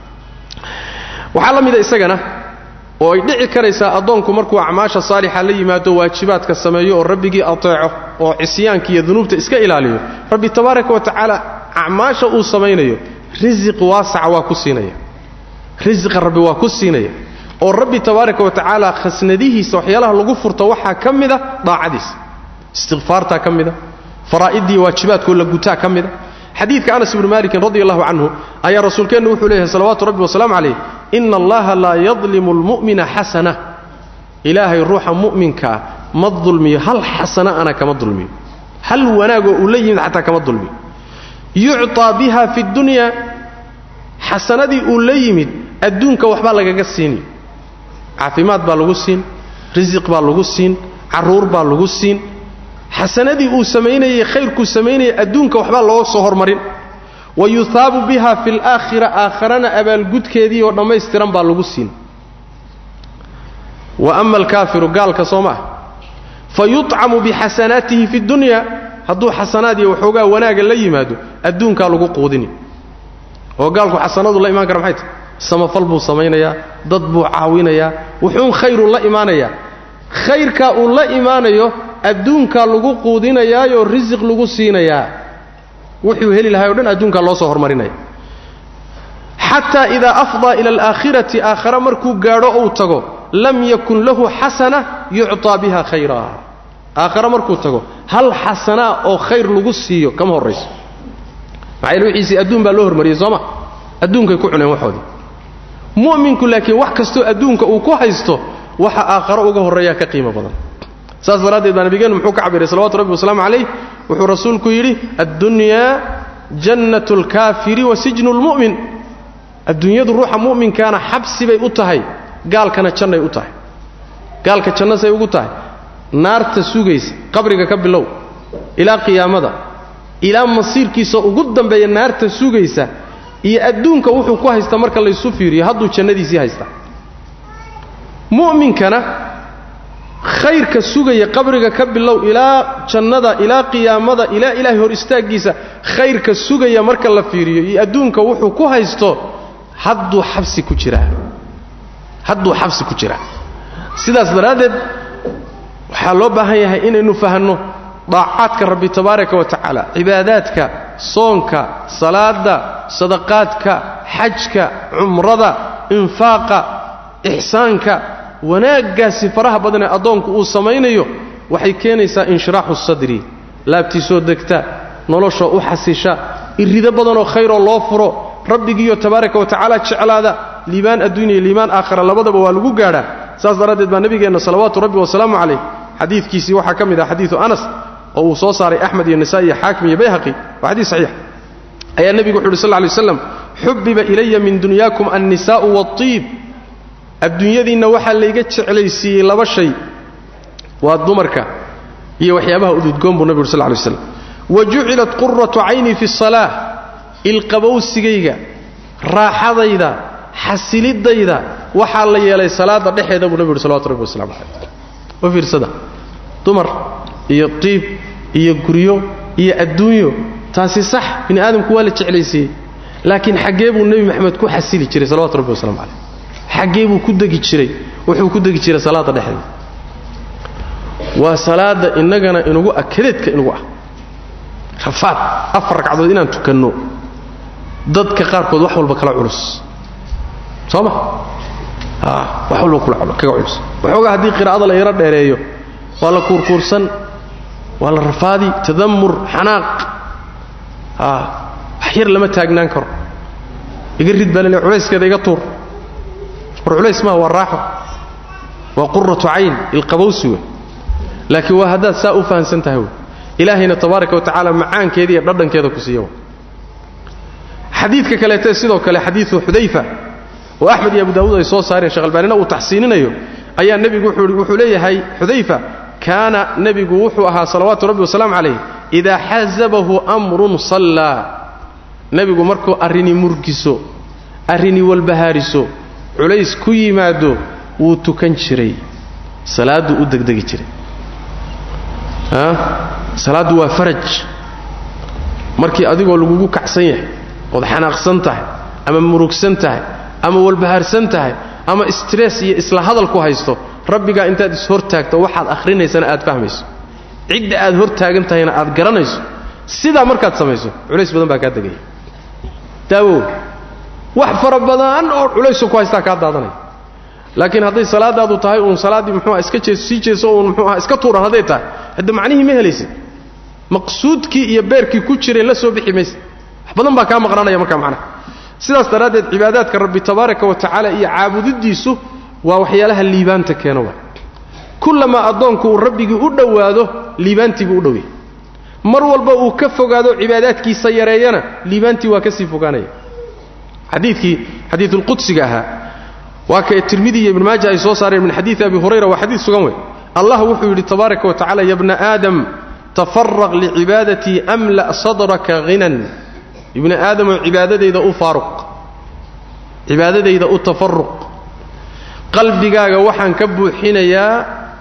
waxaa la mida isagana oo ay dhici karaysaa addoonku markuu acmaasha saalixa la yimaado waajibaadka sameeyo oo rabbigii ateeco oo cisyaanka iyo dunuubta iska ilaaliyo rabbi tabaaraka wa tacaala acmaasha uu samaynayo risiq waasaca waa ku siinaya risiqa rabbi waa ku siinaya oo rabbi tabaaraka wa tacaala khasnadihiisa waxyaalaha lagu furto waxaa ka mida daacadiisa istikfaartaa ka mida faraa'idii waajibaadkoo la gutaa ka mida xadiidka anas ibni malikin radi allahu canhu ayaa rasuulkeennu wuxuu leeyahay salawaatu rabbi wasalaamu calayh ina allaha laa yadlimu almu'mina xasana ilaahay ruuxa mu'minkaa ma dulmiyo hal xasana ana kama dulmiyo hal wanaagoo uu la yimid xataa kama dulmiyo yucطaa biha fi dunya xasanadii uu la yimid adduunka waxbaa lagaga siini caafimaad baa lagu siin risiq baa lagu siin carruur baa lagu siin xasanadii uu samaynayey khayrkuu samaynayay adduunka waxbaa loo soo hormarin wa yuhaabu biha fi alaakhira aakharana abaalgudkeedii oo dhammaystiran baa lagu siin wa ama alkaafiru gaalka soo maah fa yuطcamu bixasanaatihi fi dunya hadduu xasanaad iyo waxoogaa wanaaga la yimaado adduunkaa lagu quudini oo gaalku xasanadu la imaan kara maxay tahy samafal buu samaynayaa dad buu caawinayaa wuxuun khayruu la imaanayaa khayrkaa uu la imaanayo adduunkaa lagu quudinayaayoo risiq lagu siinayaa wuxuu heli lahay o dhan adduunkaa loo soo hormarinaya xataa idaa afdaa ila alaakhirati aakhare markuu gaadho ou tago lam yakun lahu xasana yucطaa biha khayra aakhare markuu tago hal xasanaa oo khayr lagu siiyo kama horrayso maxaa yaele wixiisii adduun baa loo hormariyey sooma adduunkay ku cuneen waxoodii mu'minku laakiin wax kastoo adduunka uu ku haysto waxa aakharo uga horreeyaa ka qiimo badan saas daraaddeed baa nabigeennu muxuu ka cabiray salawatu rabbi wasalaamu calayh wuxuu rasuulku yidhi addunyaa jannatu alkaafiri wa sijnu lmu'min adduunyadu ruuxa mu'minkaana xabsi bay u tahay gaalkana jannay u tahay gaalka jannasay ugu tahay naarta sugaysa qabriga ka bilow ilaa qiyaamada ilaa masiirkiisa ugu dambeeya naarta sugaysa iyo adduunka wuxuu ku haysta marka laysu fiiriyo hadduu jannadiisii haysta mu'minkana khayrka sugaya qabriga ka bilow ilaa jannada ilaa qiyaamada ilaa ilaahay hor istaaggiisa khayrka sugaya marka la fiiriyo iyo adduunka wuxuu ku haysto hadduu xabsi ku jiraa hadduu xabsi ku jiraa sidaas daraaddeed waxaa loo baahan yahay inaynu fahanno daacaadka rabbi tabaaraka wa tacaala cibaadaadka soonka salaadda sadaqaadka xajka cumrada infaaqa ixsaanka wanaaggaasi faraha badan ee addoonku uu samaynayo waxay keenaysaa inshiraaxu sadri laabtiisoo degta noloshoo u xasisha irido badanoo khayroo loo furo rabbigiiyo tabaaraka wa tacaala jeclaada liibaan adduunya iyo liibaan aakhara labadaba waa lagu gaadhaa saas daraaddeed baa nebigeenna salawaatu rabbi wasalaamu calayh xadiidkiisii waxaa ka mid ah xadiidu anas oo uu soo saaray axmed iyo nisaa'i iyo xaakim iyo bayhaqi waa xadiis saxiix ayaa nebigu wuxu uhi sal lla lay waslam xubbiba ilaya min dunyaakum annisaa'u waatiib adduunyadiinna waxaa layga jeclaysiiyey laba shay waa dumarka iyo waxyaabaha ududgoon buu nebigu uri sal lla lay waslam wa jucilat quratu cayni fi salaa ilqabowsigayga raaxadayda xasilidayda waxaa la yeelay salaada dhexeeda buu nebigu uhi salawatu rabbi wasalamu calayh u fiirsada dumar iyo tiib iyo guryo iyo adduunyo taasi sax bini aadamku waa la jeclaysiiyey laakiin xaggee buu nebi maxamed ku xasili jiray salawatu rabbi wasalamu calayh xaggee buu ku degi jiray wuxuu ku degi jiray salaada dhexeeda waa salaada innagana inugu ah kadeedka inugu ah rafaad afar ragcadood inaan tukanno dadka qaarkood wax walba kala culus soo ma wax walba kaga culus waxoogaa haddii qiraa'ada la yaro dheereeyo waa la kuurkuursan waa la rafaadi tadamur xanaaq wax yar lama taagnaan karo iga rid baa lale culayskeeda iga tuur war culays maaha waa raaxo waa quratu cayn ilqabowsi wey laakiin waa haddaad saa u fahamsan tahay wey ilaahayna tabaaraka wa tacaala macaankeeda iyo dhadhankeeda ku siiya xadiidka kaleete sidoo kale xadiidu xudayfa oo axmed iyo abu daawuud ay soo saareen sheekh albaanina uu taxsiininayo ayaa nebigu wuxuu leeyahay xudayfa kaana nebigu wuxuu ahaa salawaatu rabbi wasalaamu calayh idaa xasabahu amrun sallaa nebigu markuu arrini murgiso arrini walbahaariso culays ku yimaado wuu tukan jiray salaadduu u degdegi jiray salaaddu waa faraj markii adigoo lagugu kacsan yahay ood xanaaqsan tahay ama murugsan tahay ama walbahaarsan tahay ama stress iyo isla hadalku haysto rabbigaa intaad ishortaagto waxaad akhrinaysana aad fahmayso cidda aad hor taagan tahayna aad garanayso sidaa markaad samayso culays badan baa kaa degaya daawow wax fara badan oo culayso ku haystaa kaa daadanaya laakiin hadday salaadaadu tahay uun salaaddii muxuuha iska jees sii jeeso uun muxuuha iska tuuran hadday tahay hadda macnihii ma helaysid maqsuudkii iyo beerkii ku jiray la soo bixi maysa wax badan baa kaa maqnaanaya markaa macnaha sidaas daraaddeed cibaadaadka rabbi tabaaraka wa tacaala iyo caabudidiisu waa waxyaalaha liibaanta keena waa kullamaa addoonku uu rabbigii u dhowaado liibaantiibuu u dhowyahy mar walba uu ka fogaado cibaadaadkiisa yareeyana liibaantii waa ka sii fogaanaya xadiidkii xadiidulqudsiga ahaa waa ka tirmidi iyo ibn maaja ay soo saareen min xadiidi abi hurayra waa xadiid sugan wey allah wuxuu yidhi tabaaraka wa tacala ya bna aadam tafaraq licibaadatii amla' sadraka hinan ibni aadamoo cibaadadayda u faaruq cibaadadayda u tafaruq qalbigaaga waxaan ka buuxinayaa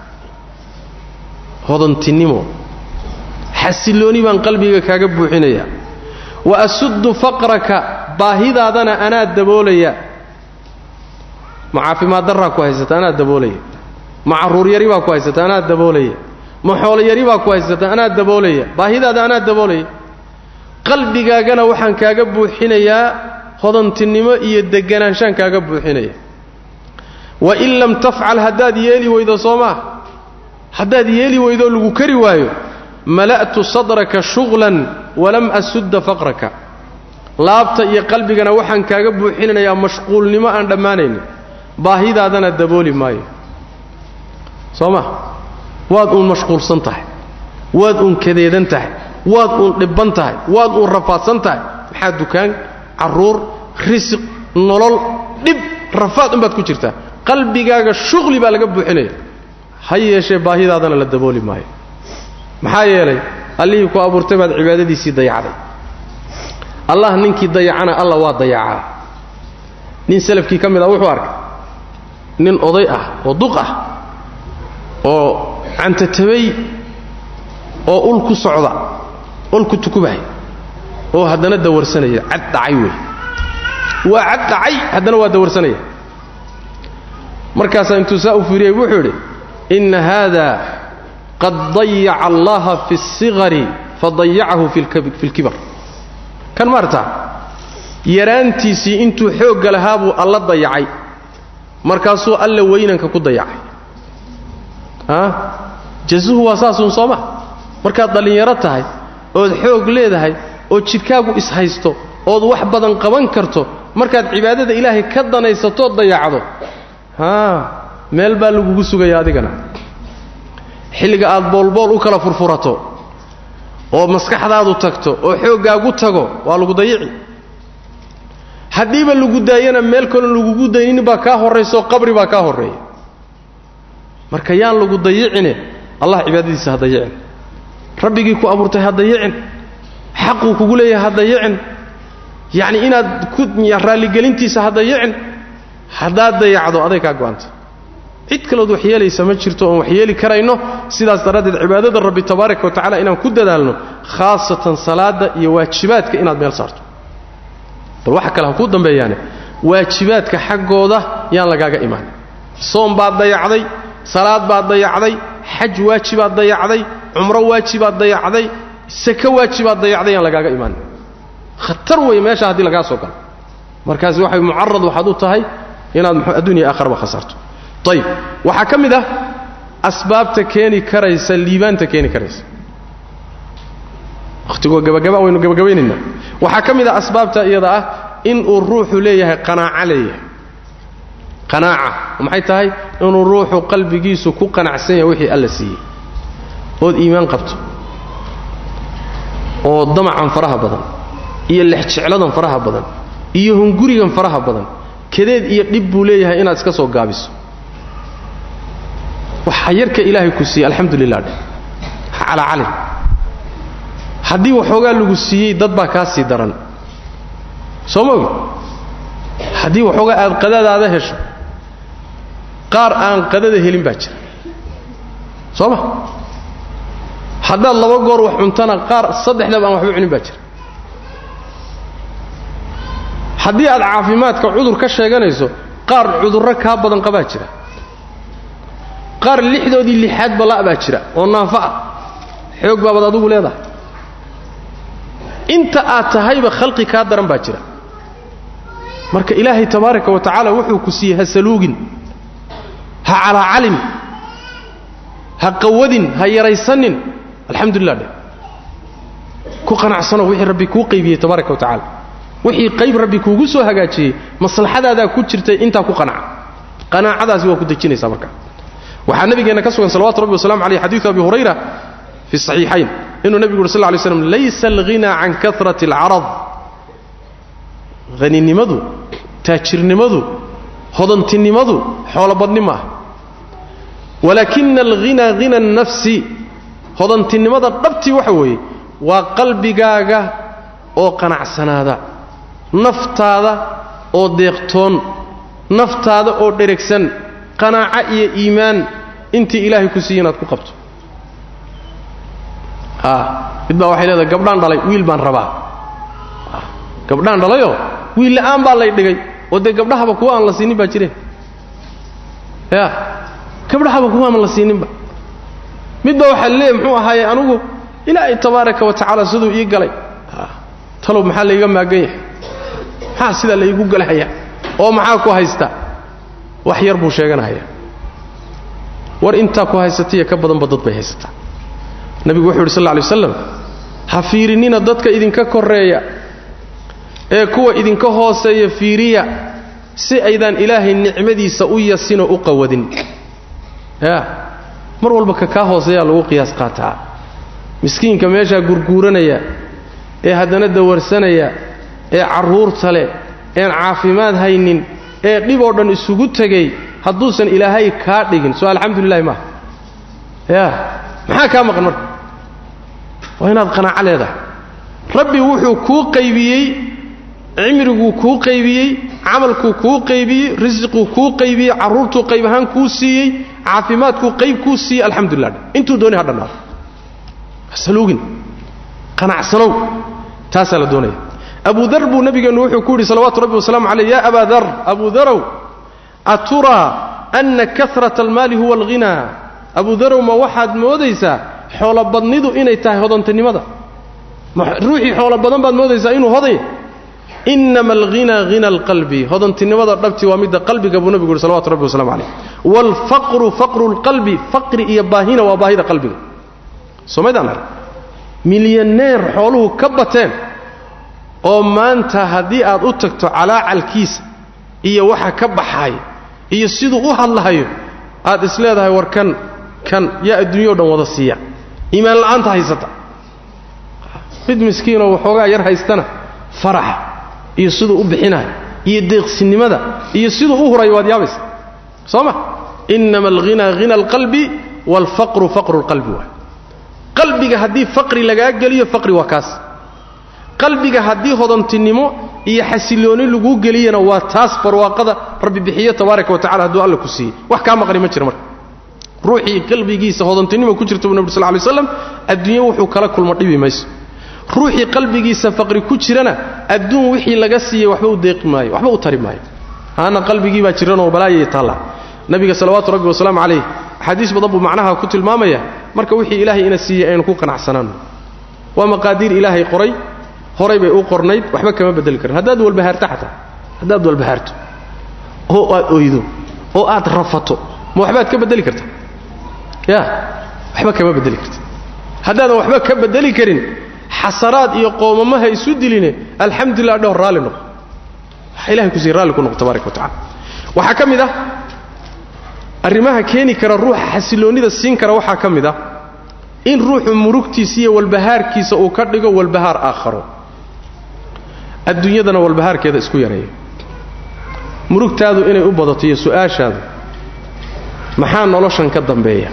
hodantinimo xasillooni baan qalbiga kaaga buuxinayaa wa asuddu faqraka baahidaadana anaa daboolaya ma caafimaad darraa ku haysata anaa daboolaya ma carruur yari baa ku haysata anaa daboolaya ma xoolo yari baa ku haysata anaa daboolaya baahidaada anaa daboolaya qalbigaagana waxaan kaaga buuxinayaa hodantinimo iyo deganaanshaan kaaga buuxinaya wa in lam tafcal haddaad yeeli weydo soo maa haddaad yeeli weydoo lagu kari waayo mala'tu sadraka shughlan walam asudda faqraka laabta iyo qalbigana waxaan kaaga buuxinanayaa mashquulnimo aan dhammaanaynin baahidaadana dabooli maayo soo ma waad uun mashquulsan tahay waad uun kadeedan tahay waad uun dhibban tahay waad uun rafaadsan tahay maxaa dukaan carruur risiq nolol dhib rafaad unbaad ku jirtaa qalbigaaga shuqli baa laga buuxinaya ha yeeshee baahidaadana la dabooli maayo maxaa yeelay allihii ku abuurtay baad cibaadadiisii dayacday allah ninkii dayacana alla waa dayacaa nin salafkii ka mid ah wuxuu arkay nin oday ah oo duq ah oo cantatabay oo ul ku socda ul ku tukubahay oo haddana dawarsanaya cad dhacay wey waa cad dhacay haddana waa dawarsanaya markaasaa intuu saa u fiiriyey wuxuu idhi inna haada qad dayaca allaha fi اsigari fadayacahu fi اlkibar kan maarta yaraantiisii intuu xoogga lahaa buu alla dayacay markaasuu alla weynanka ku dayacay a jazuhu waa saasuun sooma markaad dhallinyaro tahay ood xoog leedahay oo jidhkaagu ishaysto ood wax badan qaban karto markaad cibaadada ilaahay ka danaysatood dayacdo haa meel baa lagugu sugaya adigana xilliga aad boolbool u kala furfurato oo maskaxdaadu tagto oo xooggaagu tago waa lagu dayici haddiiba lagu daayana meel kalon lagugu daynin baa kaa horraysaoo qabri baa kaa horreeya marka yaan lagu dayicine allah cibaadadiisa ha dayicin rabbigii ku abuurtay ha dayicin xaquu kugu leeyahay ha dayicin yacni inaad ku raalligelintiisa ha dayicin haddaad dayacdo aday kaa go'anta cid kalood wax yeelaysa ma jirto oon wax yeeli karayno sidaas daraaddeed cibaadada rabbi tabaaraka wa tacala inaan ku dadaalno khaasatan salaadda iyo waajibaadka inaad meel saarto bal waxa kale ha kuu dambeeyaane waajibaadka xaggooda yaan lagaaga imaan soom baad dayacday salaad baad dayacday xaj waajibaad dayacday cumro waajibaad dayacday sako waajibaad dayacday yaan lagaaga imaan khatar weeye meesha haddii lagaa soo galo markaasi waxay mucarad waxaad u tahay inaad addunya aakharaba khasarto ayib waxaa ka mid ah asbaabta keeni karaysa liibaanta keeni karaysa wakhtigoo gabagaba waynu gabagabaynaynaa waxaa ka mid ah asbaabta iyada ah inuu ruuxu leeyahay qanaaco leeyahay qanaaca maxay tahay inuu ruuxu qalbigiisu ku qanacsan yahay wixii alla siiyey ood iimaan qabto oo damacan faraha badan iyo lexjecladan faraha badan iyo hungurigan faraha badan kadeed iyo dhib buu leeyahay inaad iska soo gaabiso waxa yarka ilaahay ku siiyey alxamdu lilah dheh ha calacalin haddii waxoogaa lagu siiyey dad baa kaa sii daran soo ma ogi haddii waxoogaa aad qadadaada hesho qaar aan qadada helin baa jira soo ma haddaad laba goor wax cuntana qaar saddexdaba aan waxba cunin baa jira haddii aad caafimaadka cudur ka sheeganayso qaar cudurro kaa badan qabaa jira qaar lixdoodii lixaadba la' baa jira oo naafo ah xoog baabaad adigu leedahay inta aad tahayba khalqi kaa daran baa jira marka ilaahay tabaaraka wa tacaala wuxuu ku siiyey ha saluugin ha calaacalin ha qawadin ha yaraysanin alxamdulilah dheh ku qanacsano wixii rabbi kuu qaybiyey tabaaraka wa tacala wixii qayb rabbi kuugu soo hagaajiyey maslaxadaadaa ku jirtay intaa ku qanaca qanaacadaasi waa ku dejinaysaa marka waxaa nabigeenna ka sugan salawatu rabbi wasalamu aleyh xadiidu abi hurayra fi saxiixayn inuu nebigu uri sal ly slam laysa alghina can karati alcarad haninimadu taajirnimadu hodantinimadu xoolobadni ma ah walaakina alghina hina annafsi hodantinimada dhabtii waxa weeye waa qalbigaaga oo qanacsanaada naftaada oo deeqtoon naftaada oo dheregsan qanaaco iyo iimaan intii ilaahay ku siiye inaad ku qabto mid baa waxay leedahay gabdhaan dhalay wiil baan rabaa gabdhaan dhalayoo wiil la'aan baa lay dhigay oo dee gabdhahaba kuwa aan la siinin baa jireen ya gabdhahaba kuwa aan la siininba mid baa waxaa leeyahy muxuu ahaaye anugu ilaahay tabaaraka wa tacaala siduu ii galay talow maxaa layga maagan yahay maxaa sidaa laygu galahaya oo maxaa ku haysta wax yar buu sheeganahaya war intaa ku haysataiyo ka badanba dad bay haysataa nabigu wuxuu yidhi sal lla alay waslam ha fiirinina dadka idinka korreeya ee kuwa idinka hooseeya fiiriya si aydaan ilaahay nicmadiisa u yasinoo u qawadin ya mar walba ka kaa hooseeyaa lagu qiyaas qaataa miskiinka meeshaa gurguuranaya ee haddana dawarsanaya ee carruurta leh een caafimaad haynin ee dhib oo dhan isugu tegay hadduusan ilaahay kaa dhigin soo alxamdulilahi maaha ya maxaa kaa maqan marka waa inaad qanaaco leedahay rabbi wuxuu kuu qaybiyey cimriguu kuu qaybiyey camalkuu kuu qaybiyey risiquu kuu qaybiyey carruurtuu qayb ahaan kuu siiyey caafimaadkuu qayb kuu siiyey alxamdulilah intuu dooni ha dhannaado hasaluugin qanacsanow taasaa la doonaya abu dar buu nabigeennu wuxuu ku yidhi salawaatu rabbi wasalaamu caleyh ya abaa dar abu darow aturaa anna karata almaali huwa alghinaa abu darow ma waxaad moodaysaa xoolobadnidu inay tahay hodantinimada ruuxii xoolo badan baad moodaysaa inuu hodanya inama alghinaa hina alqalbi hodantinimada dhabti waa midda qalbiga buu nabigu yidhi salawatu rabbi wasalamu caleyh waalfaqru faqru lqalbi faqri iyo baahina waa baahida qalbiga soomaydaan arag milyaneer xooluhu ka bateen oo maanta haddii aad u tagto calaacalkiisa iyo waxa ka baxaaya iyo siduu u hadlahayo aad is leedahay war kan kan yaa adduunyao dhan wada siiya iimaan la'aanta haysata mid miskiinoo waxoogaa yar haystana faraxa iyo siduu u bixinayo iyo deeqsinimada iyo siduu u hurayo waad yaabaysa soo ma inama alghinaa hina alqalbi waalfaqru faqru lqalbi waay qalbiga haddii faqri lagaa geliyo faqri waa kaas qalbiga haddii hodantinimo iyo xasilooni laguu geliyana waa taas barwaaqada rabbi bixiyo tabaaraka wa tacala hadduu alla ku siiyey wax kaa maqni ma jira marka ruuxii qalbigiisa hodantinimo ku jirta buu nabig sal lay slam adduunye wuxuu kala kulmo dhibi mayso ruuxii qalbigiisa faqri ku jirana adduun wixii laga siiyey waxba u deeqi maayo waxba u tari maayo haana qalbigii baa jiranoo balaayay taalla nabiga salawaatu rabbi wasalaamu calayh axaadiis badan buu macnaha ku tilmaamaya marka wixii ilaahay ina siiyey aynu ku qanacsanaano waa maqaadiir ilaahay qoray horay bay u qornayd waxba kama bedeli karin haddaad walbahaarto xataa haddaad walbahaarto oo aad oydo oo aad rafato ma waxbaad ka bedeli karta ya waxba kama bedeli karta haddaadan waxba ka bedeli karin xasaraad iyo qoomamaha isu diline alxamdulilah dhowr raalli noqo waxa ilahay ku siiy raalli ku noqo tabaaraka wa tacala waxaa ka mid ah arrimaha keeni kara ruuxa xasiloonnida siin kara waxaa ka mid ah in ruuxu murugtiisa iyo walbahaarkiisa uu ka dhigo walbahaar aakharo adduunyadana walbahaarkeeda isku yareeyo murugtaadu inay u badato iyo su'aashaadu maxaa noloshan ka dambeeya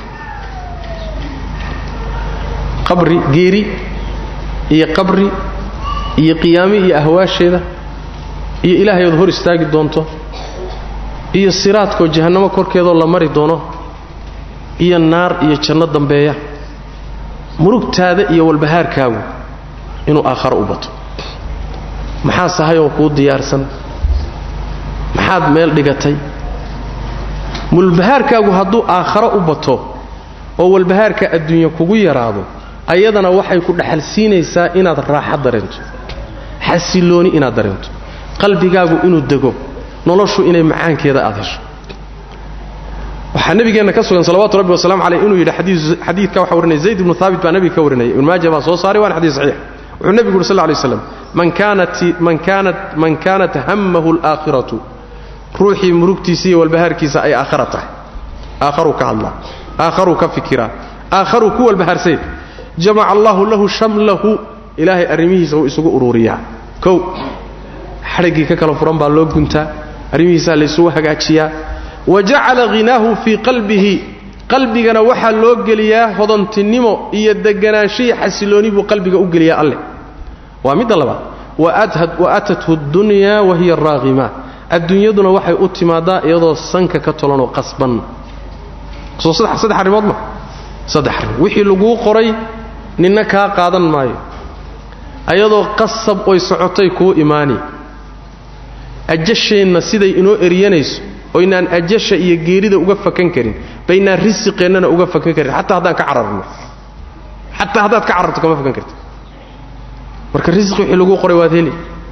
qabri geeri iyo qabri iyo qiyaami iyo ahwaasheeda iyo ilaahay ood hor istaagi doonto iyo siraadkoo jahannamo korkeedoo la mari doono iyo naar iyo janno dambeeya murugtaada iyo walbahaarkaagu inuu aakharo u bato maxaa sahay oo kuu diyaarsan maxaad meel dhigatay walbahaarkaagu hadduu aakharo u bato oo walbahaarka adduunya kugu yaraado ayadana waxay ku dhaxal siinaysaa inaad raaxo dareento xasilooni inaad dareento qalbigaagu inuu dego noloshu inay macaankeeda aad hesho waxaa nabigeenna ka sugan salawatu rabbi wasalamu caleyh inuu yidhi xadiidka waxa warinaya zayd ibnu haabit baa nabiga ka warinaya ibnu maaja baa soo saaray waana xadiis saxiix wuxuu nebigu yuri sal lla lay slam man kaanat man kaanat man kaanat hammahu alaakhiratu ruuxii murugtiisa iyo walbahaarkiisa ay aakhara tahay aakharuu ka hadlaa aakharuu ka fikiraa aakharuu ku walbahaarsay jamaca allahu lahu shamlahu ilaahay arrimihiisa uu isugu ururiyaa kow xadhiggii ka kala furan baa loo guntaa arrimihiisaa laysugu hagaajiyaa wa jacala ghinaahu fii qalbihi qalbigana waxaa loo geliyaa hodantinimo iyo deganaanshiya xasilooni buu qalbiga u geliyaa alleh waa midda labaad wa atathu ddunyaa wa hiya raaqima adduunyaduna waxay u timaadaa iyadoo sanka ka tolanoo qasban soo saddex arrimood ma saddex arrimood wixii laguu qoray ninna kaa qaadan maayo ayadoo qasab oy socotay kuu imaani ajasheenna siday inoo eryanayso oynaan ajasha iyo geerida uga fakan karin baynaan risiqeennana uga fakan karin xataa haddaan ka cararno xataa haddaad ka cararto kama fakan karti marka risiq wixii laguu qoray waad heli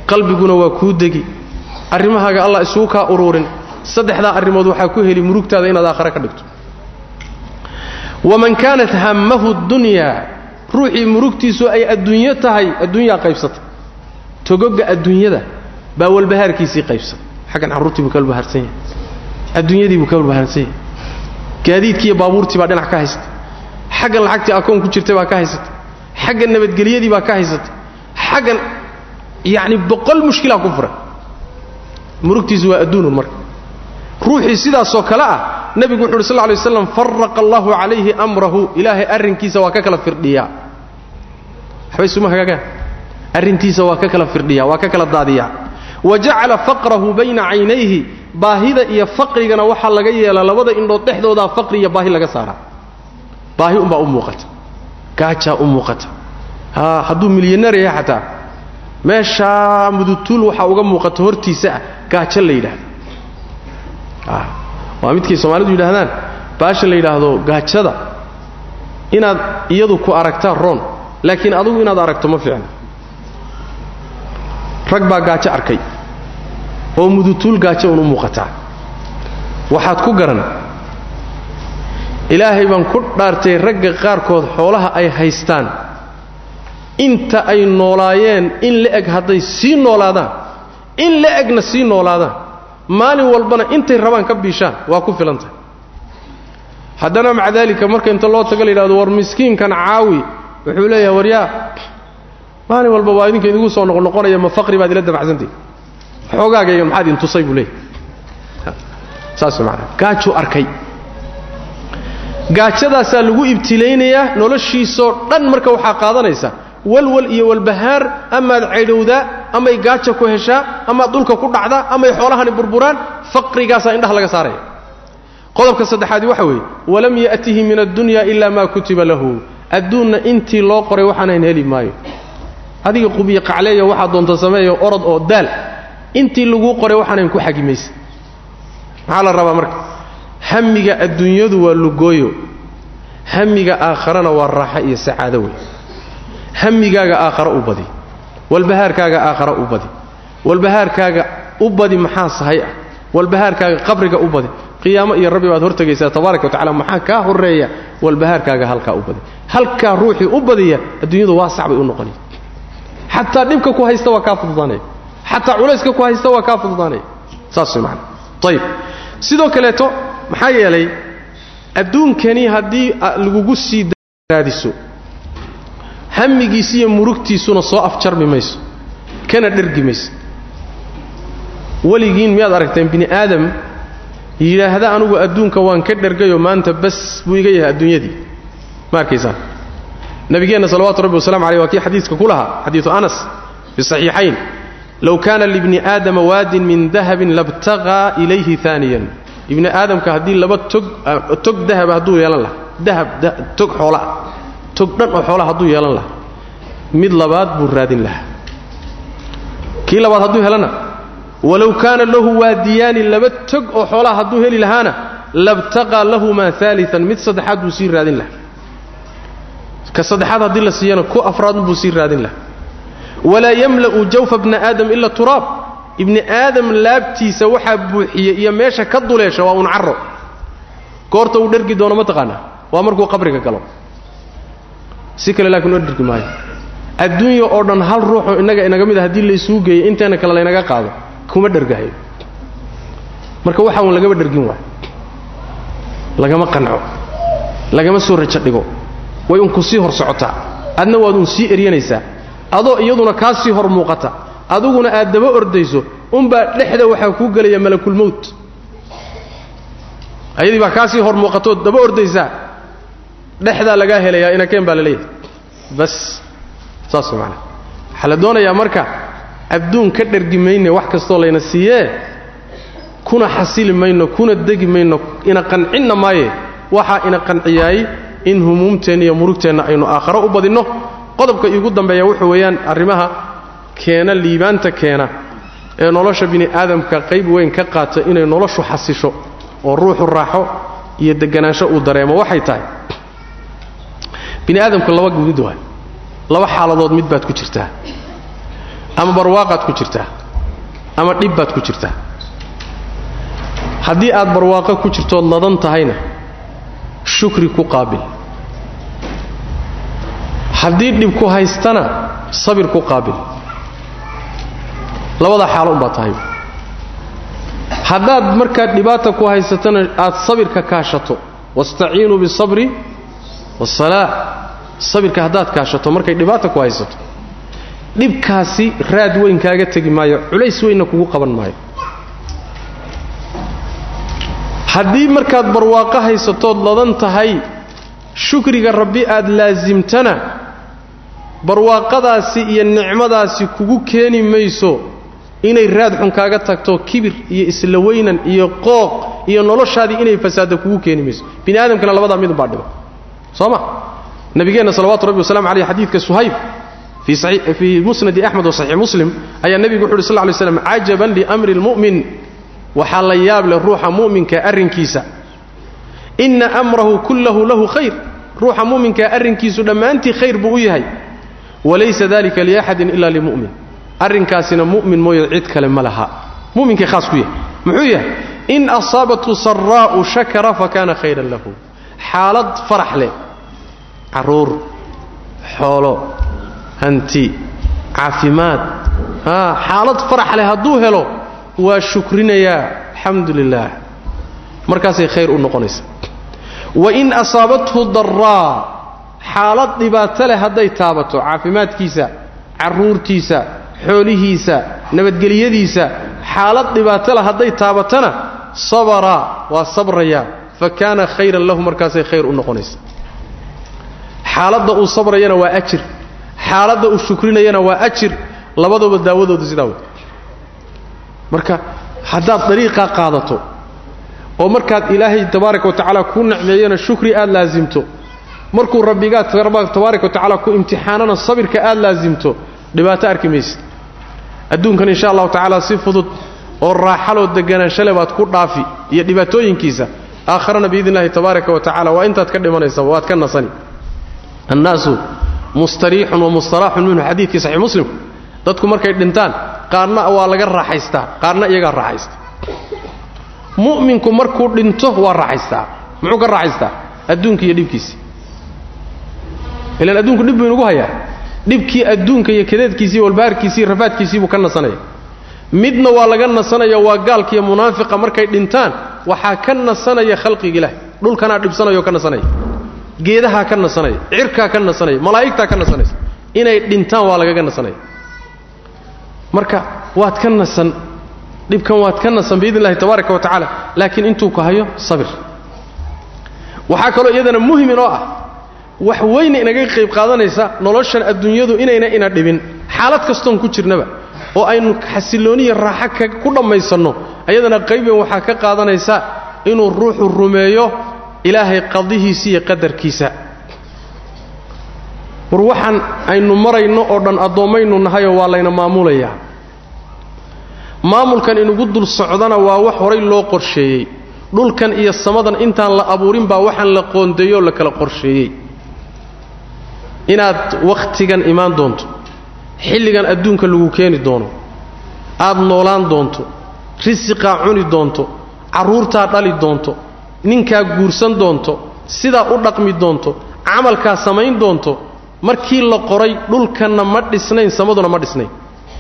qalbiguna waa kuu degi arrimahaaga allah isugu kaa uruurin saddexdaa arrimood waxaa ku heli murugtaada inaad aakhare ka dhigto waman kaanat hammahu dunyaa ruuxii murugtiisu ay adduunyo tahay adduunyaa qaybsatay togoga adduunyada baa walbahaarkiisii qaybsan xaggan carruurtii buu ka walbahaarsan yahay adduunyadii buu ka walbahaarsan yahay gaadiidkii iyo baabuurtii baa dhinac ka haysata xaggan lacagtii akoon ku jirtay baa ka haysata xaggan nabadgelyadii baa ka haysata xaggan yacni boqol mushkilaa ku furan murugtiisu waa adduunun marka ruuxii sidaasoo kale ah nebigu wuxu uhi sl ly waslam faraqa allahu calayhi amrahu ilaahay arrinkiisa waa ka kala firdhiyaa waxba isuma hagaagaan arrintiisa waa ka kala firdhiyaa waa ka kala daadiyaa wa jacala faqrahu bayna caynayhi baahida iyo faqrigana waxaa laga yeelaa labada indhood dhexdoodaa faqri iyo baahi laga saaraa baahi umbaa u muuqata gaajaa u muuqata haa hadduu milyaneer yahay xataa meeshaa mudutuul waxaa uga muuqata hortiisa ah gaajo la yidhaahdo waa midkay soomaalidu yidhaahdaan baasha la yidhaahdo gaajada inaad iyadu ku aragtaa roon laakiin adugu inaad aragto ma fiicna rag baa gaajo arkay oo mudutuul gaajo un u muuqataa waxaad ku garan ilaahay baan ku dhaartay ragga qaarkood xoolaha ay haystaan inta ay noolaayeen in la-eg hadday sii noolaadaan in la-egna sii noolaadaan maalin walbana intay rabaan ka biishaan waa ku filantahay haddana maca daalika marka inta loo tago la yidhahdo war miskiinkan caawi wuxuu leeyahay waryaa maalin walba waa idinka idigu soo noqnoqonaya ma faqri baad ila dabacsantahi xoogaagayga maxaad intusay buu leeyahy saas maanaa gaajuu arkay gaajadaasaa lagu ibtilaynayaa noloshiisoo dhan marka waxaa qaadanaysa walwal iyo walbahaar amaad caydhowdaa amay gaaja ku heshaa amaad dhulka ku dhacdaa amay xoolahani burburaan faqrigaasaa indhaha laga saaraya qodobka saddexaadi waxa weeye walam ya'tihi min addunya ila maa kutiba lahu adduunna intii loo qoray waxaanayn heli maayo adiga qubiyo qacleeya waxaa doonta sameeya orod oo daal intii laguu qoray waxaanayn ku xagimaysa maxaa la rabaa marka hamiga adduunyadu waa lugooyo hamiga aakharana waa raaxo iyo sacaado wey hamigaaga aakhara u badi walbahaarkaaga aakhara u badi walbahaarkaaga u badi maxaa sahay ah walbahaarkaaga qabriga u badi qiyaamo iyo rabbi baad hortegaysaa tabaaraka wa tacala maxaa kaa horreeya walbahaarkaaga halkaa u badi halkaa ruuxii u badiya adduunyadu waasac bay u noqonaya xataa dhibka ku haysta waa kaa fududaanaya xataa culayska ku haysta waa kaa fududaanaya saas way macana ayib sidoo kaleeto maxaa yeelay adduunkani haddii lagugu sii raadiso hamigiisi iyo murugtiisuna soo afjarmi mayso kana dhergi mayso weligiin miyaad aragteen bini aadam yidhaahda anugu adduunka waan ka dhergayo maanta bas buu iga yahay adduunyadii ma arkaysaan nabigeenna salawatu rabbi wasalamu aleyh waa kii xadiiska ku lahaa xadiidu anas fi saxiixayn low kaana libni aadama waadin min dahabin labtaqaa ilayhi aaniyan ibni aadamka haddii laba tog tog dahaba hadduu yeelan lahaa dahab tog xoolaa tog dhan oo xoolaa hadduu yeelan lahaa mid labaad buu raadin lahaa kii labaad hadduu helana walow kaana lahu waadiyaani laba tog oo xoolaha hadduu heli lahaana labtaqaa lahumaa aalian mid saddexaad buu sii raadin lahaa ka saddexaad haddii la siiyana ku afraadbuu sii raadin lahaa walaa yamla'u jawfa bna aadam ila turaab ibni aadam laabtiisa waxaa buuxiya iyo meesha ka duleesha waa un caro goorta uu dhergi doono ma taqaanaa waa markuu qabriga galo si kale laakiin oo dhergi maayo adduunya oo dhan hal ruuxoo innaga inaga mid a haddii laysuu geeyo inteena kale laynaga qaado kuma dhergahayo marka waxaa un lagama dhergin waay lagama qanco lagama soo rajo dhigo way un ku sii hor socotaa adna waad un sii eryanaysaa adoo iyaduna kaa sii hor muuqata aduguna aad daba ordayso unbaa dhexda waxaa kuu gelaya malakulmowt ayadii baa kaa sii hor muuqatood daba ordaysaa dhexdaa lagaa helayaa inakeen baa la leeyahay bas saas way macnaa waxaa la doonayaa marka adduun ka dhergi mayne wax kastoo layna siiyee kuna xasili mayno kuna degi mayno ina qancinna maaye waxaa ina qanciyaay in humuumteenna iyo murugteenna aynu aakharo u badinno qodobka iigu dambeeya wuxuu weeyaan arrimaha keena liibaanta keena ee nolosha bini aadamka qayb weyn ka qaata inay noloshu xasisho oo ruuxu raaxo iyo deganaansho uu dareemo waxay tahay bini aadamku laba mid waay laba xaaladood mid baad ku jirtaa ama barwaaqaad ku jirtaa ama dhib baad ku jirtaa haddii aad barwaaqo ku jirtood ladan tahayna shukri ku qaabil haddii dhib ku haystana sabir ku qaabil labadaa xaalo unbaa tahay haddaad markaad dhibaata ku haysatana aad sabirka kaashato wastaciinuu bisabri wasalaa sabirka haddaad kaashato markay dhibaata ku haysato dhibkaasi raad weyn kaaga tegi maayo culays weynna kugu qaban maayo haddii markaad barwaaqo haysatood ladan tahay shukriga rabbi aad laasimtana barwaaqadaasi iyo nicmadaasi kugu keeni mayso inay raad xun kaaga tagto kibir iyo isla weynan iyo qooq iyo noloshaadii inay fasaadda kugu keeni mayso bini aadamkana labadaa midunbaa dhiba soo ma nabigeenna salawatu rabbi wasalamu aleyh xadiidka suhayb fii musnadi axmed wa saxiix muslim ayaa nebigu wuxu uhi sl lay slam cajaban liamri lmu'min waxaa la yaab leh ruuxa mu'minka arrinkiisa inna amrahu kullahu lahu khayr ruuxa mu'minkaa arrinkiisu dhammaantii khayr buu u yahay walaysa dalika liaxadin ila limu'min arrinkaasina mu'min mooye cid kale ma laha mu'minkay khaas ku yahay muxuu yahay in asaabathu saraa'u shakara fakana khayran lahu xaalad farax leh carruur xoolo hanti caafimaad xaalad farax leh hadduu helo waa shukrinayaa alxamdu lilaah markaasay khayr u noqonaysa wain asaabathu daraa xaalad dhibaato leh hadday taabato caafimaadkiisa carruurtiisa xoolihiisa nabadgelyadiisa xaalad dhibaato leh hadday taabatana sabara waa sabraya fa kaana khayran lahu markaasay khayr u noqonaysa xaaladda uu sabrayana waa ajir xaaladda uu shukrinayana waa ajir labadooba daawadoodu sidaa wey marka haddaad dariiqaa qaadato oo markaad ilaahay tabaaraka wa tacaala kuu nicmeeyana shukri aad laasimto markuu rabbigaa tabaaraka wa tacaala ku imtixaanana sabirka aad laasimto dhibaato arki maysid adduunkan insha allahu tacaala si fudud oo raaxaloo deganaanshaleh baad ku dhaafi iyo dhibaatooyinkiisa aakharana biidn illahi tabaaraka wa tacala waa intaad ka dhimanaysa waad ka nasani annaasu mustariixun wa mustaraaxun minhu xadiidkii saxiix muslim dadku markay dhintaan qaarna waa laga raaxaystaa qaarna iyagaa raaxaysta mu'minku markuu dhinto waa raaxaystaa muxuu ka raaxaystaa adduunka iyo dhibkiisii ilaan adduunku dhib buu inugu hayaa dhibkii adduunka iyo kadeedkiisii walbaharkiisii rafaadkiisii buu ka nasanaya midna waa laga nasanaya waa gaalkiiyo munaafiqa markay dhintaan waxaa ka nasanaya khalqiga ilaah dhulkanaa dhibsanayoo ka nasanaya geedahaa ka nasanaya cirkaa ka nasanaya malaa'igtaa ka nasanaysa inay dhintaan waa lagaga nasanaya marka waad ka nasan dhibkan waad ka nasan biidn illahi tabaaraka wa tacaala laakiin intuu ku hayo sabir waxaa kaloo iyadana muhim inoo ah wax weyna inaga qayb qaadanaysa noloshan adduunyadu inayna ina dhibin xaalad kastoon ku jirnaba oo aynu xasillooniya raaxo ku dhammaysanno ayadana qayben waxaa ka qaadanaysa inuu ruuxu rumeeyo ilaahay qadihiisa iyo qadarkiisa war waxaan aynu marayno oo dhan addoommaynu nahayoo waa layna maamulayaa maamulkan inugu dul socdana waa wax horay loo qorsheeyey dhulkan iyo samadan intaan la abuurin baa waxaan la qoondeeyoo la kala qorsheeyey inaad wakhtigan imaan doonto xilligan adduunka lagu keeni doono aad noolaan doonto risiqaa cuni doonto carruurtaa dhali doonto ninkaa guursan doonto sidaa u dhaqmi doonto camalkaa samayn doonto markii la qoray dhulkanna ma dhisnayn samaduna ma dhisnayn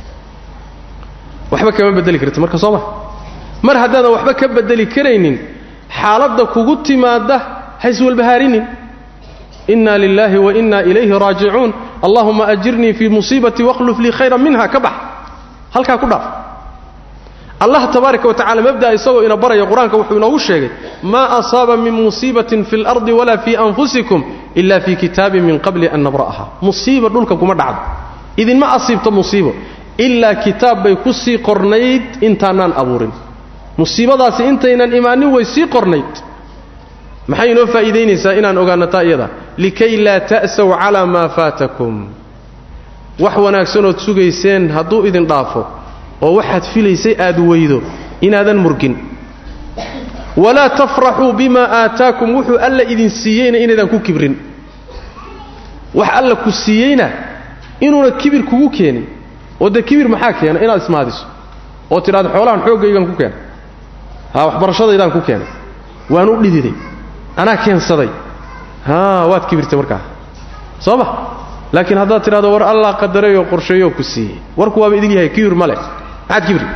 waxba kama bedeli karti marka soo ma mar haddaadan waxba ka bedeli karaynin xaaladda kugu timaadda ha iswalbahaarinin inna lilaahi wa inna ilayhi raajicuun allahuma ajirnii fii musiibatii wakhluf lii khayran minha ka bax halkaa ku dhaaf allah tabaaraka wa tacala mabda'a isagoo ina baraya qur-aanka wuxuu inoogu sheegay maa asaaba min musiibatin fi اlardi walaa fii anfusikum ila fii kitaabin min qabli an nabra'aha musiiba dhulka kuma dhacdo idinma asiibto musiibo ilaa kitaab bay ku sii qornayd intaanaan abuurin musiibadaasi intaynan imaanin way sii qornayd maxay inoo faa'iidaynaysaa inaan ogaano taa iyada likay laa ta'saw calaa maa faatakum wax wanaagsanood sugayseen hadduu idin dhaafo oo waxaad filaysay aad weydo inaadan murgin walaa tafraxuu bimaa aataakum wuxuu alla idin siiyeyna inaydan ku kibrin wax alla ku siiyeyna inuuna kibir kugu keenin oo dee kibir maxaa keena inaad ismaadiso oo tidhahdo xoolahan xooggaygan ku keenay ha waxbarashadaydaan ku keenay waan u dhididay anaa keensaday ha waad kibirtay markaa soo ma laakiin haddaad tidhahdo war allah qadarayoo qorsheeyoo ku siiyey warku waaba idin yahay kibir ma leh maxaad kibri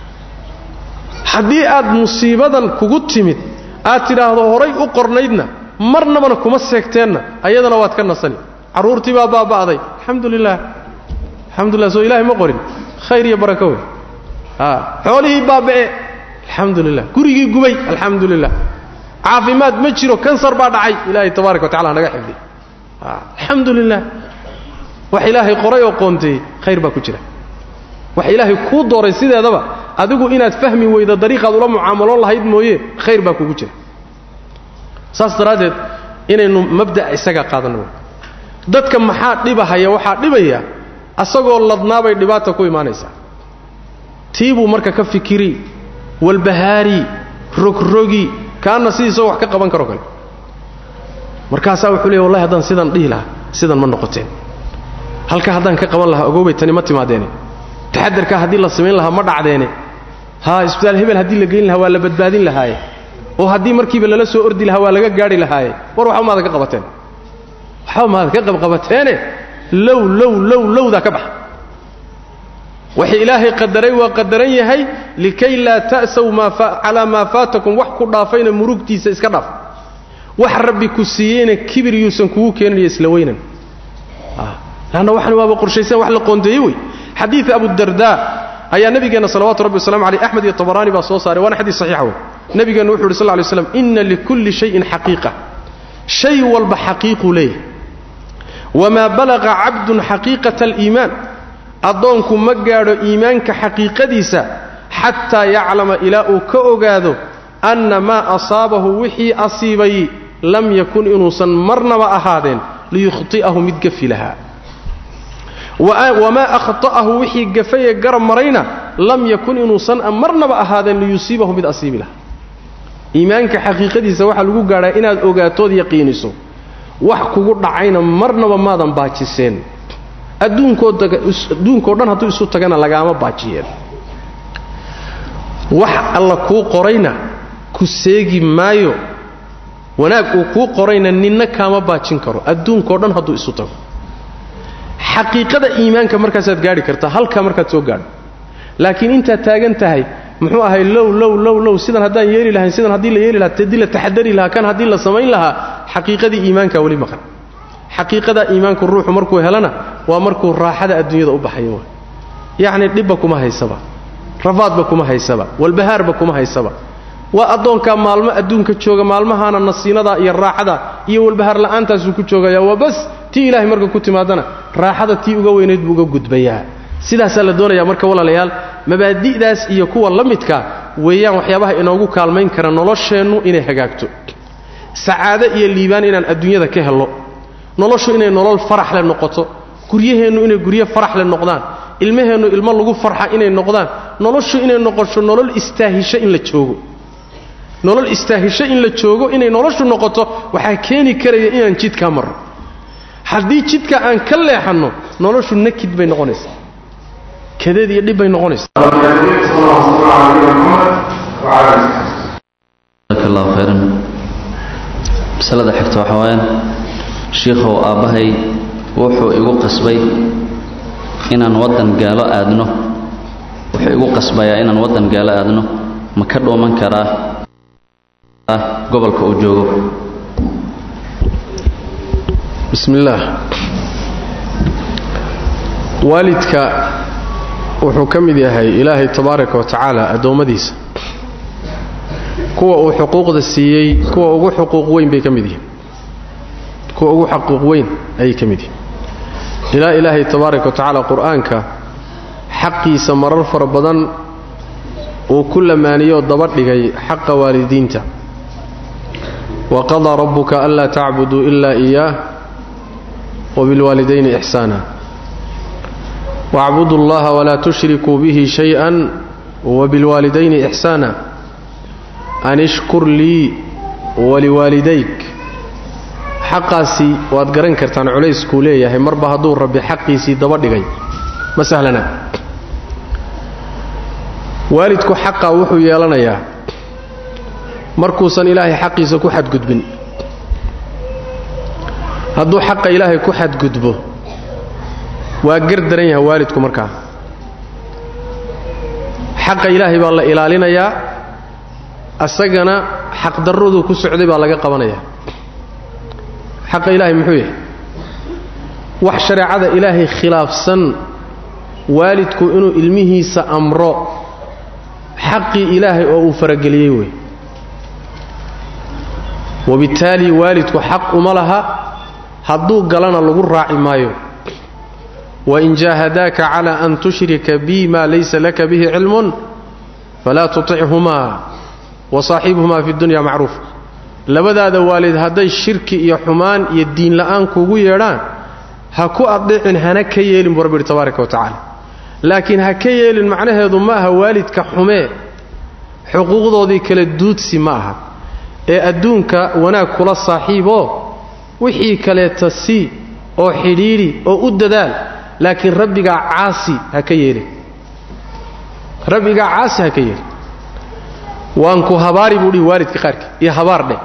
haddii aad musiibadan kugu timid aad tidhaahdo horay u qornaydna marnabana kuma seegteenna ayadana waad ka nasani carruurtii baa baaba'day alxamdu lilah alxamdulilah soo ilahay ma qorin khayr iyo barako wey a xoolihii baaba'e alxamdu lilah gurigii gubay alxamdu lilah caafimaad ma jiro kansar baa dhacay ilaahay tabaaraka wa tacala naga xifdiy alxamdu lilah wax ilaahay qoray oo qoonteeyey khayr baa ku jira wax ilaahay kuu dooray sideedaba adigu inaad fahmi weydo dariiqaad ula mucaamaloon lahayd mooye khayr baa kugu jira saas daraaddeed inaynu mabda'a isagaa qaadanno dadka maxaa dhibahaya waxaa dhibaya asagoo ladnaabay dhibaata ku imaanaysaa tii buu marka ka fikiri walbahaari rogrogi kaanna sidiisagoo wax ka qaban karo kale markaasaa wuxuu leey wallahi haddaan sidaan dhihi lahaa sidan ma noqoteen halka haddaan ka qaban lahaa ogoobay tani ma timaadeene taxadarkaa haddii la samayn lahaa ma dhacdeene haa isbitaal hebel haddii la geyn lahaa waa la badbaadin lahaaye oo haddii markiiba lala soo ordi lahaa waa laga gaadhi lahaaye war waxba maadan ka qabateen waxba maadan ka qabqabateene low low low lowdaa ka baxa waxay ilaahay qadaray waa qadaran yahay likay laa ta'saw calaa maa faatakum wax ku dhaafayna murugtiisa iska dhaaf wax rabbi ku siiyeyna kibir yuusan kugu keeninayo isla weynan lanna waxan waaba qorshaysan wax la qoondeeye wey xadiid abudarda ayaa nabigeenna salawatu rabbi waslamu aleyh axmed iyo tabaraani baa soo saaray waana xadiis saxiixa wey nabigeennu wuxu uhi sal ly slam inna likulli shayin xaqiiqa shay walba xaqiiquu leeyahy wamaa balaqa cabdun xaqiiqata aliimaan addoonku ma gaadho iimaanka xaqiiqadiisa xataa yaclama ilaa uu ka ogaado anna maa asaabahu wixii asiibay lam yakun inuusan marnaba ahaadeen liyukhti'ahu mid gafi lahaa wamaa akhta'ahu wixii gafaye garab marayna lam yakun inuusan marnaba ahaadeen liyusiibahu mid asiibi lahaa iimaanka xaqiiqadiisa waxaa lagu gaadhaa inaad ogaatood yaqiiniso wax kugu dhacayna marnaba maadan baajiseen adduunkoo dhan hadduu isu tagana lagaama baajiyeen wax alla kuu qorayna ku seegi maayo wanaag uu kuu qorayna ninna kaama baajin karo adduunkao dhan hadduu isu tago xaqiiqada iimaanka markaasaad gaadhi kartaa halkaa markaad soo gaadho laakiin intaad taagan tahay muxuu ahay low low low low sidan haddaan yeeli lahayn sidan haddii la yeeli lahaa haddii la taxadari lahaa kan haddii la samayn lahaa xaqiiqadii iimaankaa weli maqan xaqiiqada iimaanku ruuxu markuu helana waa markuu raaxada adduunyada u baxayo yacni dhibba kuma haysaba rafaadba kuma haysaba walbahaarba kuma haysaba waa addoonkaa maalmo adduunka jooga maalmahaana nasiinadaa iyo raaxada iyo walbahaar la'aantaasuu ku joogaya waa bas tii ilaahay marka ku timaadana raaxada tii uga weynayd buu uga gudbayaa sidaasaa la doonayaa marka walaalayaal mabaadi'daas iyo kuwa la midka weeyaan waxyaabaha inoogu kaalmayn kara nolosheennu inay hagaagto sacaado iyo liibaan inaan adduunyada ka helno noloshu inay nolol faraxle noqoto guryaheennu inay guryo faraxle noqdaan ilmaheennu ilmo lagu farxa inay noqdaan noloshu inay noqosho nolol istaahisho in la joogo nolol istaahisho in la joogo inay noloshu noqoto waxaa keeni karaya inaan jidkaa marro haddii jidka aan ka leexanno noloshu nakid bay noqonaysaa kadeed iyo dhib bay noqonaysaa jazaaka allahu khayran masalada xigta waxaa waayaan shiikhow aabbahay wuxuu igu qasbay inaan waddan gaalo aadno wuxuu igu qasbayaa inaan waddan gaalo aadno ma ka dhuuman karaa gobolka uu joogo bismi illaah waalidka wuxuu ka mid yahay ilaahay tabaaraka wa tacaala addoommadiisa kuwa uu xuquuqda siiyey kuwa ugu xuquuq weyn bay ka mid yihiin kuwa ugu xaquuq weyn ayay ka mid yihiin ilaa ilaahay tabaaraka wa tacaala qur-aanka xaqiisa marar fara badan uu ku lamaaniyoo daba dhigay xaqa waalidiinta wa qadaa rabbuka anlaa tacbuduu ilaa iyaah wabilwaalidayni ixsaana wacbudu allaha walaa tushrikuu bihi shay-an wabilwaalidayni ixsaana an ishkur lii waliwaalidayk xaqaasi waad garan kartaan culayskuu leeyahay marba hadduu rabbi xaqiisii daba dhigay ma sahlana waalidku xaqaa wuxuu yeelanayaa markuusan ilaahay xaqiisa ku xadgudbin hadduu xaqa ilaahay ku xadgudbo waa gar daran yahay waalidku markaa xaqa ilaahay baa la ilaalinayaa asagana xaqdarraduu ku socday baa laga qabanayaa xaqa ilaahay muxuu yahay wax shareecada ilaahay khilaafsan waalidku inuu ilmihiisa amro xaqii ilaahay oo uu farageliyey wey wabittaali waalidku xaq uma laha hadduu galana lagu raaci maayo wain jaahadaaka cala an tushrika bi ma laysa laka bihi cilmun falaa tutichumaa wasaaxibhumaa fi dunya macruuf labadaada waalid hadday shirki iyo xumaan iyo diin la'aan kuugu yeedhaan ha ku adhicin hana ka yeelin buu rabbi yidhi tabaaraka wa tacaala laakiin ha ka yeelin macnaheedu ma aha waalidka xumee xuquuqdoodii kala duudsi ma aha ee adduunka wanaag kula saaxiiboo wixii kaleeta sii oo xidhiidhi oo u dadaal laakiin rabbigaa caasi ha ka yeelin rabbigaa caasi ha ka yeelin waan ku habaari buu dhihi waalidka qaarkii iyo habaar dheh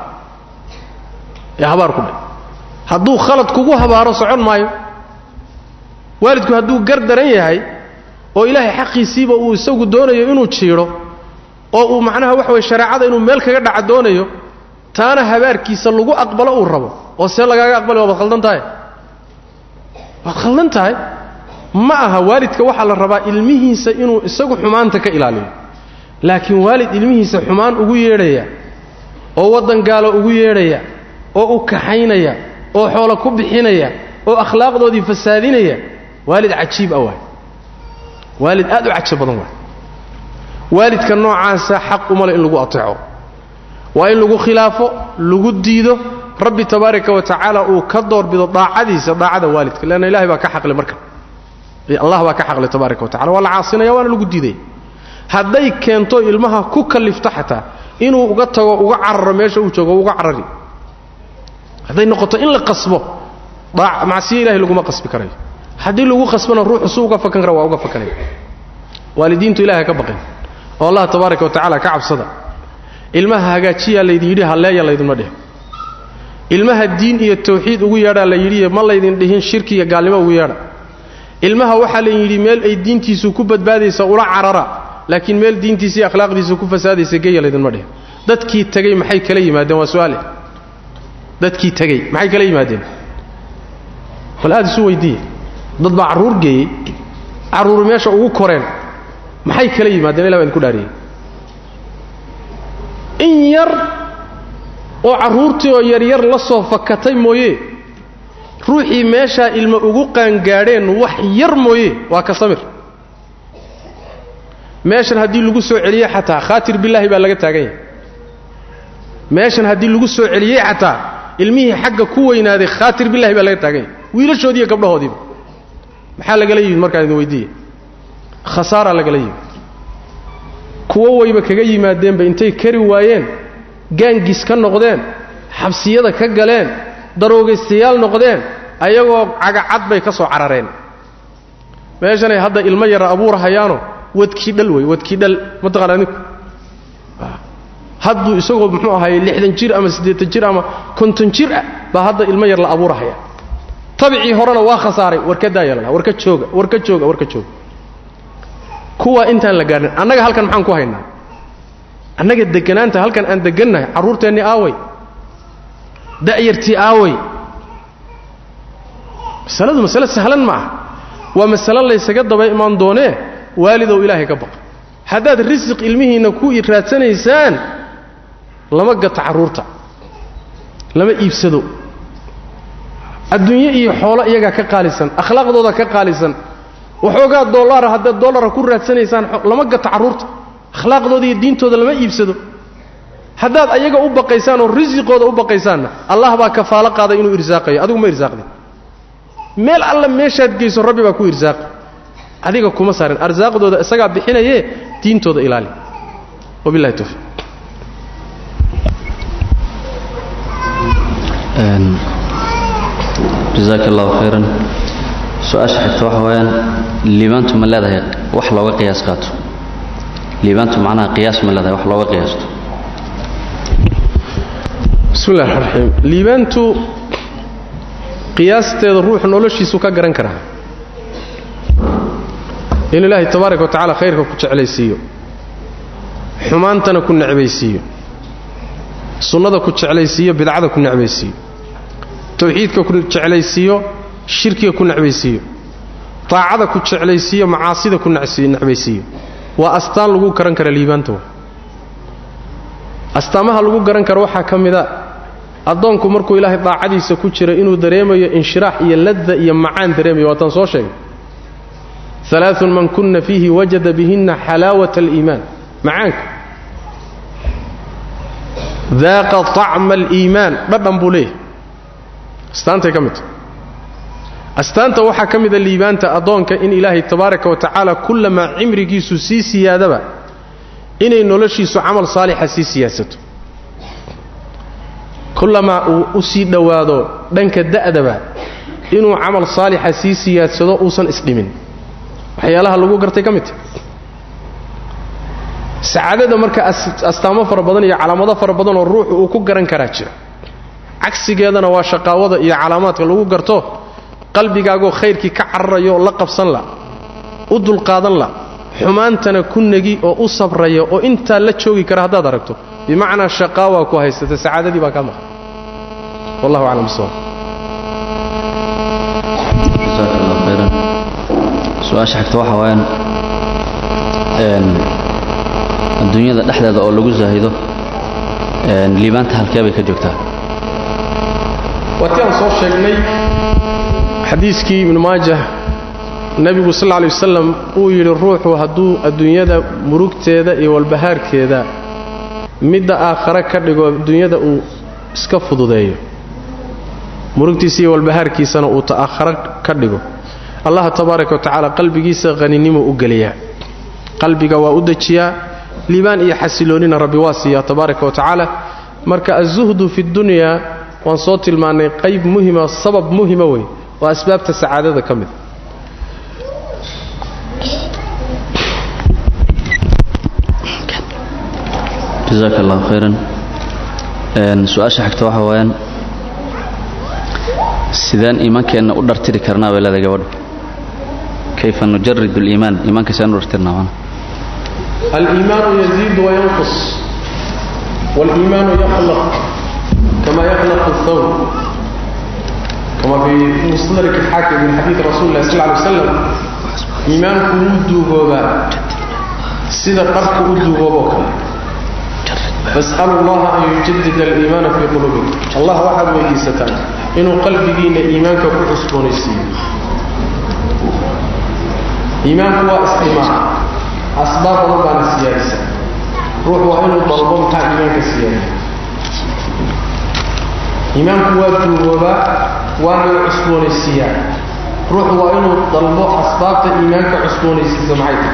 ee habaar ku dheh hadduu khalad kugu habaaro socon maayo waalidku hadduu gar daran yahay oo ilaahay xaqiisiiba uu isagu doonayo inuu jiidho oo uu macnaha waxa weye shareecada inuu meel kaga dhaca doonayo taana habaarkiisa lagu aqbalo uu rabo oo see lagaaga aqbali waad khaldan tahay waad khaldan tahay ma aha waalidka waxaa la rabaa ilmihiisa inuu isagu xumaanta ka ilaaliyo laakiin waalid ilmihiisa xumaan ugu yeedhaya oo waddan gaalo ugu yeedhaya oo u kaxaynaya oo xoolo ku bixinaya oo akhlaaqdoodii fasaadinaya waalid cajiib ah waay waalid aad u cajab badan waay waalidka noocaasa xaq uma le in lagu ateeco waa in lagu khilaafo lagu diido rabbi tabaaraka wa tacaala uu ka doorbido daacadiisa daacada waalidka leanna ilahay baa ka xaqle marka allah baa ka xaqle tabaaraka wa tacala waa la caasinaya waana lagu diidaya hadday keento ilmaha ku kallifto xataa inuu uga tago uga cararo meesha uu joogo uga carari hadday noqoto in la qasbo macsiyo ilahay laguma qasbi karayo haddii lagu qasbana ruuxu su uga fakan kara waa uga fakanaya waalidiintu ilahay ka baqin oo allah tabaaraka wa tacala ka cabsada ilmaha hagaajiyaa laydin yidhi halleeya laydinma dhihin ilmaha diin iyo tawxiid ugu yeedhaa la yidhi ma laydin dhihin shirki iyo gaalnimo ugu yeedha ilmaha waxaa laydin yidhi meel ay diintiisu ku badbaadaysa ula carara laakiin meel diintiisa iyo akhlaaqdiisa ku fasaadaysa geya laydinma dhihin dadkii tegey maxay kala yimaadeen waa su'aale dadkii tegey maxay kala yimaadeen bal aad isu weydiiye dad baa carruur geeyey carruur meesha ugu koreen maxay kala yimaadeen ilah baa idinku dhaariyey in yar oo carruurtii oo yaryar la soo fakatay mooye ruuxii meeshaa ilma ugu qaangaadheen wax yar mooye waa ka samir meeshan haddii lagu soo celiyey xataa khaatir billaahi baa laga taagan yahay meeshan haddii lagu soo celiyey xataa ilmihii xagga ku weynaaday khaatir billahi baa laga taagan yahay wiilashoodii iyo gabdhahoodiiba maxaa lagala yimid markaan idin weydiiya khasaaraa lagala yimid kuwo wayba kaga yimaadeenba intay kari waayeen gaangis ka noqdeen xabsiyada ka galeen daroogaystayaal noqdeen ayagoo cagacad bay ka soo carareen meeshanay hadda ilmo yara abuurahayaano wadkii dhal wey wadkii dhal mataqaana ninku hadduu isagoo muxuu ahaayey lixdan jir ama siddeetan jir ama konton jir ah baa hadda ilmo yar la abuurahaya tabicii horena waa khasaaray warka daayalana warka jooga warka jooga warka jooga kuwa intaan la gaadhin annaga halkan maxaan ku haynaa annaga deganaanta halkan aan degannahay carruurteennii aaway da'yartii aaway masaladu masale sahlan ma aha waa masalo laysaga daba imaan doonee waalidow ilaahay ka baqa haddaad risiq ilmihiinna ku raadsanaysaan lama gato carruurta lama iibsado adduunye iyo xoolo iyagaa ka qaalisan akhlaaqdooda ka qaalisan waxoogaa dollara haddaad dollara ku raadsanaysaan lama gato carruurta akhlaaqdooda iyo diintooda lama iibsado haddaad ayaga u baqaysaan oo risiqooda u baqaysaanna allah baa kafaalo qaaday inuu irsaaqayo adigu ma irsaaqdin meel alla meeshaad geyso rabbi baa ku irsaaqi adiga kuma saarin arsaaqdooda isagaa bixinayee diintooda ilaali wabillahi tawfiiq jazaaka allahu khayran su-aasha xigta waxa weeyaan liibaantu ma leedahay wax looga qiyaas qaato liibaantu macnaha qiyaas ma leedahay wax looga qiyaasto bismi llahi raxmaan raxiim liibaantu qiyaasteeda ruuxu noloshiisu ka garan karaa in ilaahay tabaaraka wa tacala khayrka ku jeclaysiiyo xumaantana ku necbaysiiyo sunnada ku jeclaysiiyo bidcada ku necbaysiiyo tawxiidka ku jeclaysiiyo shirkiga ku necbaysiiyo taacada ku jeclaysiiyo macaasida ku necbaysiiyo waa astaan lagu garan kara liibaanta astaamaha lagu garan karo waxaa ka mida addoonku markuu ilaahay daacadiisa ku jiro inuu dareemayo inshiraax iyo ladda iyo macaan dareemayo waataan soo sheegay alaaun man kunna fiihi wajada bihinna xalaawata aliimaan macaanka daaqa طacma aliimaan dhadhan buu leeyahay astaantay ka mid tahay astaanta waxaa ka mida liibaanta addoonka in ilaahay tabaaraka wa tacaala kullamaa cimrigiisu sii siyaadaba inay noloshiisu camal saalixa sii siyaasato kullamaa uu u sii dhowaado dhanka da'daba inuu camal saalixa sii siyaadsado uusan isdhimin waxyaalaha lagu gartay ka mid tahay sacaadada marka astaamo fara badan iyo calaamado fara badan oo ruuxu uu ku garan karaa jira cagsigeedana waa shaqaawada iyo calaamaadka lagu garto qalbigaagoo khayrkii ka cararayo oo la qabsan la u dulqaadan la xumaantana ku negi oo u sabraya oo intaa la joogi kara haddaad aragto bimacnaa shaqaawaa ku haysata sacaadadii baa kaa maqan wallahu aclam bisawab jasaaka allah khayran su-aasha xigta waxa waayaan adduunyada dhexdeeda oo lagu zaahido liibaanta halkee bay ka joogtaa waatii aan soo sheegnay xadiiskii ibnu maajah nebigu sal lay wasalam uu yidhi ruuxu hadduu adduunyada murugteeda iyo walbahaarkeeda midda aakhare ka dhigo adduunyada uu iska fududeeyo murugtiisa iyo walbahaarkiisana uu ta'akhare ka dhigo allaha tabaaraka wa tacaala qalbigiisa haninimuu u geliyaa qalbiga waa u dejiyaa liibaan iyo xasiloonina rabbi waa siiyaa tabaaraka wa tacaala marka azuhdu fi dunyaa waan soo tilmaannay qayb muhima sabab muhima wey oo asbaabta sacaadada ka mid jasaaka allahu khayran su-aasha xigta waxa waayaan sideen iimaankeenna u dhartiri karnaa bay leedahay gabadhu kayfa nujarid اliimaan iimaanka sideen u dhartirnaa mana aliimaanu yaziidu wayanqus wاliimaanu yakhlaq kama yakhlaq الthawb kama fii musnadrik الxaakim min xadiidi rasuli lah sal ly waslam iimaanku wuu duugoobaa sida dharku u duugooboo kale fas'alu allaha an yujadida aliimaana fii quluubikum allah waxaad weydiisataan inuu qalbigiinna iimaanka ku cusboonaysiiyo iimaanku waa istimaa asbaab badan baana siyaadisa ruux waa inuu dalbo maxaa iimaanka siyaadiya iimaanku waa duugoobaa waana la cusboonaysiiyaa ruuxu waa inuu dalbo asbaabta iimaanka cusboonaysiisa maxay tahay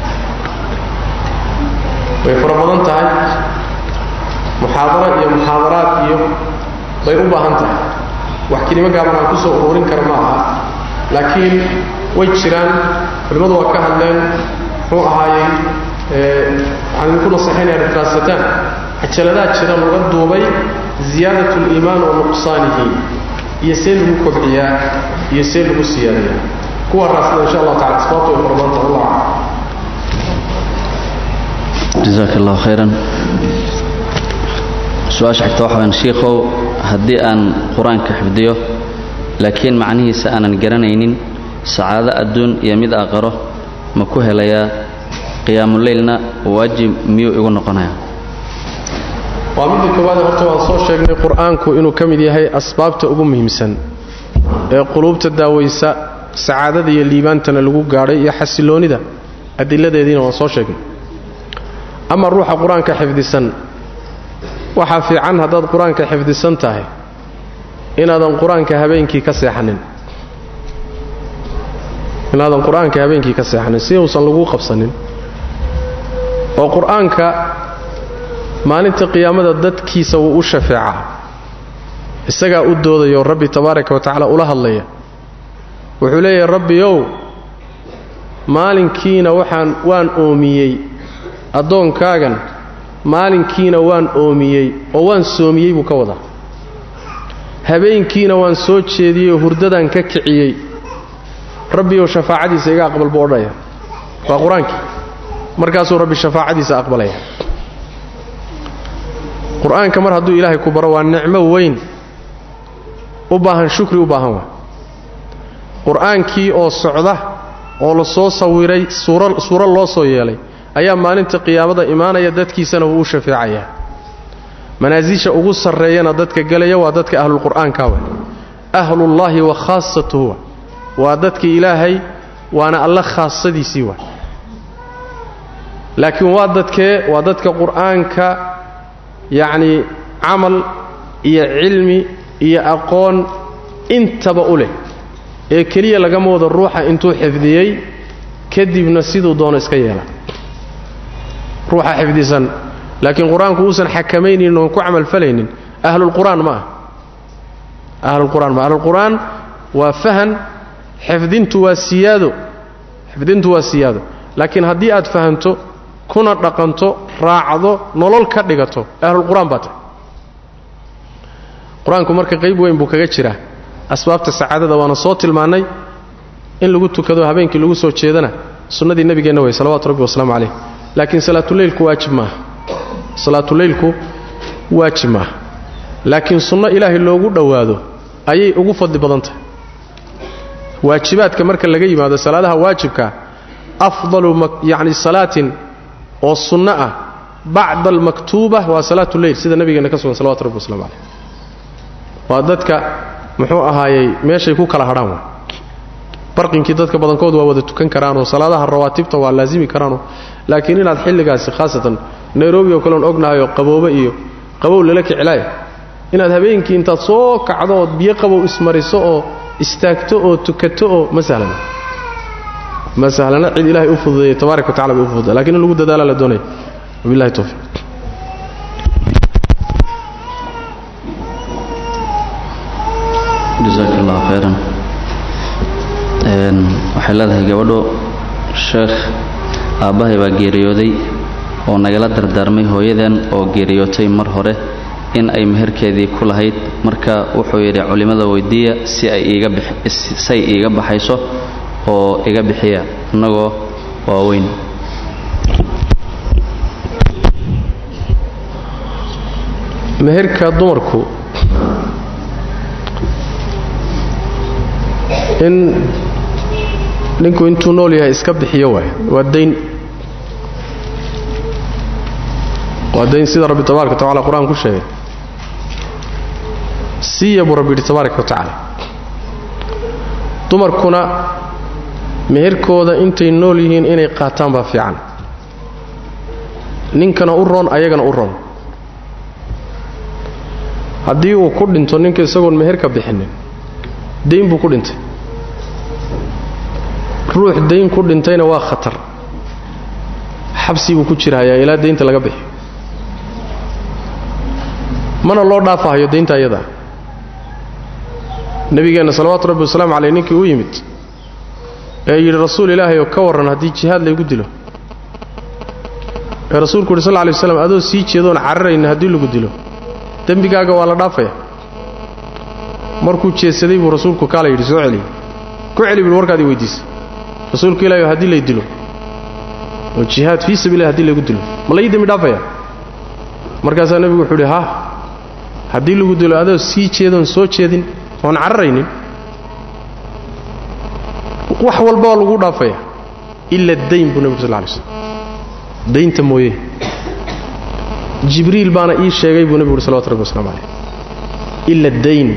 way fara badan tahay muxaadaro iyo muxaadaraad iyo bay u baahan tahay wax kelimo gaaban aan ku soo ururin kara ma aha laakiin way jiraan culimmadu waa ka hadleen muxuu ahaayey waxaan idinku nasaxaynaya rifaasataan cajaladaha jira laga duubay ziyaadat liimaan wa nuqsaanihi iyo see lagu kobciyaa iyo see lagu siyaadayaa kuwa raasida insha allah tacala asbaabta way fara badan tahay allah jasaaka allahu khayran su-aasha xigta waxa wayaan shiikhow haddii aan qur-aanka xifdiyo laakiin macnihiisa aanan garanaynin sacaado adduun iyo mid aqaro ma ku helayaa qiyaamuleylna waajib miyuu igu noqonayaa waa midda koowaade horta waan soo sheegnay qur-aanku inuu ka mid yahay asbaabta ugu muhiimsan ee quluubta daawaysa sacaadada iyo liibaantana lagu gaadhay iyo xasiloonnida adiladeediina waan soo sheegnay ama ruuxa qur-aanka xifdisan waxaa fiican haddaad qur-aanka xifdisan tahay inaadan qur-aanka habeenkii ka seexanin inaadan qur-aanka habeenkii ka seexanin si uusan laguu qabsanin oo qur-aanka maalinta qiyaamada dadkiisa wuu u shafeecaa isagaa u doodayo rabbi tabaaraka wa tacaala ula hadlaya wuxuu leeyahay rabbiyow maalinkiina waxaan waan oomiyey addoonkaagan maalinkiina waan oomiyey oo waan soomiyey buu ka wadaa habeenkiina waan soo jeediyey oo hurdadaan ka kiciyey rabbiyow shafaacadiisa iga aqbal buu odhanaya waa qur-aankii markaasuu rabbi shafaacadiisa aqbalaya qur-aanka mar hadduu ilaahay ku baro waa nicmo weyn u baahan shukri u baahan waa qur-aankii oo socda oo la soo sawiray suura suuro loo soo yeelay ayaa maalinta qiyaamada imaanaya dadkiisana wuu u shafeecayaa manaasisha ugu sarreeyana dadka gelaya waa dadka ahlulqur'aanka wa ahlullaahi wa khaasatuhu waa dadkii ilaahay waana alla khaasadiisii wa laakiin waa dadkee waa dadka qur'aanka yacnii camal iyo cilmi iyo aqoon intaba u leh ee keliya lagama wado ruuxa intuu xifdiyey kadibna siduu doono iska yeela ruuxa xifdisan laakiin qur-aanku uusan xakamaynin oon ku camalfalaynin ahlulqur'aan ma ah ahlulqur'aan ma ahlulqur'aan waa fahan xifdintu waa siyaado xifdintu waa siyaado laakiin haddii aad fahanto kuna dhaqanto raacdo nolol ka dhigato ahlulqur'aan baa tahay qur-aanku marka qayb weyn buu kaga jiraa asbaabta sacaadada waana soo tilmaannay in lagu tukado habeenkii lagu soo jeedana sunnadii nebigeenna wey salawatu rabbi wasalaamu calayh laakiin salaatuleylku waajib maaha salaatuleylku waajib maaha laakiin sunno ilaahay loogu dhowaado ayay ugu fadli badan tahay waajibaadka marka laga yimaado salaadaha waajibkaa afdalu yacni salaatin oo sunno ah bacda almaktuuba waa salaatuleyl sida nabigeenna ka sugan salawatu rabbi waslamu calayh waa dadka muxuu ahaayey meeshay ku kala hadhaan waa barqinkii dadka badankood waa wada tukan karaanoo salaadaha rawaatibta waa laasimi karaanoo laakiin inaad xilligaasi khaasatan nairobi oo kaleon ognahayoo qaboobe iyo qabow lala kicilaaya inaad habeenkii intaad soo kacdo ood biyo qabow ismariso oo istaagto oo tukato oo ma sahlana ma sahlana cid ilaahay u fududeeyey tabaaraka wa tacala bay u fududay lakin in lagu dadaala la doonaya wabillahi towfiiq jasaak allahu khayran waxay leedahay gabadho sheekh aabbahay baa geeriyooday oo nagala dardaarmay hooyadan oo geeriyootay mar hore in ay meherkeedii ku lahayd marka wuxuu yidhi culimmada weydiiya si ay iigasay iiga baxayso oo iga bixiya innagoo waaweyn meherka dumarku in ninku intuu nool yahay iska bixiyo waay waa dayn waa dayn sida rabbi tabaaraka wa tacala qur-aan ku sheegay siiya buu rabbi yidhi tabaaraka wa tacaala dumarkuna meherkooda intay nool yihiin inay qaataan baa fiican ninkana u roon ayagana u roon haddii uu ku dhinto ninka isagoon meherka bixinin dayn buu ku dhintay ruux dayn ku dhintayna waa khatar xabsi buu ku jirahayaa ilaa daynta laga bixiyo mana loo dhaafahayo daynta ayadaa nebigeenna salawaatu rabbi wasalaamu caleyh ninkii u yimid ee yidhi rasuul ilaahay oo ka warran haddii jihaad laygu dilo ee rasuulku yidhi sal lla lay waslam adoo sii jeedoon cararayna haddii lagu dilo dembigaaga waa la dhaafaya markuu jeedsaday buu rasuulku kaala yidhi soo celiy ku celi bui warkaadii weydiisay rasuulku ilahi haddii lay dilo oo jihaad fii sabiilah hadii laygu dilo ma lai dembi dhaafaya markaasaa nebigu wuxuu idhi ha haddii lagu dilo adoo sii jeedoon soo jeedin oon cararaynin wax walba waa lagu dhaafaya ila dayn buu nebigu sal lay slm daynta mooye jibriil baana ii sheegay buu nebigu uhi salawatu rabbi waslamu calayh ila dayn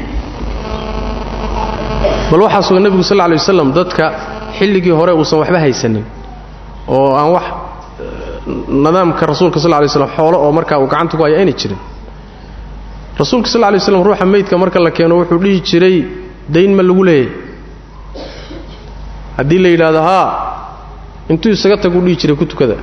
bal waxaa sugan nebigu sal lay wasalam dadka xilligii hore uusan waxba haysanin oo aan wax nidaamka rasuulka sal lay slam xoolo oo markaa uu gacanta ku haya aynay jirin rasuulka sal lay slam ruuxa meydka marka la keeno wuxuu dhihi jiray dayn ma lagu leeyahy haddii la yidhaahdo haa intuu isaga taguu dhihi jiray ku tukada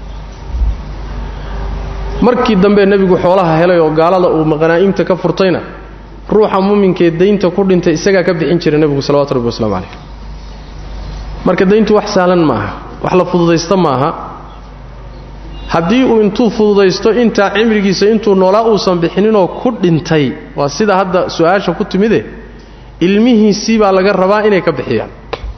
markii dambe nebigu xoolaha helay oo gaalada uu qanaa'imta ka furtayna ruuxa muuminkee daynta ku dhintay isagaa ka bixin jiray nebigu salawatu rabbi waslamu calayh marka dayntu wax sahlan maaha wax la fududaysta maaha haddii uu intuu fududaysto intaa cimrigiisa intuu noolaa uusan bixininoo ku dhintay waa sida hadda su-aasha ku timide ilmihiisii baa laga rabaa inay ka bixiyaan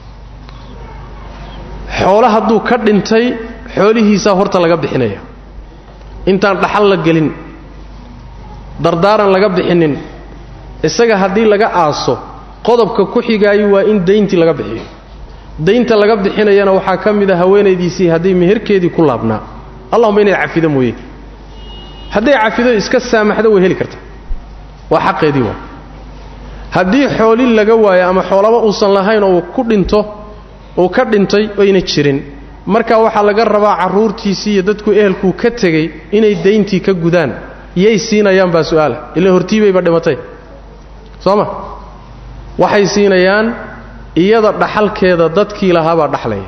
xoolo hadduu ka dhintay xoolihiisaa horta laga bixinaya intaan dhaxal la gelin dardaaran laga bixinin isaga haddii laga aaso qodobka ku xigaayo waa in dayntii laga bixiyo daynta laga bixinayana waxaa ka mid a haweenaydiisii hadday meherkeedii ku laabnaa allahuma inay cafido mooye hadday cafido iska saamaxdo way heli kartaa waa xaqeedii waa haddii xooli laga waayo ama xoolaba uusan lahayn oo ku dhinto uu ka dhintay oyna jirin marka waxaa laga rabaa carruurtiisii iyo dadku ehelkuu ka tegey inay dayntii ka gudaan yay siinayaan baa su'aala ila hortiibayba dhimatay soo ma waxay siinayaan iyada dhaxalkeeda dadkii lahaabaa dhaxlaya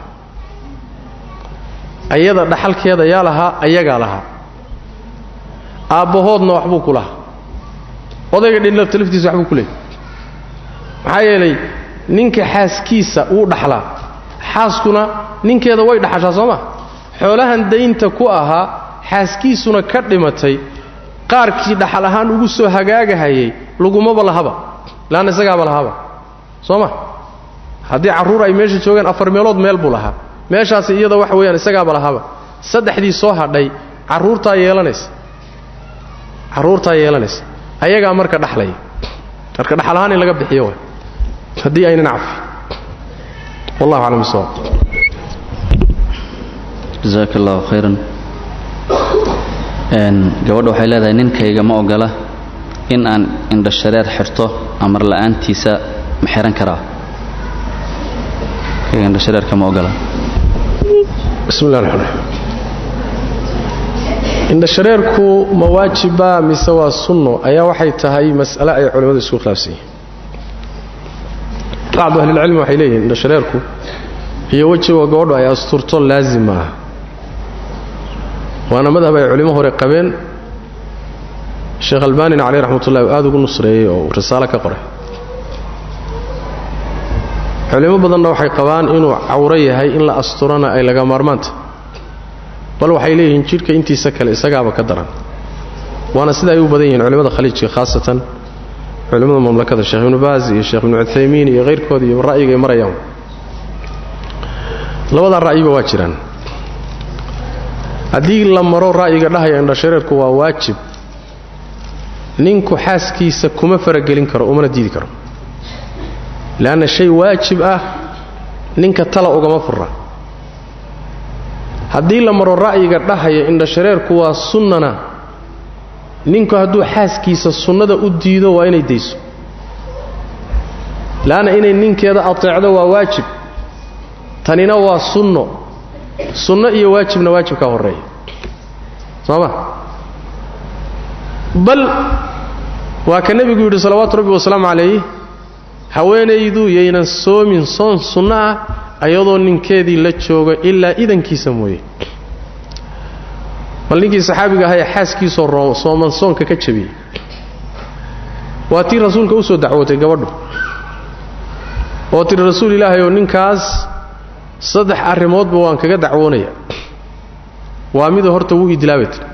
iyada dhaxalkeeda yaa lahaa ayagaa lahaa aabbahoodna waxbuu ku lahaa odayga dhinlafta laftiisa waxbuu ku leeyay maxaa yeelay ninka xaaskiisa wuu dhaxlaa xaaskuna ninkeeda way dhaxashaa soo ma xoolahan daynta ku ahaa xaaskiisuna ka dhimatay qaarkii dhaxal ahaan ugu soo hagaagahayay lagumaba lahaba laanna isagaaba lahaaba soo ma haddii carruur ay meesha joogeen afar meelood meel buu lahaa meeshaasi iyada waxa weeyaan isagaaba lahaaba saddexdii soo hadhay carruurtaa yeelanaysa carruurtaa yeelanaysa ayagaa marka dhaxlaya marka dhaxal ahaan in laga bixiyo wa haddii aynan cafi wallahu aclam bisawab jasaaka allahu khayran gabadha waxay leedahay ninkayga ma ogola in aan indhashareer xirto amar la'aantiisa ma xihan karaa indhashareerka ma ogola bismi llah raxmaan indhashareerku ma waajiba mise waa sunno ayaa waxay tahay mas'ale ay culimmadu isku khilaafsan yihiin bacdu ahlilcilmi waxay leeyihiin indhashareerku iyo wejiga gabadhu ay asturto laazim maaha waana madhab ay culimo hore qabeen sheekh albanina caleyh raxmatullahi uu aada ugu nusreeyey oo uu risaalo ka qoray culimo badanna waxay qabaan inuu cawro yahay in la asturana ay laga maarmaanta bal waxay leeyihiin jidhka intiisa kale isagaaba ka daran waana sida ay u badan yihiin culimmada khaliijka khaasatan culimmada mamlakada sheekh ibnu baaz iyo sheekh ibnu cuthaymiin iyo hayrkooda iyo ra'yiga ay marayaan labadaa ra'yiba waa jiraan haddii la maro ra'yiga dhahaya indhashareerku waa waajib ninku xaaskiisa kuma faragelin karo umana diidi karo leanna shay waajib ah ninka tala ugama furra haddii la maro ra'yiga dhahaya indhashareerku waa sunnana ninku hadduu xaaskiisa sunnada u diido waa inay dayso leanna inay ninkeeda ateecdo waa waajib tanina waa sunno sunno iyo waajibna waajib ka horreeya soo ma bal waa ka nebigu yidhi salawaatu rabbi wasalaamu calayh haweenaydu yaynan soomin soon sunno ah ayadoo ninkeedii la joogo ilaa idankiisa mooye bal ninkii saxaabiga ahaa ee xaaskiisoo sooman soonka ka jabiyey waa tii rasuulka u soo dacwootay gabadhu oo tidhi rasuul ilaahay oo ninkaas saddex arrimoodba waan kaga dacwoonaya waa mida horta wuu idilaabay tir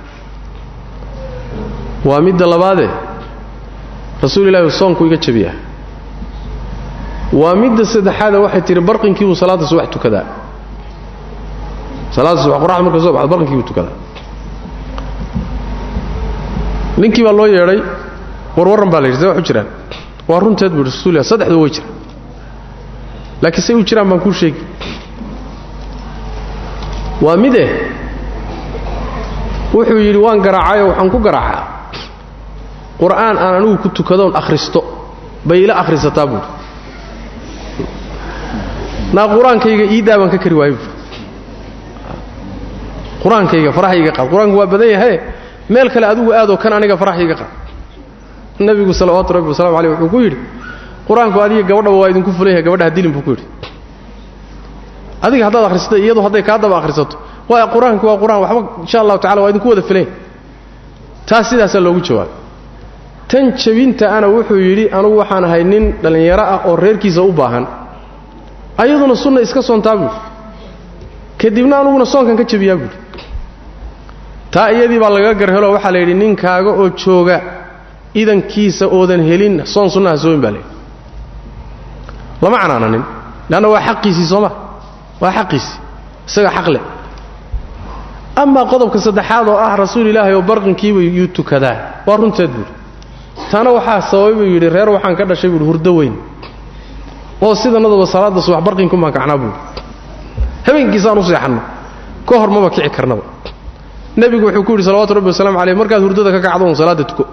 waa midda labaadee rasuul ilahi soonku iga jabiyaa waa midda saddexaade waxay tihi barqinkii buu salaadda subax tukadaa salaadda subax qoraxda marka soo baxdo barqinkii buu tukadaa ninkii baa loo yeedhay warwarran baa la yidhi see wax u jiraan waa runteed buu rasuul ilah saddexdu way jiraan laakiin say u jiraan baan kuu sheegi waa mide wuxuu yidhi waan garaacayoo waxaan ku garaacaa qur'aan aan anigu ku tukadoon akhristo bay ila akhrisataa buuri naa qur-aankayga iidaa baan ka kari waayo buuri qur-aankayga faraxayga qaad qur-aanku waa badan yahaye meel kale adigu aadoo kan aniga faraxayga qaad nebigu salawaatu rabbi wasalamu aleyh wuxuu ku yidhi qur-aanku adiga gabadhaba waa idinku fulan yahay gabadha hadilin buu ku yidhi adiga haddaad akhrisata iyadu hadday kaa daba akhrisato waa qur-aanku waa qur-aan waxba insha allahu tacala waa idinku wada filan taas sidaasaa loogu jawaabay tan jabinta ana wuxuu yidhi anugu waxaan ahay nin dhallinyaro ah oo reerkiisa u baahan ayaduna sunna iska soontaa buuri kadibna anuguna soonkan ka jabiyaa buuri taa iyadii baa laga garhelo waxaa la yidhi ninkaaga oo jooga idankiisa oodan helin soon sunnaha soomin baa layidhi lama canaananin leanna waa xaqiisii sooma waa xaqiisii isaga xaq leh amaa qodobka saddexaad oo ah rasuul ilaahay oo barqinkiiba yuu tukadaa waa runteed buuri taana waxaa sababay buu yidhi reer waxaan ka dhashay buuhi hurdo weyn oo sidanadaba salaadda subax barqinkumaan kacnaa buuri habeenkiisaan u seexanno ka hor maba kici karnaba nebigu wuxuu ku yidhi salawatu rabbi wasalamu caleyh markaad hurdada ka kacdo un salaadda tuko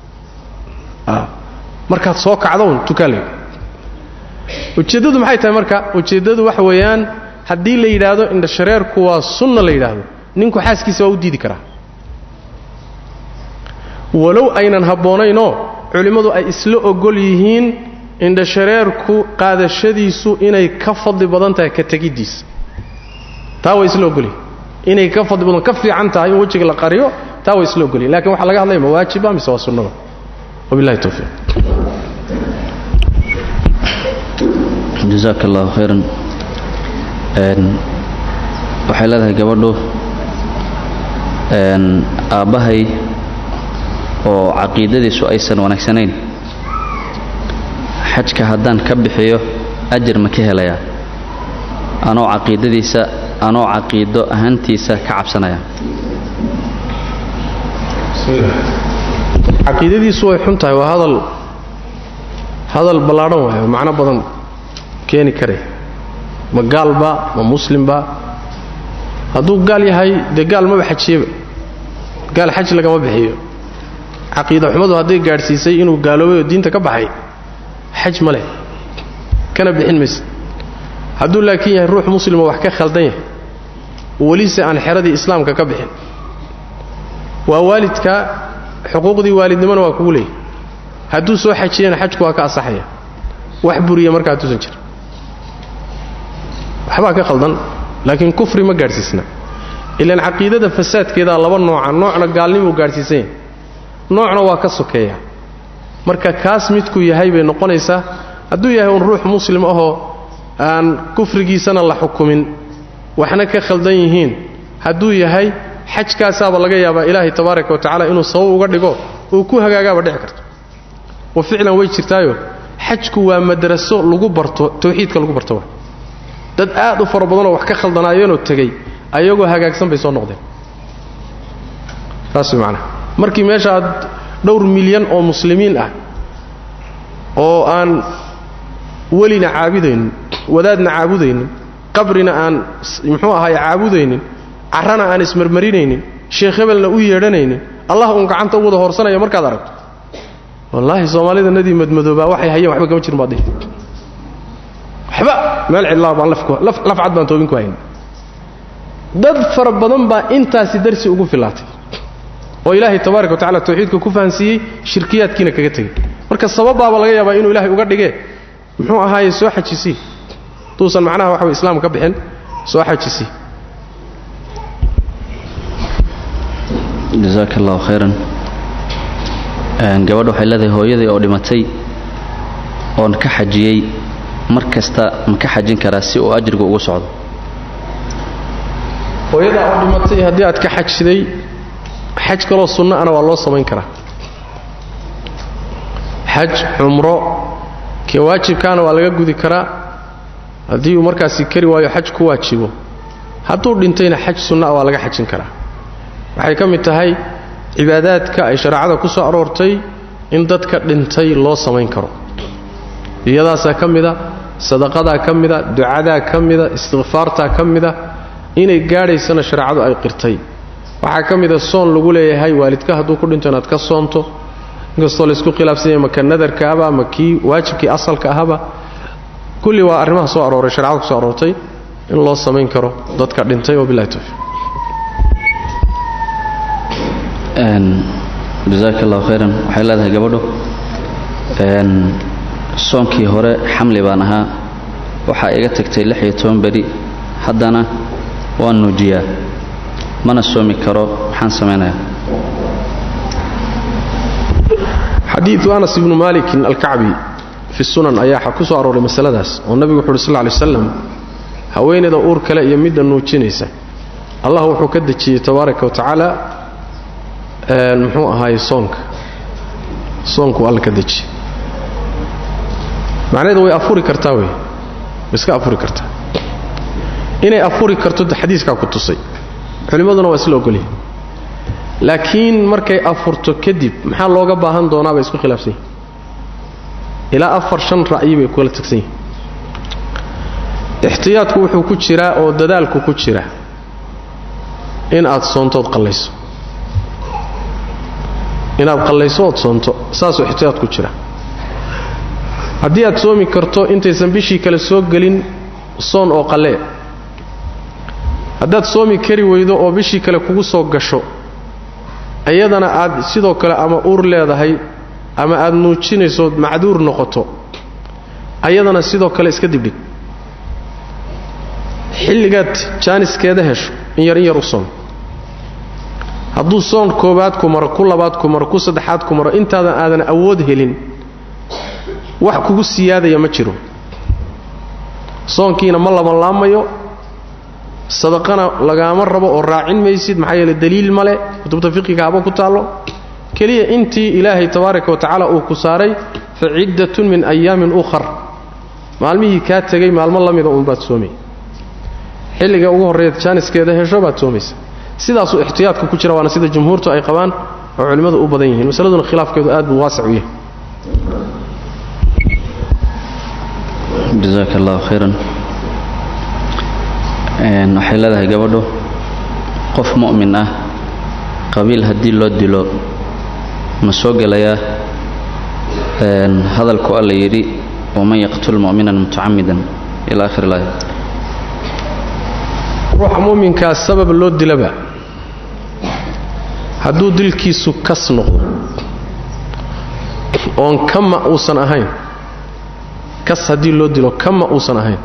markaad soo kacdo un tukaa la ujeeddadu maxay tahay marka ujeeddadu waxa weeyaan haddii la yidhaahdo indhashareerku waa sunna la yidhaahdo ninku xaaskiisa waa u diidi karaa walow aynan habboonaynoo culimmadu ay isla ogol yihiin indhashareerku qaadashadiisu inay ka fadli badan tahay ka tegiddiisa taa way isla ogolyihin inay ka fadli badan ka fiican tahay in wejiga la qariyo taa way isla ogolyihin lakin waxaa laga hadlaya ma waajiba mise waa sunnada wabillahi towfiiq jazaaka allahu khayran waxay leedahay gabadhu aabbahay oo caqiidadiisu aysan wanaagsanayn xajka haddaan ka bixiyo ajar ma ka helayaa anoo caqiidadiisa anoo caqiido ahaantiisa ka cabsanaya caqiidadiisu way xun tahay waa hadal hadal ballaadhan waayo macno badan keeni karay ma gaalba ma muslimba hadduu gaal yahay dee gaal maba xajiyeba gaal xaj lagama bixiyo caqiida xumadu hadday gaadhsiisay inuu gaaloobay oo diinta ka baxay xaj ma leh kana bixin mayse hadduu laakiin yahay ruux muslimo wax ka khaldan yahay welise aan xeradii islaamka ka bixin waa waalidka xuquuqdii waalidnimona waa kugu leeyahy hadduu soo xajiyana xajku waa ka asaxaya wax buriya markaa hadduusan jir waxbaa ka khaldan laakiin kufri ma gaadhsiisna ilaan caqiidada fasaadkeedaa laba nooca noocna gaalnimuu gaadhsiisan yahay noocna waa ka sokeeya marka kaas midkuu yahay bay noqonaysaa hadduu yahay un ruux muslim ahoo aan kufrigiisana la xukumin waxna ka khaldan yihiin hadduu yahay xajkaasaaba laga yaabaa ilaahay tabaaraka wa tacala inuu sabab uga dhigo uu ku hagaagaaba dhici karto wa ficlan way jirtaayo xajku waa madraso lagu barto tawxiidka lagu barto wa dad aad u fara badanoo wax ka khaldanaayeenoo tegey ayagoo hagaagsan bay soo noqdeen saas way macnaha markii meesha aad dhowr milyan oo muslimiin ah oo aan welina caabudaynin wadaadna caabudaynin qabrina aan muxuu ahaay caabudaynin carrana aan ismarmarinaynin sheekh hebelna u yeedhanaynin allah uun gacanta u wada hoorsanaya markaad aragto wallaahi soomaalida nadii madmadoobaa waxay hayeen waxba kama jirin baad dhihi waxba meel cidlaa baan laf cad baan toobin ku hayn dad fara badan baa intaasi darsi ugu filaatay oo ilaahay tabaaraka wa tacala tawxiidka ku fahansiiyey shirkiyaadkiina kaga tegey marka sababbaaba laga yaabaa inuu ilaahay uga dhigee muxuu ahaaye soo xajisii duusan macnaha waxa way islaam ka bixin soo xajisii jazaaka allahu khayran gabadha waxay leedahay hooyadii oo dhimatay oon ka xajiyey mar kasta ma ka xajin karaa si uu ajrigu ugu socdo hooyadaa oo dhimatay haddii aad ka xajiday xaj kaloo sunno ana waa loo samayn karaa xaj cumro kee waajibkaana waa laga gudi karaa haddii uu markaasi kari waayo xaj ku waajibo hadduu dhintayna xaj sunna'a waa laga xajin karaa waxay ka mid tahay cibaadaadka ay shareecada ku soo aroortay in dadka dhintay loo samayn karo iyadaasaa ka mida sadaqadaa ka mida ducadaa ka mida istikfaartaa ka mida inay gaadhaysana shareecadu ay qirtay waxaa ka mida soon lagu leeyahay waalidka hadduu ku dhinto inaad ka soonto inkastoo laysku khilaafsan yahay maka nadarka ahba ama kii waajibkii asalka ahaba kulli waa arrimaha soo arooray sharecada ku soo aroortay in loo samayn karo dadka dhintay wabilahi towfiiq jazaaka allahu khayran waxay leedahay gabadhu soonkii hore xamli baan ahaa waxaa iga tagtay lix iyo toban beri haddana waan nuujiyaa mana soomi karo maxaan samaynayaa xadiidu anas ibnu malikin alkacbi fi sunan ayaa ku soo arooray masaladaas oo nabigu wuxu uhi sal ly waslam haweenayda uur kale iyo midda nuujinaysa allah wuxuu ka dejiyey tabaaraka wa tacaala muxuu ahaay soonka soonku alla ka dejiyey macnaheedu way afuri kartaa wey way iska afuri kartaa inay afuri karto xadiiskaa ku tusay culimmaduna waa isla ogolyihin laakiin markay afurto kadib maxaa looga baahan doonaa bay isku khilaafsan yihin ilaa afar shan ra'yi bay kula tagsan yihin ixtiyaadku wuxuu ku jiraa oo dadaalku ku jira in aad soontood qallayso inaad qallayso ood soonto saasuu ixtiyaad ku jira haddii aad soomi karto intaysan bishii kale soo gelin soon oo qallee haddaad soomi kari weydo oo bishii kale kugu soo gasho iyadana aad sidoo kale ama uur leedahay ama aad nuujinaysood macduur noqoto ayadana sidoo kale iska dibdhig xilligaad jaaniskeeda hesho in yar in yar u soom hadduu soon koobaad ku maro ku labaad ku maro ku saddexaad ku maro intaadan aadan awood helin wax kugu siyaadaya ma jiro soonkiina ma labanlaamayo sadaqana lagaama rabo oo raacin maysid maxaa yeele daliil male kutubta fiqiga haba ku taallo keliya intii ilaahay tabaaraka wa tacaala uu ku saaray fa ciddatun min ayaamin ukhar maalmihii kaa tegay maalmo la mida uunbaad soomay xilliga ugu horreeyaad jaaniskeeda hesho baad soomaysa sidaasuu ixtiyaadka ku jira waana sida jumhuurtu ay qabaan oo culimmadu u badan yihiin masaladuna khilaafkeedu aad buu waasic u yahay jasaaka allahu khayran waxay leedahay gabadhu qof mu'min ah qabiil haddii loo dilo ma soo gelayaa hadalku alla yidhi waman yaqtul mu'minan mutacamidan ila akhir ilaaya ruuxa mu'minkaa sabab loo dilaba hadduu dilkiisu kas noqdo oon kama uusan ahayn kas haddii loo dilo kama uusan ahayn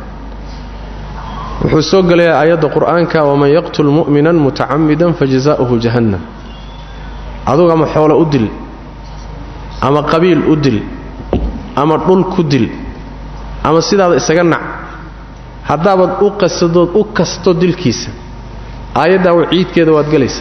wuxuu soo gelayaa aayadda qur'aanka waman yaqtul mu'minan mutacamidan fajazaa'uhu jahannam adugu ama xoolo u dil ama qabiil u dil ama dhul ku dil ama sidaada isaga nac haddaabaad u qasadood u kasto dilkiisa aayaddaa waciidkeeda waad gelaysaa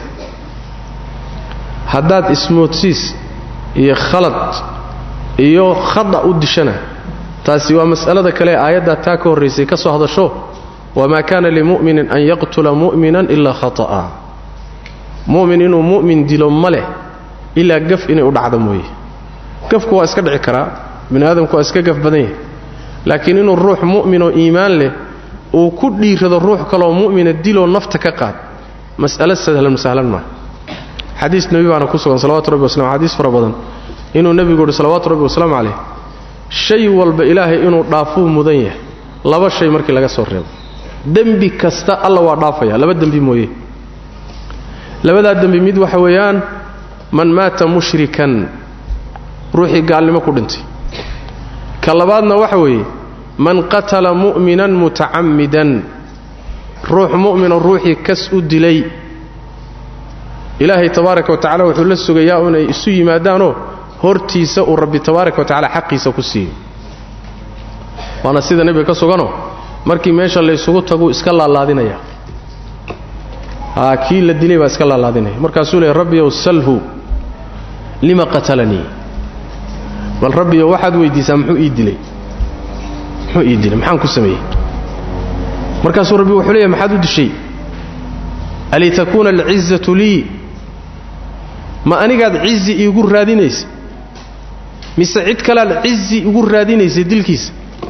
haddaad ismoodsiis iyo khalad iyo khada u dishana taasi waa mas'alada kale ee aayaddaa taa ka horraysay ka soo hadasho wamaa kaana limu'minin an yaqtula mu'minan ilaa khata'a mu'min inuu mu'min dilo ma leh ilaa gaf inay u dhacdo mooye gafku waa iska dhici karaa bini aadamku waa iska gaf badan yahay laakiin inuu ruux mu'minoo iimaan leh uu ku dhiirado ruux kaloo mu'mina diloo nafta ka qaad mas'alo sahlan sahlan maa xadiis nebi baana ku sugan salawatu rabbi waslam xadiis fara badan inuu nebigu uhi salawaatu rabbi wasalaamu calayh shay walba ilaahay inuu dhaafuu mudan yahay laba shay markii laga soo reebo dembi kasta alla waa dhaafaya laba dembi mooye labadaa dembi mid waxa weeyaan man maata mushrikan ruuxii gaalnimo ku dhintay ka labaadna waxa weeye man qatala mu'minan mutacammidan ruux mu'mino ruuxii kas u dilay ilaahay tabaaraka wa tacala wuxuu la sugayaa inay isu yimaadaanoo hortiisa uu rabbi tabaaraka wa tacala xaqiisa ku siiyo waana sida nebiga ka suganoo markii meesha laysugu taguu iska laalaadinaya haa kii la dilay baa iska laalaadinaya markaasuu leey rabbiyow salhu lima qatalanii bal rabbiyow waxaad weydiisaa muxuu ii dilay muxuu ii dilay maxaan ku sameeyey markaasuu rabbi wuxuu leeyahy maxaad u dishay alitakuuna alcizatu lii ma anigaad cizi iigu raadinaysa mise cid kalead cizi igu raadinaysa dilkiisa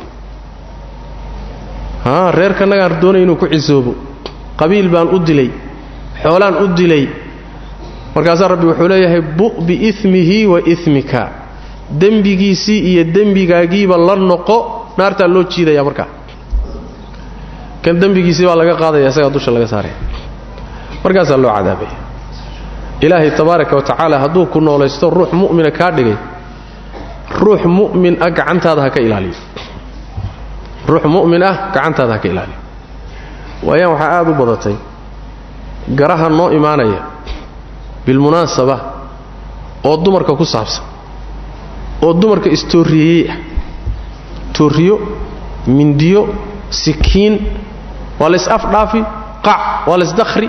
haa reerkanagaan doonay inuu ku cisoobo qabiil baan u dilay xoolaan u dilay markaasaa rabbi wuxuu leeyahay bu' biimihi wa imika dembigiisii iyo dembigaagiiba la noqo naartaa loo jiidaya markaa kan dembigiisii baa laga qaadaya isagaa dusha laga saaraya markaasaa loo cadaabaya ilaahay tabaaraka wa tacaala hadduu ku noolaysto ruux mu'mina kaa dhigay ruux mu'min ah gacantaada ha ka ilaaliyo ruux mu'min ah gacantaada ha ka ilaaliyo waayaan waxaa aad u badatay garaha noo imaanaya bilmunaasaba oo dumarka ku saabsan oo dumarka istooriyeeyey ah tooriyo mindiyo sikiin waa la is-afdhaafi qac waa la isdakhri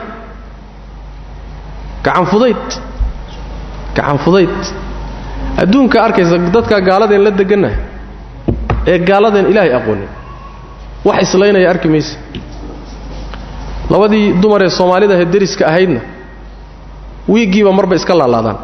gacan fudayd gacan fudayd adduunka arkaysa dadka gaaladeen la degannahay ee gaaladeen ilaahay aqoonin wax islaynaya arki maysa labadii dumar ee soomaalida ahee deriska ahaydna wiiggiiba marba iska laalaadaan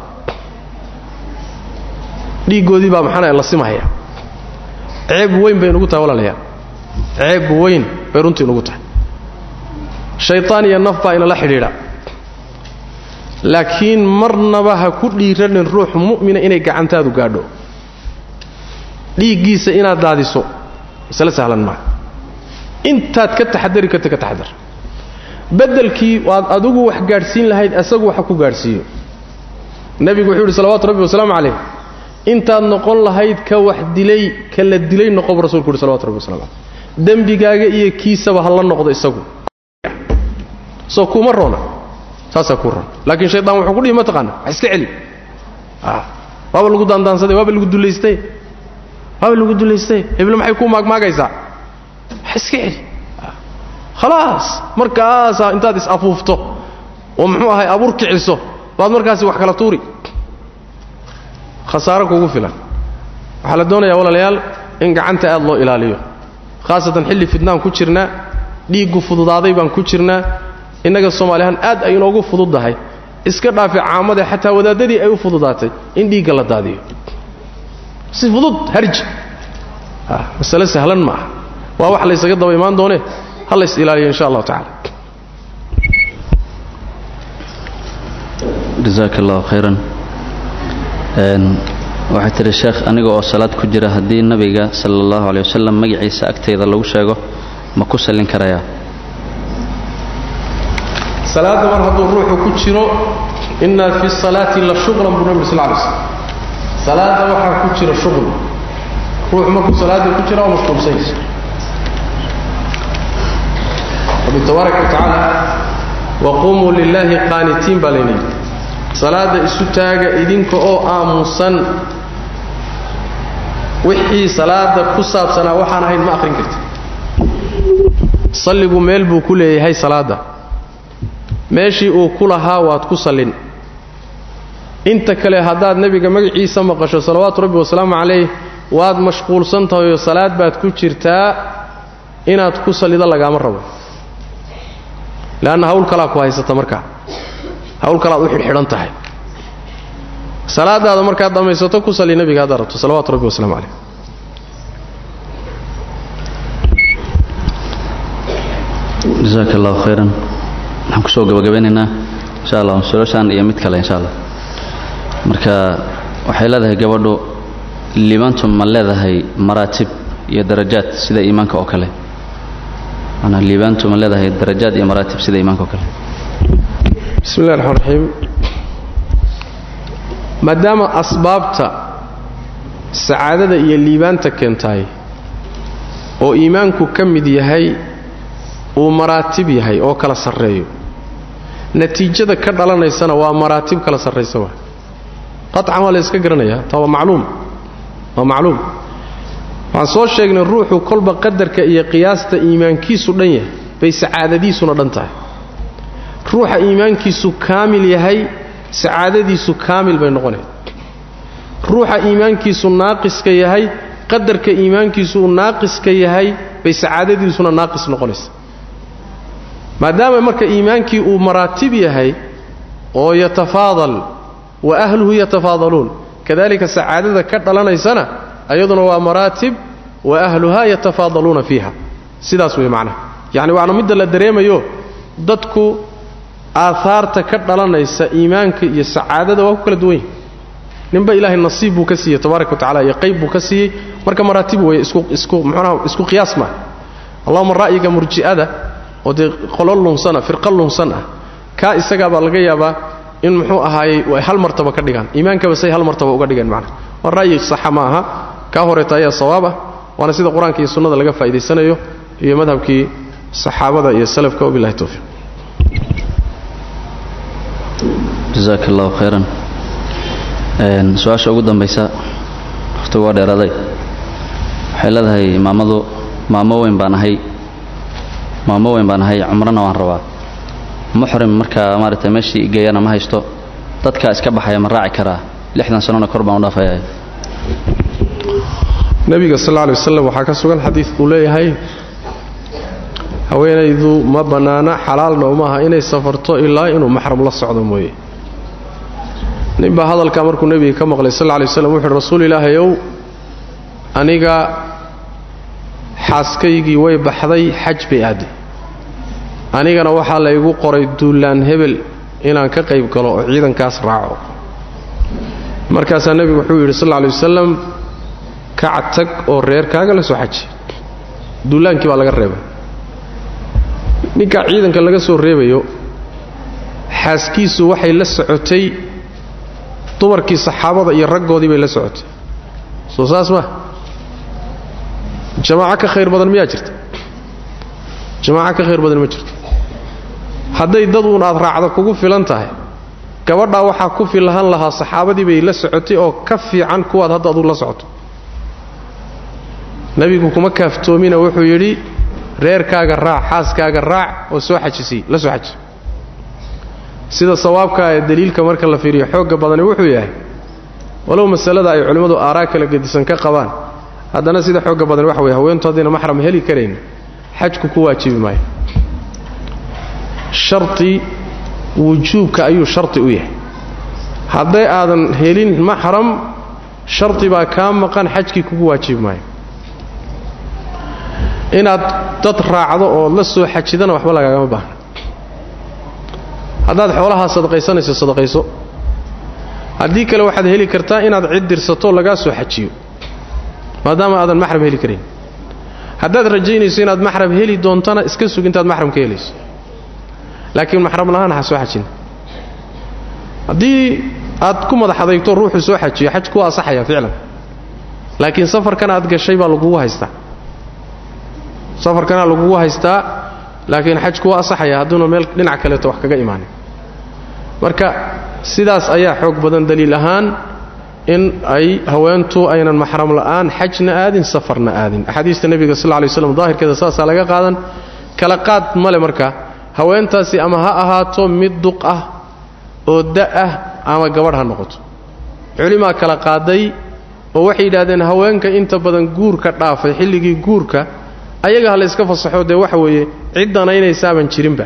dhiiggoodii baa maxaana la simahaya ceeb weyn bay nugu tahay walaalayaal ceeb weyn bay runtii nugu tahay shaytaan iyo naf baa inala xidhiidha laakiin marnaba ha ku dhiiranin ruux mu'mina inay gacantaadu gaadho dhiiggiisa inaad daadiso masale sahlan maaha intaad ka taxadari karta ka taxadar beddelkii waad adigu wax gaadhsiin lahayd asagu waxa ku gaadhsiiyo nebigu wuxuu yidhi salawatu rabbi wasalaamu calayh intaad noqon lahayd ka wax dilay ka la dilay noqobu rasulku yidhi salawatu rabbi wasalam caleyh dembigaaga iyo kiisaba ha la noqdo isagu soo kuma roona saasaa kuu roon laakiin shaydaan wuxuu ku dhihi ma taqaana wax iska celi waaba lagu daandaansaday waaba lagu dulaystay waaba lagu dulaystay heblo maxay kuu maagmaagaysaa wax iska celi khalaas markaasaa intaad is-afuufto oo muxuu ahay abuur kiciso baad markaasi wax kala tuuri khasaaro kugu filan waxaa la doonayaa walaalayaal in gacanta aad loo ilaaliyo khaasatan xilli fidnaan ku jirnaa dhiiggu fududaaday baan ku jirnaa innaga soomaaliyahaan aad ay inoogu fududdahay iska dhaafi caamade xataa wadaadadii ay u fududaatay in dhiigga la daadiyo si fudud harji masale sahlan ma aha waa wax laysaga daba imaan doone ha lays ilaaliyo insha allahu tacala jasaaka allahu khayran waxay tidhi sheekh aniga oo salaad ku jira haddii nabiga sala allahu aley wasalam magaciisa agtayda lagu sheego ma ku sallin karayaa salaadda mar hadduu ruuxu ku jiro inna fi salaati la shuqlan buu nabi sal lay slm salaadda waxaa ku jira shuql ruuxu markuu salaadda ku jira waa mashquulsanysa rabbi tabaaraka wa tacaala waquumuu lilaahi qaanitiin baa layna yidhi salaadda isu taaga idinka oo aamusan wixii salaada ku saabsanaa waxaan ahayn ma akhrin karti salligu meel buu ku leeyahay salaadda meeshii uu ku lahaa waad ku sallin inta kale haddaad nebiga magaciisa maqasho salawaatu rabbi wasalaamu calayh waad mashquulsan tahayoo salaad baad ku jirtaa inaad ku sallido lagaama rabo leanna hawl kalaa ku haysata markaa hawl kalaad u xidhxidhan tahay salaadaada markaad dhammaysato ku salli nebiga haddaad rabto salawatu rabbi wasalaamu calayh jasaaka allahu khayran waxaan kusoo gabagabeynaynaa insha allah sulashaan iyo mid kale insha allah marka waxay leedahay gabadhu liibaantu ma leedahay maraatib iyo darajaad sida iimaanka oo kale manaa liibaantu ma leedahay darajaad iyo maraatib sida iimaanka oo kale bismi illahi raxmaan raxiim maadaama asbaabta sacaadada iyo liibaanta keentaay oo iimaanku ka mid yahay uu maraatib yahay oo kala sarreeyo natiijada ka dhalanaysana waa maraatib kala sarraysa waa qaطcan waa la yska garanayaa taa waa macluum waa macluum waxaan soo sheegnay ruuxu kolba qadarka iyo qiyaasta iimaankiisu dhan yahay bay sacaadadiisuna dhan tahay ruuxa iimaankiisu kaamil yahay sacaadadiisu kaamil bay noqonaya ruuxa iimaankiisu naaqiska yahay qadarka iimaankiisu uu naaqiska yahay bay sacaadadiisuna naaqis noqonaysa maadaama marka iimaankii uu maraatib yahay oo yatafaadal wa ahluhu yatafaadaluun kadalika sacaadada ka dhalanaysana ayaduna waa maraatib wa ahluhaa yatafaadaluuna fiiha sidaas wey macnaha yacni waana midda la dareemayo dadku aahaarta ka dhalanaysa iimaanka iyo sacaadada waa ku kala duwan yahi ninba ilaahay nasiib buu ka siiyey tabaaraka wa tacala iyo qayb buu ka siiyey marka maraatib weeye isku isku muxuunaha isku qiyaas maaha allahuma ra'yiga murji'ada oo dee qolo lunsan ah firqa lunsan ah kaa isagaa baa laga yaabaa in muxuu ahaayey ay hal martaba ka dhigaan iimaankaba say hal martaba uga dhigeen macnaha waa ra'yi saxa ma aha kaa horeeta ayaa sawaab ah waana sida qur-aanka iyo sunnada laga faa'idaysanayo iyo madhabkii saxaabada iyo salafka wabillahi towfiiq jasaaka allahu khayran su-aasha ugu dambaysa waqtigu waa dheeraaday waxay leedahay maamadu maamo weyn baan ahay maamo weyn baan ahay cumrona waan rabaa muxrim markaa maaragtay meeshii igeeyana ma haysto dadkaa iska baxaya ma raaci karaa lixdan sanona kor baan u dhaafaya nebiga sal lla lay wasalam waxaa ka sugan xadiid uu leeyahay haweenaydu ma bannaana xalaalna uma aha inay safarto ilaa inuu maxram la socdo mooye ninbaa hadalkaa markuu nebiga ka maqlay sal lla lay waslam wuxuuhi rasuul ilaahayow aniga xaaskaygii way baxday xaj bay aaday anigana waxaa la igu qoray duulaan hebel inaan ka qayb galo oo ciidankaas raaco markaasaa nebigu wuxuu yidhi sal lla lay wasalam kac tag oo reerkaaga la soo xaji duulaankii baa laga reebay ninkaa ciidanka laga soo reebayo xaaskiisu waxay la socotay dumarkii saxaabada iyo raggoodii bay la socotay soo saas ma jamaaco ka khayr badan miyaa jirta jamaaco ka khayr badan ma jirto hadday dad uun aad raacdo kugu filan tahay gabadhaa waxaa ku filahan lahaa saxaabadii bay la socotay oo ka fiican kuwaad hadda aduu la socoto nebigu kuma kaaftoomina wuxuu yidhi reerkaaga raac xaaskaaga raac oo soo xajisii la soo xaji sida sawaabkaa ee daliilka marka la fiiriyo xoogga badani wuxuu yahay walow masalada ay culimmadu aaraa kala gedisan ka qabaan haddana sida xoogga badan waxa weye haweentu haddayna maxram heli karayn xajku ku waajibi maayo sharti wujuubka ayuu sharti u yahay hadday aadan helin maxram sharti baa kaa maqan xajkii kugu waajibi maayo inaad dad raacdo oo la soo xajidana waxba lagaagama baahna haddaad xoolahaa sadaqaysanayso sadaqayso haddii kale waxaad heli kartaa inaad cid dirsato lagaa soo xajiyo maadaama aadan maxram heli karayn haddaad rajaynayso inaad maxram heli doontana iska sug intaad maxram ka helayso laakiin maxram lahaan ha soo xajin haddii aad ku madax adeygto ruuxu soo xajiyo xaj kuwa asaxaya ficlan laakiin safarkan aad gashay baa lagugu haystaa safarkana lagugu haystaa laakiin xaj kuwa asaxaya hadduuna meel dhinac kaleeto wax kaga imaanin marka sidaas ayaa xoog badan daliil ahaan in ay haweentu aynan maxram la'aan xajna aadin safarna aadin axaadiista nebiga sal lay slam daahirkeeda saasaa laga qaadan kala qaad male marka haweentaasi ama ha ahaato mid duq ah oo da ah ama gabadh ha noqoto culimaa kala qaaday oo waxay yidhahdeen haweenka inta badan guurka dhaafay xilligii guurka ayaga ha la yska fasaxo dee waxa weeye cid danaynaysaaban jirinba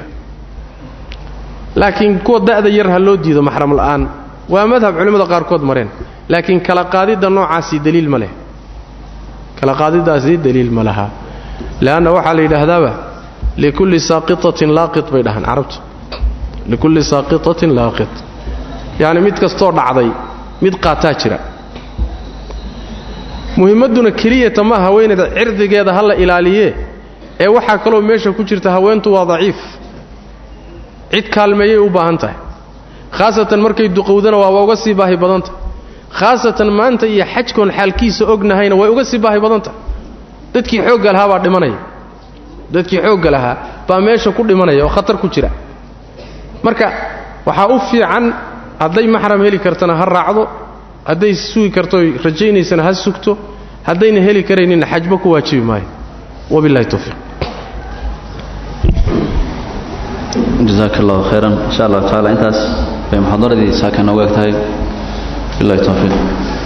laakiin kuwa da'da yar ha loo diido maxram la'aan waa madhab culimmada qaarkood mareen laakiin kala qaadidda noocaasi daliil ma leh kala qaadiddaasi daliil ma laha leanna waxaa la yidhaahdaaba likulli saaqitatin laaqit bay dhahaan carabtu likulli saaqitatin laaqit yacni mid kastoo dhacday mid qaataa jira muhimmadduna keliyata ma haweenayda cirdigeeda ha la ilaaliyee ee waxaa kaloo meesha ku jirta haweentu waa daciif cid kaalmeeyay u baahan tahay khaasatan markay duqowdana waaba uga sii baahi badan tahay khaasatan maanta iyo xajkoon xaalkiisa ognahayna way uga sii baahi badan tahay dadkii xoogga lahaa baa dhimanaya dadkii xoogga lahaa baa meesha ku dhimanaya oo khatar ku jira marka waxaa u fiican hadday maxram heli kartana ha raacdo hadday sugi karto rajaynaysana ha sugto haddayna heli karayninna xajba ku waajibi maayo wabillahi towfiiq jazaak allahu khayran insha allahu tacaala intaas bay muxaadaradii saaka noogu eg tahay billahi towfiiq